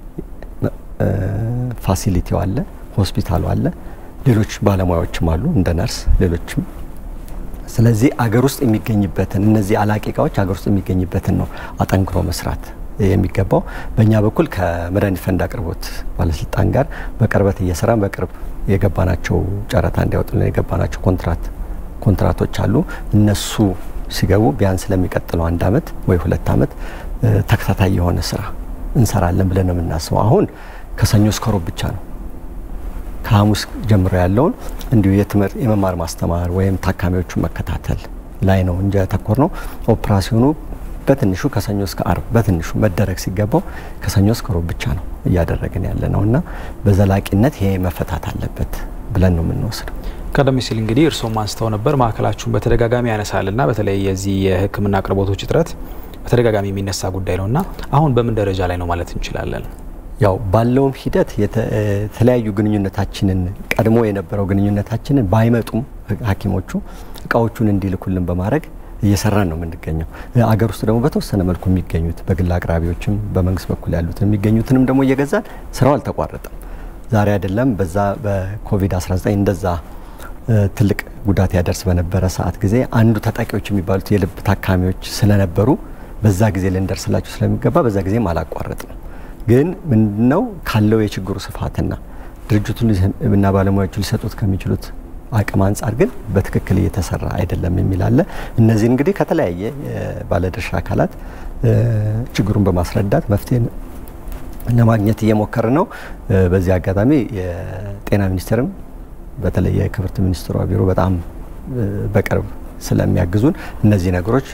ፋሲሊቲው አለ፣ ሆስፒታሉ አለ፣ ሌሎች ባለሙያዎችም አሉ እንደ ነርስ ሌሎችም ስለዚህ አገር ውስጥ የሚገኝበትን እነዚህ አላቂ እቃዎች አገር ውስጥ የሚገኝበትን ነው አጠንክሮ መስራት የሚገባው። በእኛ በኩል ከመድኃኒት ፈንድ አቅርቦት ባለስልጣን ጋር በቅርበት እየሰራን በቅርብ የገባናቸው ጨረታ እንዲያወጡልን የገባናቸው ኮንትራት ኮንትራቶች አሉ። እነሱ ሲገቡ ቢያንስ ለሚቀጥለው አንድ አመት ወይ ሁለት አመት ተከታታይ የሆነ ስራ እንሰራለን ብለን ነው የምናስበው። አሁን ከሰኞ እስከ ሮብ ብቻ ነው ከሐሙስ ጀምሮ ያለውን እንዲሁ የትምህርት የመማር ማስተማር ወይም ታካሚዎቹን መከታተል ላይ ነው እንጂ ያተኮር ነው። ኦፕራሲዮኑ በትንሹ ከሰኞ እስከ አርብ በትንሹ መደረግ ሲገባው ከሰኞ እስከ ሮብ ብቻ ነው እያደረግን ያለ ነው እና በዘላቂነት ይሄ መፈታት አለበት ብለን ነው የምንወስደው። ቀደም ሲል እንግዲህ እርስዎም አንስተው ነበር ማዕከላችሁን በተደጋጋሚ ያነሳልና በተለያዩ የዚህ የሕክምና አቅርቦቶች እጥረት በተደጋጋሚ የሚነሳ ጉዳይ ነው እና አሁን በምን ደረጃ ላይ ነው ማለት እንችላለን? ያው ባለውም ሂደት የተለያዩ ግንኙነታችንን ቀድሞ የነበረው ግንኙነታችንን ባይመጡም ሐኪሞቹ እቃዎቹን እንዲልኩልን በማድረግ እየሰራን ነው የምንገኘው። አገር ውስጥ ደግሞ በተወሰነ መልኩ የሚገኙት በግል አቅራቢዎችም በመንግስት በኩል ያሉትን የሚገኙትንም ደግሞ እየገዛን ስራው አልተቋረጠም። ዛሬ አይደለም በዛ በኮቪድ-19 እንደዛ ትልቅ ጉዳት ያደርስ በነበረ ሰዓት ጊዜ አንዱ ተጠቂዎች የሚባሉት የልብ ታካሚዎች ስለነበሩ በዛ ጊዜ ልንደርስላቸው ስለሚገባ በዛ ጊዜም አላቋረጥም። ግን ምንድነው ካለው የችግሩ ስፋትና ድርጅቱን እና ባለሙያዎቹ ሊሰጡት ከሚችሉት አቅም አንጻር ግን በትክክል እየተሰራ አይደለም የሚል አለ። እነዚህ እንግዲህ ከተለያየ ባለድርሻ አካላት ችግሩን በማስረዳት መፍትሄ ለማግኘት እየሞከር ነው። በዚህ አጋጣሚ የጤና ሚኒስቴርም በተለይ የክብርት ሚኒስትሯ ቢሮ በጣም በቅርብ ስለሚያግዙን እነዚህ ነገሮች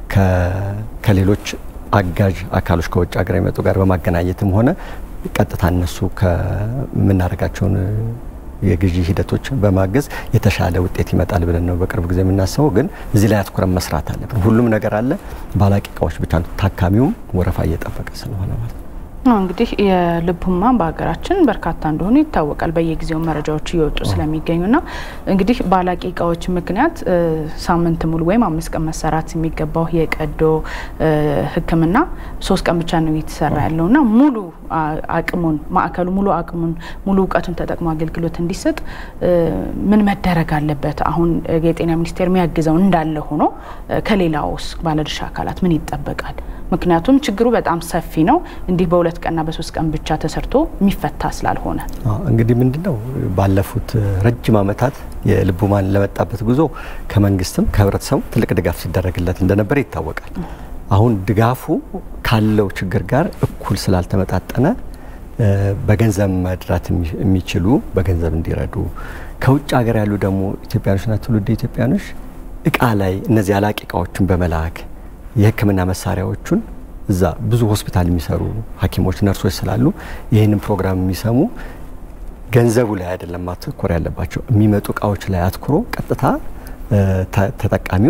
ከሌሎች አጋዥ አካሎች ከውጭ ሀገር የመጡ ጋር በማገናኘትም ሆነ ቀጥታ እነሱ ከምናደርጋቸውን የግዢ ሂደቶች በማገዝ የተሻለ ውጤት ይመጣል ብለን ነው በቅርብ ጊዜ የምናስበው። ግን እዚህ ላይ አትኩረን መስራት አለብን። ሁሉም ነገር አለ፣ ባላቂ እቃዎች ብቻ ነው። ታካሚውም ወረፋ እየጠበቀ ስለሆነ ማለት ነው። እንግዲህ የልብ ህሙማን በሀገራችን በርካታ እንደሆኑ ይታወቃል። በየጊዜው መረጃዎች እየወጡ ስለሚገኙና እንግዲህ በአላቂ እቃዎች ምክንያት ሳምንት ሙሉ ወይም አምስት ቀን መሰራት የሚገባው የቀዶ ሕክምና ሶስት ቀን ብቻ ነው እየተሰራ ያለውና ሙሉ አቅሙን ማዕከሉ ሙሉ አቅሙን ሙሉ እውቀቱን ተጠቅሞ አገልግሎት እንዲሰጥ ምን መደረግ አለበት? አሁን የጤና ሚኒስቴር የሚያግዘው እንዳለ ሆኖ ከሌላውስ ባለድርሻ አካላት ምን ይጠበቃል? ምክንያቱም ችግሩ በጣም ሰፊ ነው። እንዲህ በሁለት ቀንና በሶስት ቀን ብቻ ተሰርቶ የሚፈታ ስላልሆነ እንግዲህ ምንድን ነው ባለፉት ረጅም ዓመታት የልብ ህሙማን ለመጣበት ጉዞ ከመንግስትም ከህብረተሰቡ ትልቅ ድጋፍ ሲደረግለት እንደነበር ይታወቃል። አሁን ድጋፉ ካለው ችግር ጋር እኩል ስላልተመጣጠነ በገንዘብ መድራት የሚችሉ በገንዘብ እንዲረዱ ከውጭ ሀገር ያሉ ደግሞ ኢትዮጵያኖችና ትውልደ ኢትዮጵያኖች እቃ ላይ እነዚህ አላቂ እቃዎችን በመላክ የህክምና መሳሪያዎቹን እዛ ብዙ ሆስፒታል የሚሰሩ ሐኪሞች ነርሶች ስላሉ ይህንን ፕሮግራም የሚሰሙ ገንዘቡ ላይ አይደለም ማተኮር ያለባቸው የሚመጡ እቃዎች ላይ አትኩሮ ቀጥታ ተጠቃሚው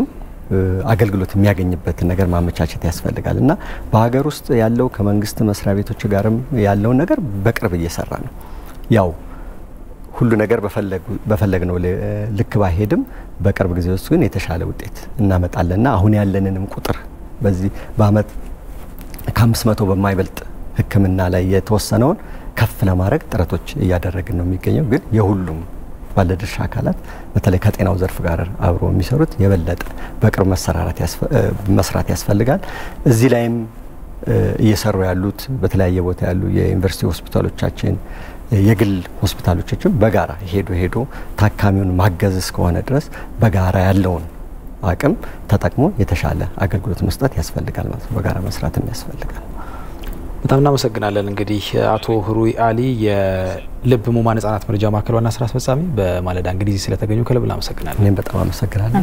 አገልግሎት የሚያገኝበትን ነገር ማመቻቸት ያስፈልጋል እና በሀገር ውስጥ ያለው ከመንግስት መስሪያ ቤቶች ጋርም ያለውን ነገር በቅርብ እየሰራ ነው። ያው ሁሉ ነገር በፈለግነው ልክ ባይሄድም በቅርብ ጊዜ ውስጥ ግን የተሻለ ውጤት እናመጣለንና አሁን ያለንንም ቁጥር በዚህ በአመት ከአምስት መቶ በማይበልጥ ሕክምና ላይ የተወሰነውን ከፍ ለማድረግ ጥረቶች እያደረግን ነው የሚገኘው ግን የሁሉም ባለድርሻ አካላት በተለይ ከጤናው ዘርፍ ጋር አብሮ የሚሰሩት የበለጠ በቅርብ መስራት ያስፈልጋል። እዚህ ላይም እየሰሩ ያሉት በተለያየ ቦታ ያሉ የዩኒቨርሲቲ ሆስፒታሎቻችን፣ የግል ሆስፒታሎቻችን በጋራ ሄዶ ሄዶ ታካሚውን ማገዝ እስከሆነ ድረስ በጋራ ያለውን አቅም ተጠቅሞ የተሻለ አገልግሎት መስጠት ያስፈልጋል ማለት ነው። በጋራ መስራትም ያስፈልጋል። በጣም እናመሰግናለን። እንግዲህ አቶ ህሩይ አሊ የልብ ህሙማን ህጻናት መርጃ ማዕከል ዋና ስራ አስፈጻሚ በማለዳ እንግዲህ ስለተገኙ ከልብ እናመሰግናለን። እኔም በጣም አመሰግናለሁ።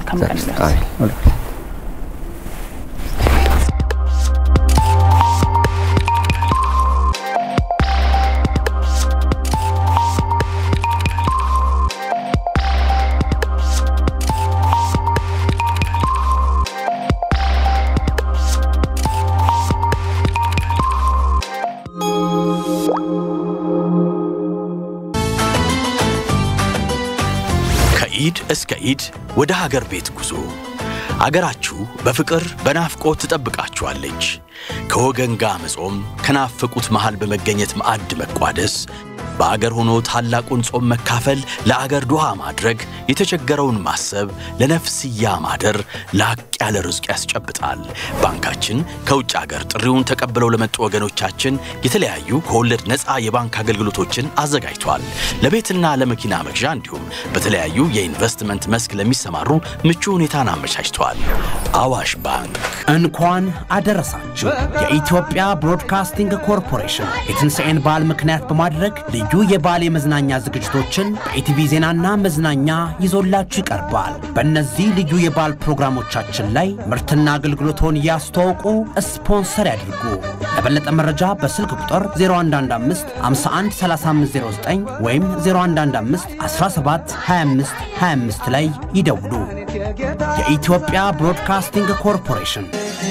ከኢድ እስከ ኢድ ወደ ሀገር ቤት ጉዞ አገራችሁ በፍቅር በናፍቆት ትጠብቃችኋለች። ከወገን ጋር መጾም፣ ከናፈቁት መሃል በመገኘት ማዕድ መቋደስ፣ በአገር ሆኖ ታላቁን ጾም መካፈል፣ ለአገር ዱዓ ማድረግ፣ የተቸገረውን ማሰብ፣ ለነፍስያ ማደር ላቅ ያለ ርዝቅ ያስጨብጣል። ባንካችን ከውጭ አገር ጥሪውን ተቀብለው ለመጡ ወገኖቻችን የተለያዩ ከወለድ ነፃ የባንክ አገልግሎቶችን አዘጋጅቷል። ለቤትና ለመኪና መግዣ እንዲሁም በተለያዩ የኢንቨስትመንት መስክ ለሚሰማሩ ምቹ ሁኔታን አመቻችቷል። አዋሽ ባንክ እንኳን አደረሳችሁ። የኢትዮጵያ ብሮድካስቲንግ ኮርፖሬሽን የትንሣኤን በዓል ምክንያት በማድረግ ልዩ የበዓል የመዝናኛ ዝግጅቶችን በኢቲቪ ዜናና መዝናኛ ይዞላችሁ ይቀርባል። በእነዚህ ልዩ የበዓል ፕሮግራሞቻችን ላይ ምርትና አገልግሎቶን ያስተዋውቁ፣ ስፖንሰር ያድርጉ። ለበለጠ መረጃ በስልክ ቁጥር 0115 51 3509 ወይም 0115 17 25 25 ላይ ይደውሉ። የኢትዮጵያ ብሮድካስቲንግ ኮርፖሬሽን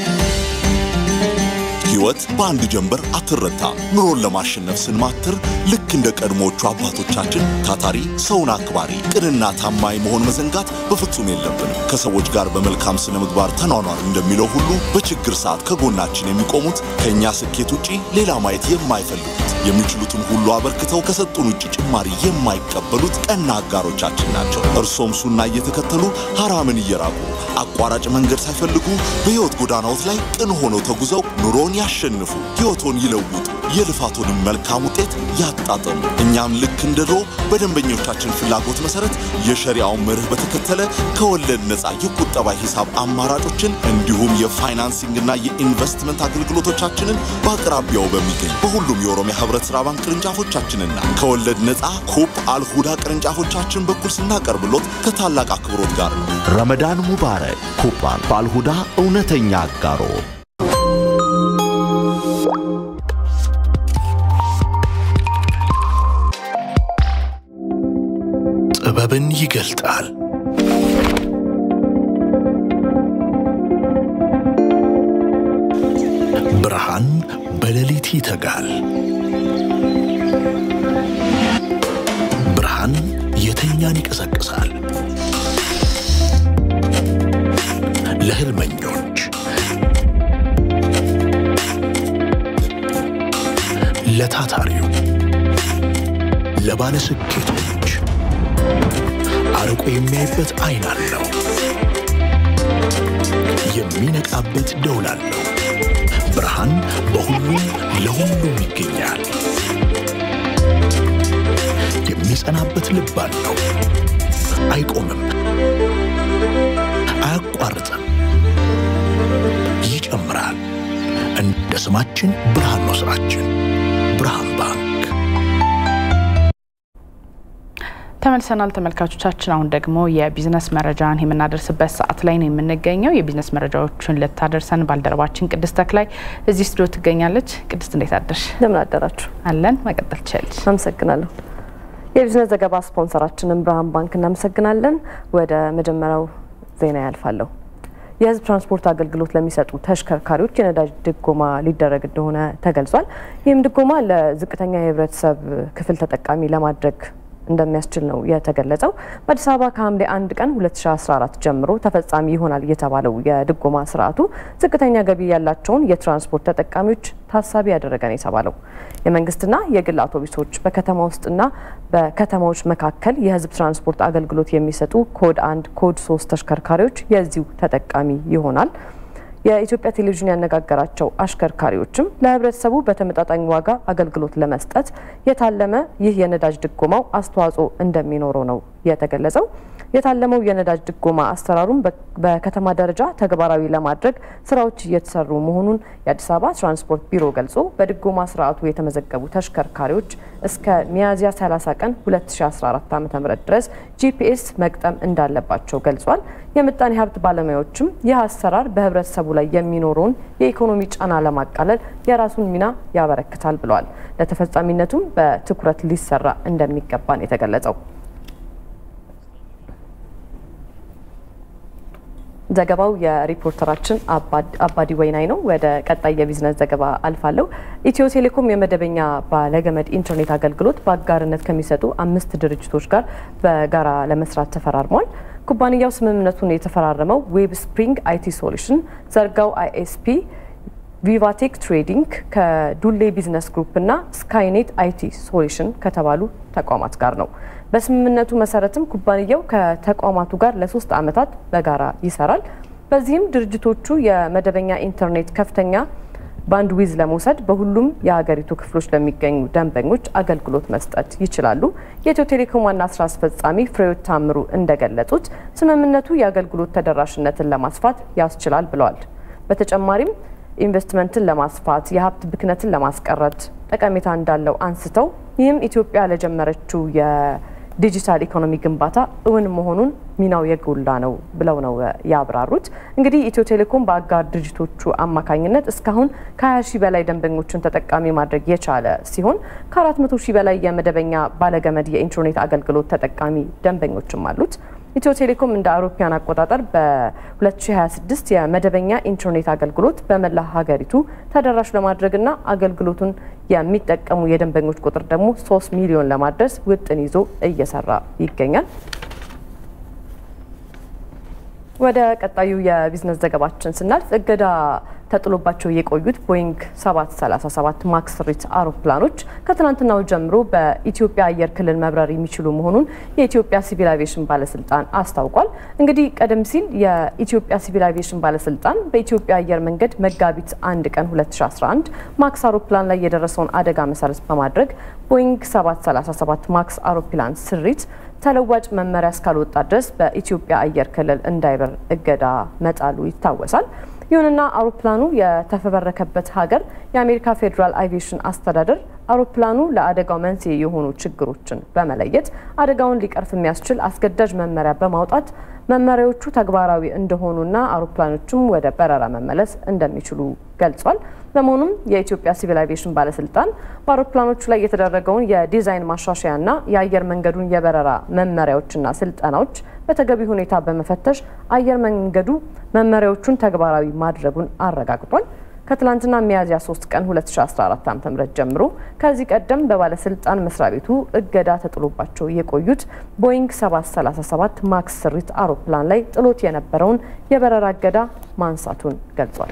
ሕይወት በአንድ ጀንበር አትረታም። ኑሮን ለማሸነፍ ስንማትር ልክ እንደ ቀድሞዎቹ አባቶቻችን ታታሪ፣ ሰውን አክባሪ፣ ቅንና ታማኝ መሆን መዘንጋት በፍጹም የለብንም። ከሰዎች ጋር በመልካም ስነ ምግባር ተኗኗር እንደሚለው ሁሉ በችግር ሰዓት ከጎናችን የሚቆሙት ከእኛ ስኬት ውጪ ሌላ ማየት የማይፈልጉት የሚችሉትን ሁሉ አበርክተው ከሰጡን ውጭ ጭማሪ የማይቀበሉት ቀና አጋሮቻችን ናቸው። እርሶም ሱና እየተከተሉ ሐራምን እየራቁ አቋራጭ መንገድ ሳይፈልጉ በሕይወት ጎዳናዎት ላይ ቅን ሆነው ተጉዘው ኑሮን ያሸንፉ፣ ሕይወቶን ይለውጡ፣ የልፋቶንም መልካም ውጤት ያጣጥሙ። እኛም ልክ እንደ ድሮ በደንበኞቻችን ፍላጎት መሰረት የሸሪያውን መርህ በተከተለ ከወለድ ነፃ የቁጠባ ሂሳብ አማራጮችን እንዲሁም የፋይናንሲንግና የኢንቨስትመንት አገልግሎቶቻችንን በአቅራቢያው በሚገኝ በሁሉም የኦሮሚያ ህብረት ሥራ ባንክ ቅርንጫፎቻችንና ከወለድ ነፃ ኩፕ አልሁዳ ቅርንጫፎቻችን በኩል ስናቀርብሎት ከታላቅ አክብሮት ጋር ነው። ረመዳን ሙባረክ። ኩባን በአልሁዳ እውነተኛ አጋሮ ጥበብን ይገልጣል። ብርሃን በሌሊት ይተጋል። ብርሃን የተኛን ይቀሰቅሳል። ለህልመኞች፣ ለታታሪው፣ ለባለ ስኬቶች አርቆ የሚያይበት አይን አለው። የሚነቃበት ደውል አለው። ብርሃን በሁሉም ለሁሉም ይገኛል። የሚጸናበት ልብ አለው። አይቆምም፣ አያቋርጥም፣ ይጨምራል። እንደ ስማችን ብርሃን ነው ስራችን። ብርሃን ባንክ ተመልሰናል ተመልካቾቻችን። አሁን ደግሞ የቢዝነስ መረጃን የምናደርስበት ሰዓት ላይ ነው የምንገኘው። የቢዝነስ መረጃዎችን ልታደርሰን ባልደረባችን ቅድስት ተክላይ እዚህ ስቱዲዮ ትገኛለች። ቅድስት እንዴት አደርሽ? እንደምን አደራችሁ? አለን። መቀጠል ትችላለች። አመሰግናለሁ። የቢዝነስ ዘገባ ስፖንሰራችንን ብርሃን ባንክ እናመሰግናለን። ወደ መጀመሪያው ዜና ያልፋለሁ። የህዝብ ትራንስፖርት አገልግሎት ለሚሰጡ ተሽከርካሪዎች የነዳጅ ድጎማ ሊደረግ እንደሆነ ተገልጿል። ይህም ድጎማ ለዝቅተኛ የህብረተሰብ ክፍል ተጠቃሚ ለማድረግ እንደሚያስችል ነው የተገለጸው። በአዲስ አበባ ከሐምሌ አንድ ቀን 2014 ጀምሮ ተፈጻሚ ይሆናል የተባለው የድጎማ ስርዓቱ ዝቅተኛ ገቢ ያላቸውን የትራንስፖርት ተጠቃሚዎች ታሳቢ ያደረገ ነው የተባለው። የመንግስትና የግል አውቶቡሶች በከተማ ውስጥና በከተማዎች መካከል የህዝብ ትራንስፖርት አገልግሎት የሚሰጡ ኮድ አንድ ኮድ ሶስት ተሽከርካሪዎች የዚሁ ተጠቃሚ ይሆናል። የኢትዮጵያ ቴሌቪዥን ያነጋገራቸው አሽከርካሪዎችም ለህብረተሰቡ በተመጣጣኝ ዋጋ አገልግሎት ለመስጠት የታለመ ይህ የነዳጅ ድጎማው አስተዋጽኦ እንደሚኖረው ነው የተገለጸው። የታለመው የነዳጅ ድጎማ አሰራሩን በከተማ ደረጃ ተግባራዊ ለማድረግ ስራዎች እየተሰሩ መሆኑን የአዲስ አበባ ትራንስፖርት ቢሮ ገልጾ በድጎማ ስርዓቱ የተመዘገቡ ተሽከርካሪዎች እስከ ሚያዝያ 30 ቀን 2014 ዓ.ም ድረስ ጂፒኤስ መግጠም እንዳለባቸው ገልጿል። የምጣኔ ሀብት ባለሙያዎችም ይህ አሰራር በህብረተሰቡ ላይ የሚኖረውን የኢኮኖሚ ጫና ለማቃለል የራሱን ሚና ያበረክታል ብለዋል። ለተፈጻሚነቱም በትኩረት ሊሰራ እንደሚገባ ነው የተገለጸው። ዘገባው የሪፖርተራችን አባዲ ወይናይ ነው። ወደ ቀጣይ የቢዝነስ ዘገባ አልፋለሁ። ኢትዮ ቴሌኮም የመደበኛ ባለገመድ ኢንተርኔት አገልግሎት በአጋርነት ከሚሰጡ አምስት ድርጅቶች ጋር በጋራ ለመስራት ተፈራርሟል። ኩባንያው ስምምነቱን የተፈራረመው ዌብ ስፕሪንግ አይቲ ሶሉሽን፣ ዘርጋው አይኤስፒ፣ ቪቫቴክ ትሬዲንግ ከዱሌ ቢዝነስ ግሩፕ እና ስካይኔት አይቲ ሶሉሽን ከተባሉ ተቋማት ጋር ነው። በስምምነቱ መሰረትም ኩባንያው ከተቋማቱ ጋር ለሶስት ዓመታት በጋራ ይሰራል። በዚህም ድርጅቶቹ የመደበኛ ኢንተርኔት ከፍተኛ ባንድ ዊዝ ለመውሰድ በሁሉም የሀገሪቱ ክፍሎች ለሚገኙ ደንበኞች አገልግሎት መስጠት ይችላሉ። የኢትዮ ቴሌኮም ዋና ስራ አስፈጻሚ ፍሬዎት ታምሩ እንደገለጹት ስምምነቱ የአገልግሎት ተደራሽነትን ለማስፋት ያስችላል ብለዋል። በተጨማሪም ኢንቨስትመንትን ለማስፋት የሀብት ብክነትን ለማስቀረት ጠቀሜታ እንዳለው አንስተው ይህም ኢትዮጵያ ለጀመረችው የዲጂታል ኢኮኖሚ ግንባታ እውን መሆኑን ሚናው የጎላ ነው ብለው ነው ያብራሩት። እንግዲህ ኢትዮ ቴሌኮም በአጋር ድርጅቶቹ አማካኝነት እስካሁን ከ20 ሺህ በላይ ደንበኞችን ተጠቃሚ ማድረግ የቻለ ሲሆን ከ400 ሺህ በላይ የመደበኛ ባለገመድ የኢንተርኔት አገልግሎት ተጠቃሚ ደንበኞችም አሉት። ኢትዮ ቴሌኮም እንደ አውሮፓውያን አቆጣጠር በ2026 የመደበኛ ኢንተርኔት አገልግሎት በመላ ሀገሪቱ ተደራሽ ለማድረግና አገልግሎቱን የሚጠቀሙ የደንበኞች ቁጥር ደግሞ 3 ሚሊዮን ለማድረስ ውጥን ይዞ እየሰራ ይገኛል። ወደ ቀጣዩ የቢዝነስ ዘገባችን ስናልፍ እገዳ ተጥሎባቸው የቆዩት ቦይንግ 737 ማክስ ሪት አውሮፕላኖች ከትናንትናው ጀምሮ በኢትዮጵያ አየር ክልል መብረር የሚችሉ መሆኑን የኢትዮጵያ ሲቪል አቪዬሽን ባለስልጣን አስታውቋል። እንግዲህ ቀደም ሲል የኢትዮጵያ ሲቪል አቪዬሽን ባለስልጣን በኢትዮጵያ አየር መንገድ መጋቢት አንድ ቀን 2011 ማክስ አውሮፕላን ላይ የደረሰውን አደጋ መሰረት በማድረግ ቦይንግ 737 ማክስ አውሮፕላን ስሪት ተለዋጭ መመሪያ እስካልወጣ ድረስ በኢትዮጵያ አየር ክልል እንዳይበር እገዳ መጣሉ ይታወሳል። ይሁንና አውሮፕላኑ የተፈበረከበት ሀገር የአሜሪካ ፌዴራል አቪዬሽን አስተዳደር አውሮፕላኑ ለአደጋው መንስኤ የሆኑ ችግሮችን በመለየት አደጋውን ሊቀርፍ የሚያስችል አስገዳጅ መመሪያ በማውጣት መመሪያዎቹ ተግባራዊ እንደሆኑና አውሮፕላኖቹም ወደ በረራ መመለስ እንደሚችሉ ገልጿል። በመሆኑም የኢትዮጵያ ሲቪል አቪዬሽን ባለስልጣን በአውሮፕላኖቹ ላይ የተደረገውን የዲዛይን ማሻሻያና የአየር መንገዱን የበረራ መመሪያዎችና ስልጠናዎች በተገቢ ሁኔታ በመፈተሽ አየር መንገዱ መመሪያዎቹን ተግባራዊ ማድረጉን አረጋግጧል። ከትላንትና ሚያዝያ 3 ቀን 2014 ዓ.ም ጀምሮ ከዚህ ቀደም በባለስልጣን መስሪያ ቤቱ እገዳ ተጥሎባቸው የቆዩት ቦይንግ 737 ማክስ ስሪት አውሮፕላን ላይ ጥሎት የነበረውን የበረራ እገዳ ማንሳቱን ገልጿል።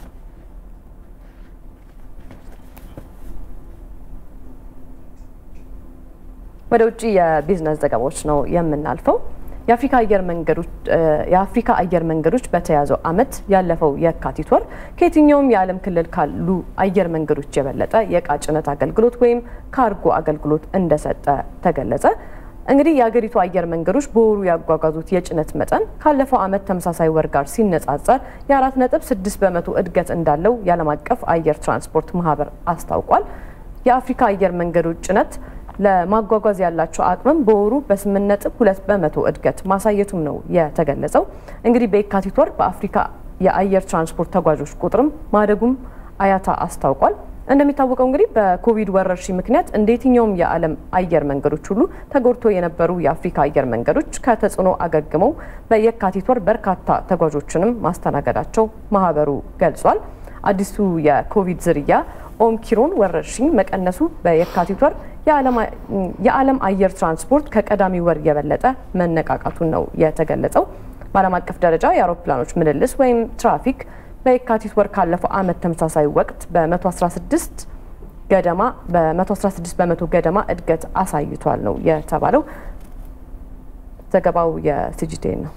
ወደ ውጭ የቢዝነስ ዘገባዎች ነው የምናልፈው። የአፍሪካ አየር መንገዶች የአፍሪካ አየር መንገዶች በተያዘው ዓመት ያለፈው የካቲት ወር ከየትኛውም የዓለም ክልል ካሉ አየር መንገዶች የበለጠ የእቃ ጭነት አገልግሎት ወይም ካርጎ አገልግሎት እንደሰጠ ተገለጸ። እንግዲህ የአገሪቱ አየር መንገዶች በወሩ ያጓጓዙት የጭነት መጠን ካለፈው ዓመት ተመሳሳይ ወር ጋር ሲነጻጸር የአራት ነጥብ ስድስት በመቶ እድገት እንዳለው የዓለም አቀፍ አየር ትራንስፖርት ማህበር አስታውቋል። የአፍሪካ አየር መንገዶች ጭነት ለማጓጓዝ ያላቸው አቅምም በወሩ በስምንት ነጥብ ሁለት በመቶ እድገት ማሳየቱም ነው የተገለጸው። እንግዲህ በየካቲት ወር በአፍሪካ የአየር ትራንስፖርት ተጓዦች ቁጥርም ማደጉም አያታ አስታውቋል። እንደሚታወቀው እንግዲህ በኮቪድ ወረርሽኝ ምክንያት እንደ የትኛውም የዓለም አየር መንገዶች ሁሉ ተጎድቶ የነበሩ የአፍሪካ አየር መንገዶች ከተጽዕኖ አገግመው በየካቲት ወር በርካታ ተጓዦችንም ማስተናገዳቸው ማህበሩ ገልጿል። አዲሱ የኮቪድ ዝርያ ኦምኪሮን ወረርሽኝ መቀነሱ በየካቲት ወር የዓለም አየር ትራንስፖርት ከቀዳሚ ወር የበለጠ መነቃቃቱን ነው የተገለጸው። በዓለም አቀፍ ደረጃ የአውሮፕላኖች ምልልስ ወይም ትራፊክ በየካቲት ወር ካለፈው ዓመት ተመሳሳይ ወቅት በ116 ገደማ በ116 በመቶ ገደማ እድገት አሳይቷል ነው የተባለው። ዘገባው የሲጂቴን ነው።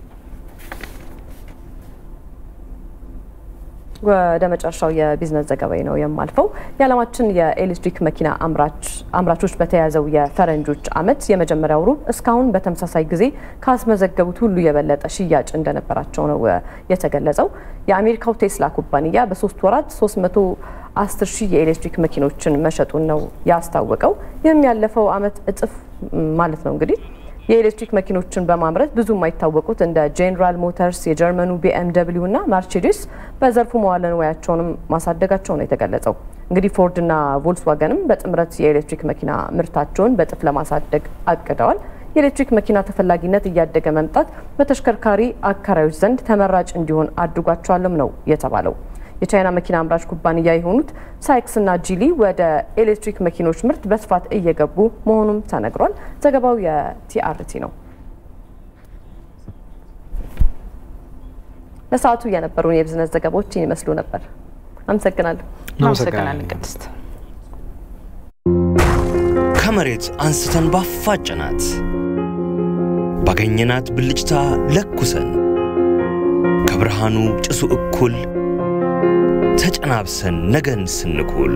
ወደ መጨረሻው የቢዝነስ ዘገባዊ ነው የማልፈው። የዓለማችን የኤሌክትሪክ መኪና አምራቾች በተያዘው የፈረንጆች ዓመት የመጀመሪያው ሩብ እስካሁን በተመሳሳይ ጊዜ ካስመዘገቡት ሁሉ የበለጠ ሽያጭ እንደነበራቸው ነው የተገለጸው። የአሜሪካው ቴስላ ኩባንያ በሶስት ወራት 310 ሺህ የኤሌክትሪክ መኪኖችን መሸጡን ነው ያስታወቀው። ይህም ያለፈው ዓመት እጥፍ ማለት ነው እንግዲህ የኤሌክትሪክ መኪኖችን በማምረት ብዙ የማይታወቁት እንደ ጄኔራል ሞተርስ፣ የጀርመኑ ቢኤምደብሊው እና ማርቼዲስ በዘርፉ መዋለ ንዋያቸውንም ማሳደጋቸው ነው የተገለጸው። እንግዲህ ፎርድና ቮልስዋገንም በጥምረት የኤሌክትሪክ መኪና ምርታቸውን በእጥፍ ለማሳደግ አቅደዋል። የኤሌክትሪክ መኪና ተፈላጊነት እያደገ መምጣት በተሽከርካሪ አከራዮች ዘንድ ተመራጭ እንዲሆን አድርጓቸዋልም ነው የተባለው። የቻይና መኪና አምራች ኩባንያ የሆኑት ሳይክስ እና ጂሊ ወደ ኤሌክትሪክ መኪኖች ምርት በስፋት እየገቡ መሆኑም ተነግሯል። ዘገባው የቲአርቲ ነው። ለሰዓቱ የነበሩን የቢዝነስ ዘገባዎች ይመስሉ ነበር። አመሰግናለሁ። እናመሰግናለን ቅድስት። ከመሬት አንስተን ባፋጨናት ባገኘናት ብልጭታ ለኩሰን ከብርሃኑ ጭሱ እኩል ተጨናብሰን ነገን ስንኩል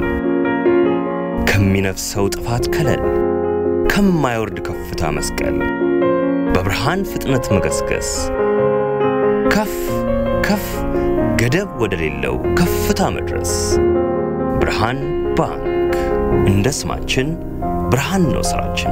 ከሚነፍሰው ጥፋት ከለል ከማይወርድ ከፍታ መስቀል በብርሃን ፍጥነት መገስገስ ከፍ ከፍ ገደብ ወደሌለው ከፍታ መድረስ ብርሃን ባንክ እንደ ስማችን ብርሃን ነው ስራችን።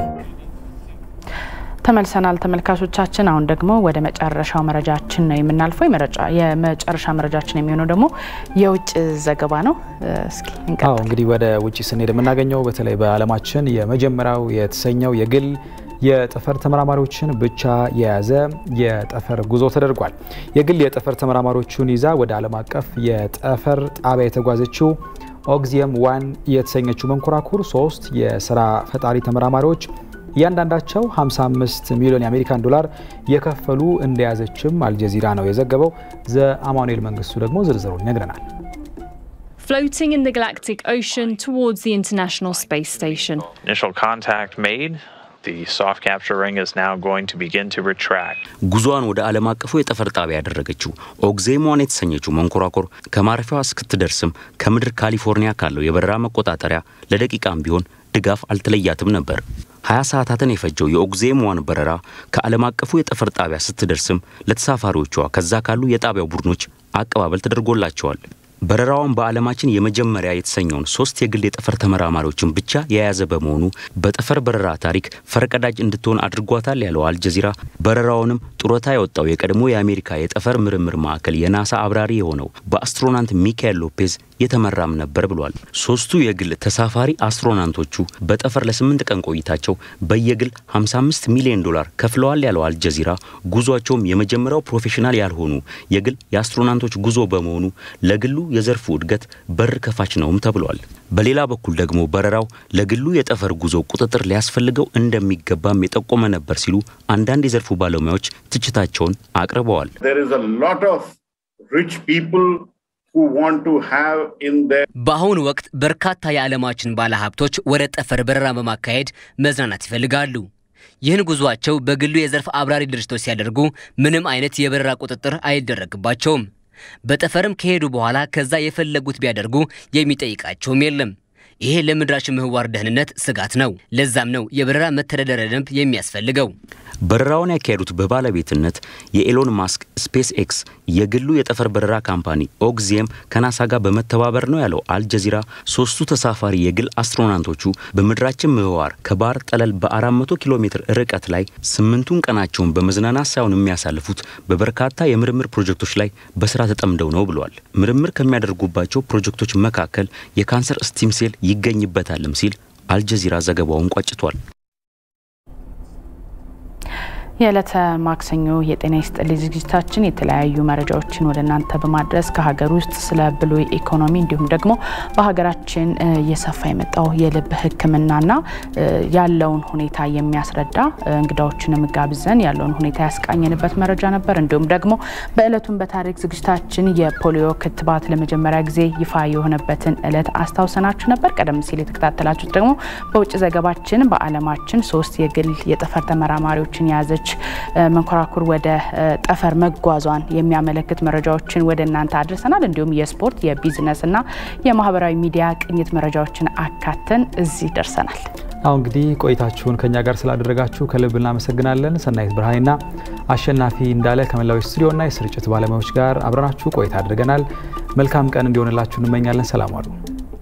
ተመልሰናል ተመልካቾቻችን። አሁን ደግሞ ወደ መጨረሻው መረጃችን ነው የምናልፈው። የመጨረሻ መረጃችን የሚሆነው ደግሞ የውጭ ዘገባ ነው። እስኪ አዎ እንግዲህ ወደ ውጭ ስንሄድ የምናገኘው በተለይ በዓለማችን የመጀመሪያው የተሰኘው የግል የጠፈር ተመራማሪዎችን ብቻ የያዘ የጠፈር ጉዞ ተደርጓል። የግል የጠፈር ተመራማሪዎቹን ይዛ ወደ ዓለም አቀፍ የጠፈር ጣቢያ የተጓዘችው ኦግዚየም ዋን የተሰኘችው መንኮራኩር ሶስት የስራ ፈጣሪ ተመራማሪዎች እያንዳንዳቸው 55 ሚሊዮን የአሜሪካን ዶላር የከፈሉ እንደያዘችም አልጀዚራ ነው የዘገበው። ዘአማኑኤል መንግስቱ ደግሞ ዝርዝሩን ይነግረናል። Floating in the galactic ocean towards the International Space Station. Initial contact made. The soft capture ring is now going to begin to retract. ጉዟን ወደ ዓለም አቀፉ የጠፈር ጣቢያ ያደረገችው ኦግዜሞን የተሰኘችው መንኮራኩር ከማረፊያዋ እስክትደርስም ከምድር ካሊፎርኒያ ካለው የበረራ መቆጣጠሪያ ለደቂቃም ቢሆን ድጋፍ አልተለያትም ነበር። 20 ሰዓታትን የፈጀው የኦግዜም ዋን በረራ ከዓለም አቀፉ የጠፈር ጣቢያ ስትደርስም ለተሳፋሪዎቿ ከዛ ካሉ የጣቢያው ቡድኖች አቀባበል ተደርጎላቸዋል። በረራውን በዓለማችን የመጀመሪያ የተሰኘውን ሶስት የግል የጠፈር ተመራማሪዎችን ብቻ የያዘ በመሆኑ በጠፈር በረራ ታሪክ ፈርቀዳጅ እንድትሆን አድርጓታል ያለው አልጀዚራ በረራውንም ጡረታ የወጣው የቀድሞ የአሜሪካ የጠፈር ምርምር ማዕከል የናሳ አብራሪ የሆነው በአስትሮናንት ሚካኤል ሎፔዝ የተመራም ነበር ብሏል። ሶስቱ የግል ተሳፋሪ አስትሮናንቶቹ በጠፈር ለስምንት ቀን ቆይታቸው በየግል 55 ሚሊዮን ዶላር ከፍለዋል ያለው አልጀዚራ ጉዟቸውም የመጀመሪያው ፕሮፌሽናል ያልሆኑ የግል የአስትሮናንቶች ጉዞ በመሆኑ ለግሉ የዘርፉ እድገት በር ከፋች ነውም ተብሏል። በሌላ በኩል ደግሞ በረራው ለግሉ የጠፈር ጉዞ ቁጥጥር ሊያስፈልገው እንደሚገባም የጠቆመ ነበር ሲሉ አንዳንድ የዘርፉ ባለሙያዎች ትችታቸውን አቅርበዋል። በአሁኑ ወቅት በርካታ የዓለማችን ባለሀብቶች ወደ ጠፈር በረራ በማካሄድ መዝናናት ይፈልጋሉ። ይህን ጉዟቸው በግሉ የዘርፍ አብራሪ ድርጅቶች ሲያደርጉ ምንም አይነት የበረራ ቁጥጥር አይደረግባቸውም። በጠፈርም ከሄዱ በኋላ ከዛ የፈለጉት ቢያደርጉ የሚጠይቃቸውም የለም። ይሄ ለምድራችን ምህዋር ደህንነት ስጋት ነው። ለዛም ነው የበረራ መተዳደሪያ ደንብ የሚያስፈልገው። በረራውን ያካሄዱት በባለቤትነት የኤሎን ማስክ ስፔስ ኤክስ የግሉ የጠፈር በረራ ካምፓኒ ኦግዚየም ከናሳ ጋር በመተባበር ነው ያለው አልጀዚራ። ሶስቱ ተሳፋሪ የግል አስትሮናውቶቹ በምድራችን ምህዋር ከባህር ጠለል በ400 ኪሎ ሜትር ርቀት ላይ ስምንቱን ቀናቸውን በመዝናናት ሳይሆን የሚያሳልፉት በበርካታ የምርምር ፕሮጀክቶች ላይ በስራ ተጠምደው ነው ብሏል። ምርምር ከሚያደርጉባቸው ፕሮጀክቶች መካከል የካንሰር ስቲም ሴል ይገኝበታልም ሲል አልጀዚራ ዘገባውን ቋጭቷል። የዕለተ ማክሰኞ የጤና ይስጥልኝ ዝግጅታችን የተለያዩ መረጃዎችን ወደ እናንተ በማድረስ ከሀገር ውስጥ ስለ ብሉይ ኢኮኖሚ እንዲሁም ደግሞ በሀገራችን እየሰፋ የመጣው የልብ ሕክምናና ያለውን ሁኔታ የሚያስረዳ እንግዳዎችንም ጋብዘን ያለውን ሁኔታ ያስቃኘንበት መረጃ ነበር። እንዲሁም ደግሞ በዕለቱን በታሪክ ዝግጅታችን የፖሊዮ ክትባት ለመጀመሪያ ጊዜ ይፋ የሆነበትን ዕለት አስታውሰናችሁ ነበር። ቀደም ሲል የተከታተላችሁት ደግሞ በውጭ ዘገባችን በዓለማችን ሶስት የግል የጠፈር ተመራማሪዎችን የያዘች መንኮራኩር ወደ ጠፈር መጓዟን የሚያመለክት መረጃዎችን ወደ እናንተ አድርሰናል። እንዲሁም የስፖርት የቢዝነስና የማህበራዊ ሚዲያ ቅኝት መረጃዎችን አካተን እዚህ ደርሰናል። አሁን እንግዲህ ቆይታችሁን ከኛ ጋር ስላደረጋችሁ ከልብ እናመሰግናለን። ሰናይት ብርሃኔና አሸናፊ እንዳለ ከመላው ስቱዲዮና የስርጭት ባለሙያዎች ጋር አብረናችሁ ቆይታ አድርገናል። መልካም ቀን እንዲሆንላችሁ እንመኛለን። ሰላም አሉ።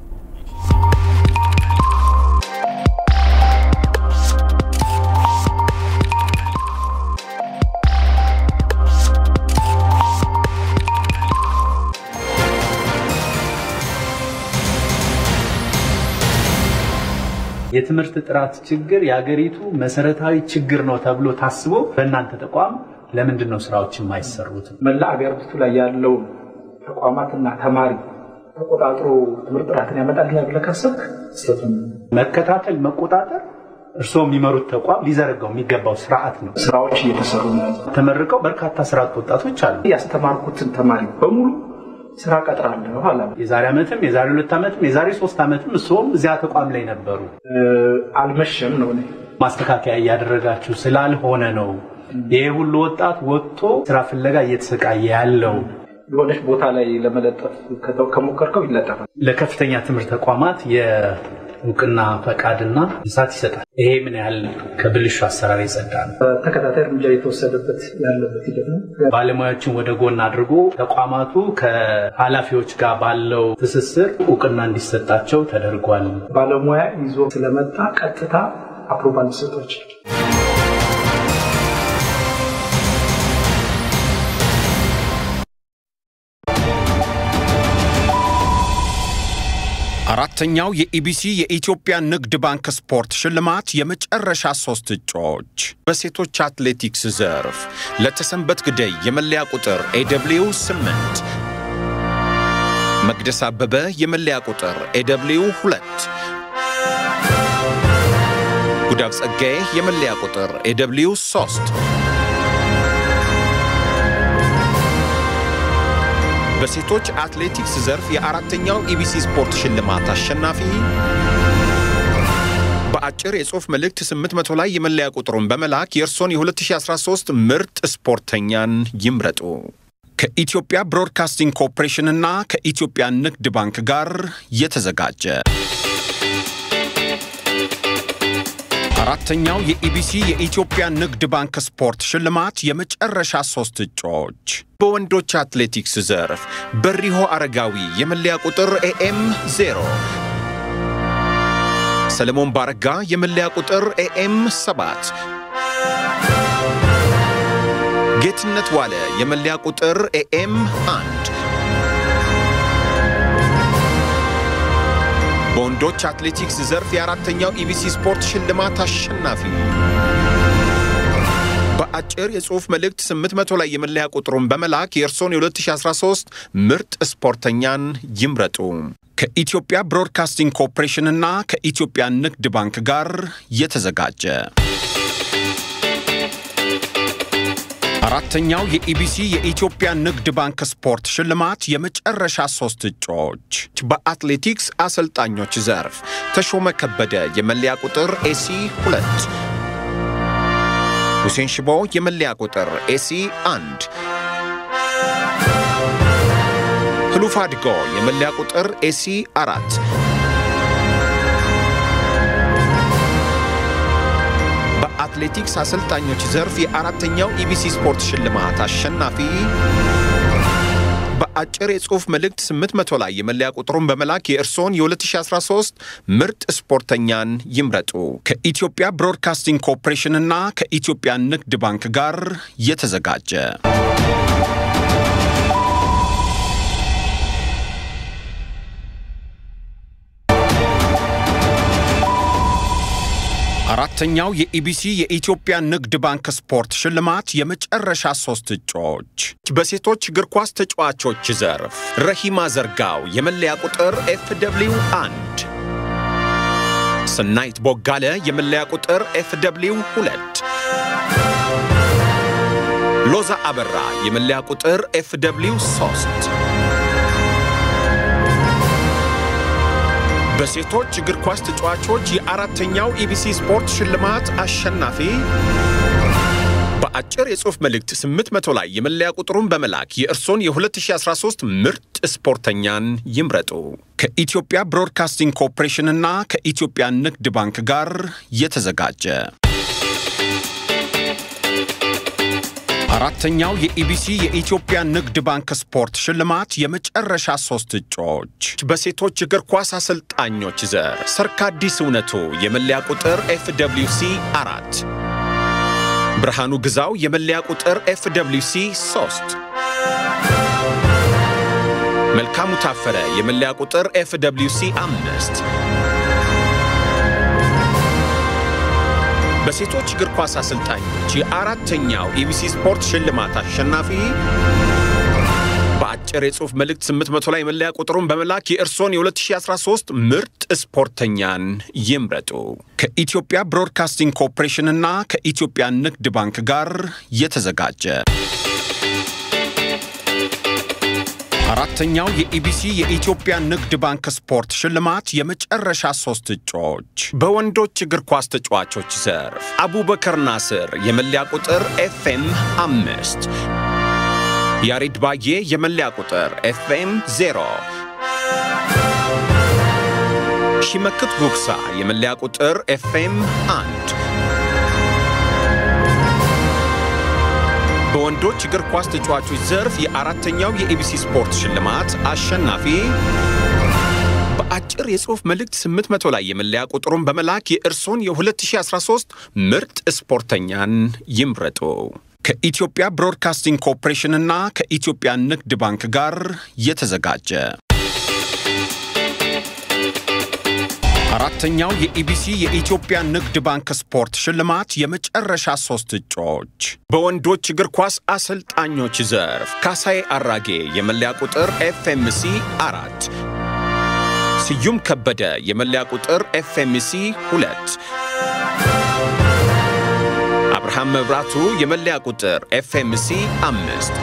የትምህርት ጥራት ችግር የሀገሪቱ መሰረታዊ ችግር ነው ተብሎ ታስቦ በእናንተ ተቋም ለምንድን ነው ስራዎች የማይሰሩት? መላ አገሪቱ ላይ ያለው ተቋማትና ተማሪ ተቆጣጥሮ ትምህርት ጥራትን ያመጣልኛል ብለህ ካሰብክ ስህተቱን መከታተል፣ መቆጣጠር እርስዎ የሚመሩት ተቋም ሊዘረጋው የሚገባው ስርዓት ነው። ስራዎች እየተሰሩ ነው። ተመርቀው በርካታ ስርዓት ወጣቶች አሉ። ያስተማርኩትን ተማሪ በሙሉ ስራ ቀጥራለሁ አላ የዛሬ ዓመትም የዛሬ ሁለት ዓመትም የዛሬ ሶስት ዓመትም እርስዎም እዚያ ተቋም ላይ ነበሩ። አልመሸም ነው ማስተካከያ እያደረጋችሁ ስላልሆነ ነው ይሄ ሁሉ ወጣት ወጥቶ ስራ ፍለጋ እየተሰቃየ ያለው። የሆነች ቦታ ላይ ለመለጠፍ ከሞከርከው ይለጠፋል። ለከፍተኛ ትምህርት ተቋማት የእውቅና ፈቃድና እሳት ይሰጣል። ይሄ ምን ያህል ከብልሹ አሰራር የጸዳ ነው? ተከታታይ እርምጃ የተወሰደበት ያለበት ሂደት ነው። ባለሙያዎችን ወደ ጎን አድርጎ ተቋማቱ ከኃላፊዎች ጋር ባለው ትስስር እውቅና እንዲሰጣቸው ተደርጓል። ባለሙያ ይዞ ስለመጣ ቀጥታ አፕሮቫል ሊሰጧቸው አራተኛው የኢቢሲ የኢትዮጵያ ንግድ ባንክ ስፖርት ሽልማት የመጨረሻ ሶስት እጩዎች በሴቶች አትሌቲክስ ዘርፍ ለተሰንበት ግደይ የመለያ ቁጥር ኤደብሊው 8 መቅደስ አበበ የመለያ ቁጥር ኤደብሊው 2 ጉዳፍ ጸጋዬ የመለያ ቁጥር ኤደብሊው 3 በሴቶች አትሌቲክስ ዘርፍ የአራተኛው ኢቢሲ ስፖርት ሽልማት አሸናፊ በአጭር የጽሑፍ መልእክት 800 ላይ የመለያ ቁጥሩን በመላክ የእርሶን የ2013 ምርጥ ስፖርተኛን ይምረጡ። ከኢትዮጵያ ብሮድካስቲንግ ኮርፖሬሽንና ከኢትዮጵያ ንግድ ባንክ ጋር የተዘጋጀ አራተኛው የኢቢሲ የኢትዮጵያ ንግድ ባንክ ስፖርት ሽልማት የመጨረሻ ሶስት እጩዎች በወንዶች አትሌቲክስ ዘርፍ በሪሆ አረጋዊ የመለያ ቁጥር ኤኤም 0 ሰለሞን ባረጋ የመለያ ቁጥር ኤኤም 7 ጌትነት ዋለ የመለያ ቁጥር ኤኤም 1 በወንዶች አትሌቲክስ ዘርፍ የአራተኛው ኢቢሲ ስፖርት ሽልማት አሸናፊ በአጭር የጽሑፍ መልእክት 800 ላይ የመለያ ቁጥሩን በመላክ የእርሶን የ2013 ምርጥ ስፖርተኛን ይምረጡ። ከኢትዮጵያ ብሮድካስቲንግ ኮርፖሬሽንና ከኢትዮጵያ ንግድ ባንክ ጋር የተዘጋጀ አራተኛው የኢቢሲ የኢትዮጵያ ንግድ ባንክ ስፖርት ሽልማት የመጨረሻ ሶስት እጩዎች በአትሌቲክስ አሰልጣኞች ዘርፍ ተሾመ ከበደ የመለያ ቁጥር ኤሲ 2 ሁሴን ሽቦ የመለያ ቁጥር ኤሲ 1 ህሉፍ አድጎ የመለያ ቁጥር ኤሲ 4 በአትሌቲክስ አሰልጣኞች ዘርፍ የአራተኛው ኢቢሲ ስፖርት ሽልማት አሸናፊ በአጭር የጽሑፍ መልእክት 800 ላይ የመለያ ቁጥሩን በመላክ የእርስዎን የ2013 ምርጥ ስፖርተኛን ይምረጡ። ከኢትዮጵያ ብሮድካስቲንግ ኮርፖሬሽንና ከኢትዮጵያ ንግድ ባንክ ጋር የተዘጋጀ አራተኛው የኢቢሲ የኢትዮጵያ ንግድ ባንክ ስፖርት ሽልማት የመጨረሻ ሶስት እጩዎች በሴቶች እግር ኳስ ተጫዋቾች ዘርፍ ረሂማ ዘርጋው የመለያ ቁጥር ኤፍ ደብሊው አንድ፣ ስናይት ቦጋለ የመለያ ቁጥር ኤፍ ደብሊው ሁለት፣ ሎዛ አበራ የመለያ ቁጥር ኤፍ ደብሊው ሶስት በሴቶች እግር ኳስ ተጫዋቾች የአራተኛው ኢቢሲ ስፖርት ሽልማት አሸናፊ በአጭር የጽሑፍ መልእክት 800 ላይ የመለያ ቁጥሩን በመላክ የእርሶን የ2013 ምርጥ ስፖርተኛን ይምረጡ። ከኢትዮጵያ ብሮድካስቲንግ ኮርፖሬሽንና ከኢትዮጵያ ንግድ ባንክ ጋር የተዘጋጀ አራተኛው የኢቢሲ የኢትዮጵያ ንግድ ባንክ ስፖርት ሽልማት የመጨረሻ ሶስት እጩዎች በሴቶች እግር ኳስ አሰልጣኞች ዘር ሰርካዲስ እውነቱ የመለያ ቁጥር ኤፍ ደብሊው ሲ አራት፣ ብርሃኑ ግዛው የመለያ ቁጥር ኤፍ ደብሊው ሲ ሶስት፣ መልካሙ ታፈረ የመለያ ቁጥር ኤፍ ደብሊው ሲ አምስት በሴቶች እግር ኳስ አሰልጣኞች የአራተኛው ኢቢሲ ስፖርት ሽልማት አሸናፊ በአጭር የጽሑፍ መልእክት 800 ላይ መለያ ቁጥሩን በመላክ የእርሶን የ2013 ምርጥ ስፖርተኛን ይምረጡ። ከኢትዮጵያ ብሮድካስቲንግ ኮርፖሬሽንና ከኢትዮጵያ ንግድ ባንክ ጋር የተዘጋጀ አራተኛው የኢቢሲ የኢትዮጵያ ንግድ ባንክ ስፖርት ሽልማት የመጨረሻ ሶስት እጩዎች በወንዶች እግር ኳስ ተጫዋቾች ዘርፍ አቡበከር ናስር የመለያ ቁጥር ኤፍኤም አምስት፣ ያሬድ ባዬ የመለያ ቁጥር ኤፍኤም ዜሮ፣ ሺመክት ጉግሳ የመለያ ቁጥር ኤፍኤም አንድ በወንዶች እግር ኳስ ተጫዋቾች ዘርፍ የአራተኛው የኢቢሲ ስፖርት ሽልማት አሸናፊ በአጭር የጽሑፍ መልእክት 800 ላይ የመለያ ቁጥሩን በመላክ የእርሶን የ2013 ምርጥ ስፖርተኛን ይምረጡ። ከኢትዮጵያ ብሮድካስቲንግ ኮርፖሬሽንና ከኢትዮጵያ ንግድ ባንክ ጋር የተዘጋጀ አራተኛው የኢቢሲ የኢትዮጵያ ንግድ ባንክ ስፖርት ሽልማት የመጨረሻ ሶስት እጩዎች በወንዶች እግር ኳስ አሰልጣኞች ዘርፍ ካሳዬ አራጌ የመለያ ቁጥር ኤፍኤምሲ አራት፣ ስዩም ከበደ የመለያ ቁጥር ኤፍኤምሲ ሁለት፣ አብርሃም መብራቱ የመለያ ቁጥር ኤፍኤምሲ አምስት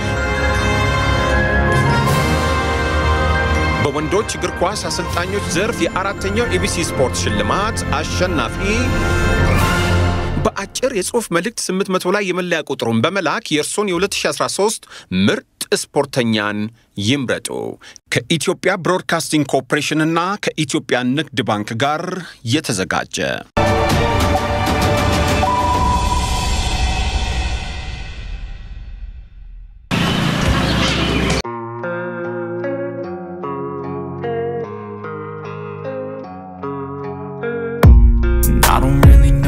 በወንዶች እግር ኳስ አሰልጣኞች ዘርፍ የአራተኛው ኢቢሲ ስፖርት ሽልማት አሸናፊ በአጭር የጽሑፍ መልእክት 800 ላይ የመለያ ቁጥሩን በመላክ የእርሶን የ2013 ምርጥ ስፖርተኛን ይምረጡ። ከኢትዮጵያ ብሮድካስቲንግ ኮርፖሬሽንና ከኢትዮጵያ ንግድ ባንክ ጋር የተዘጋጀ I don't really know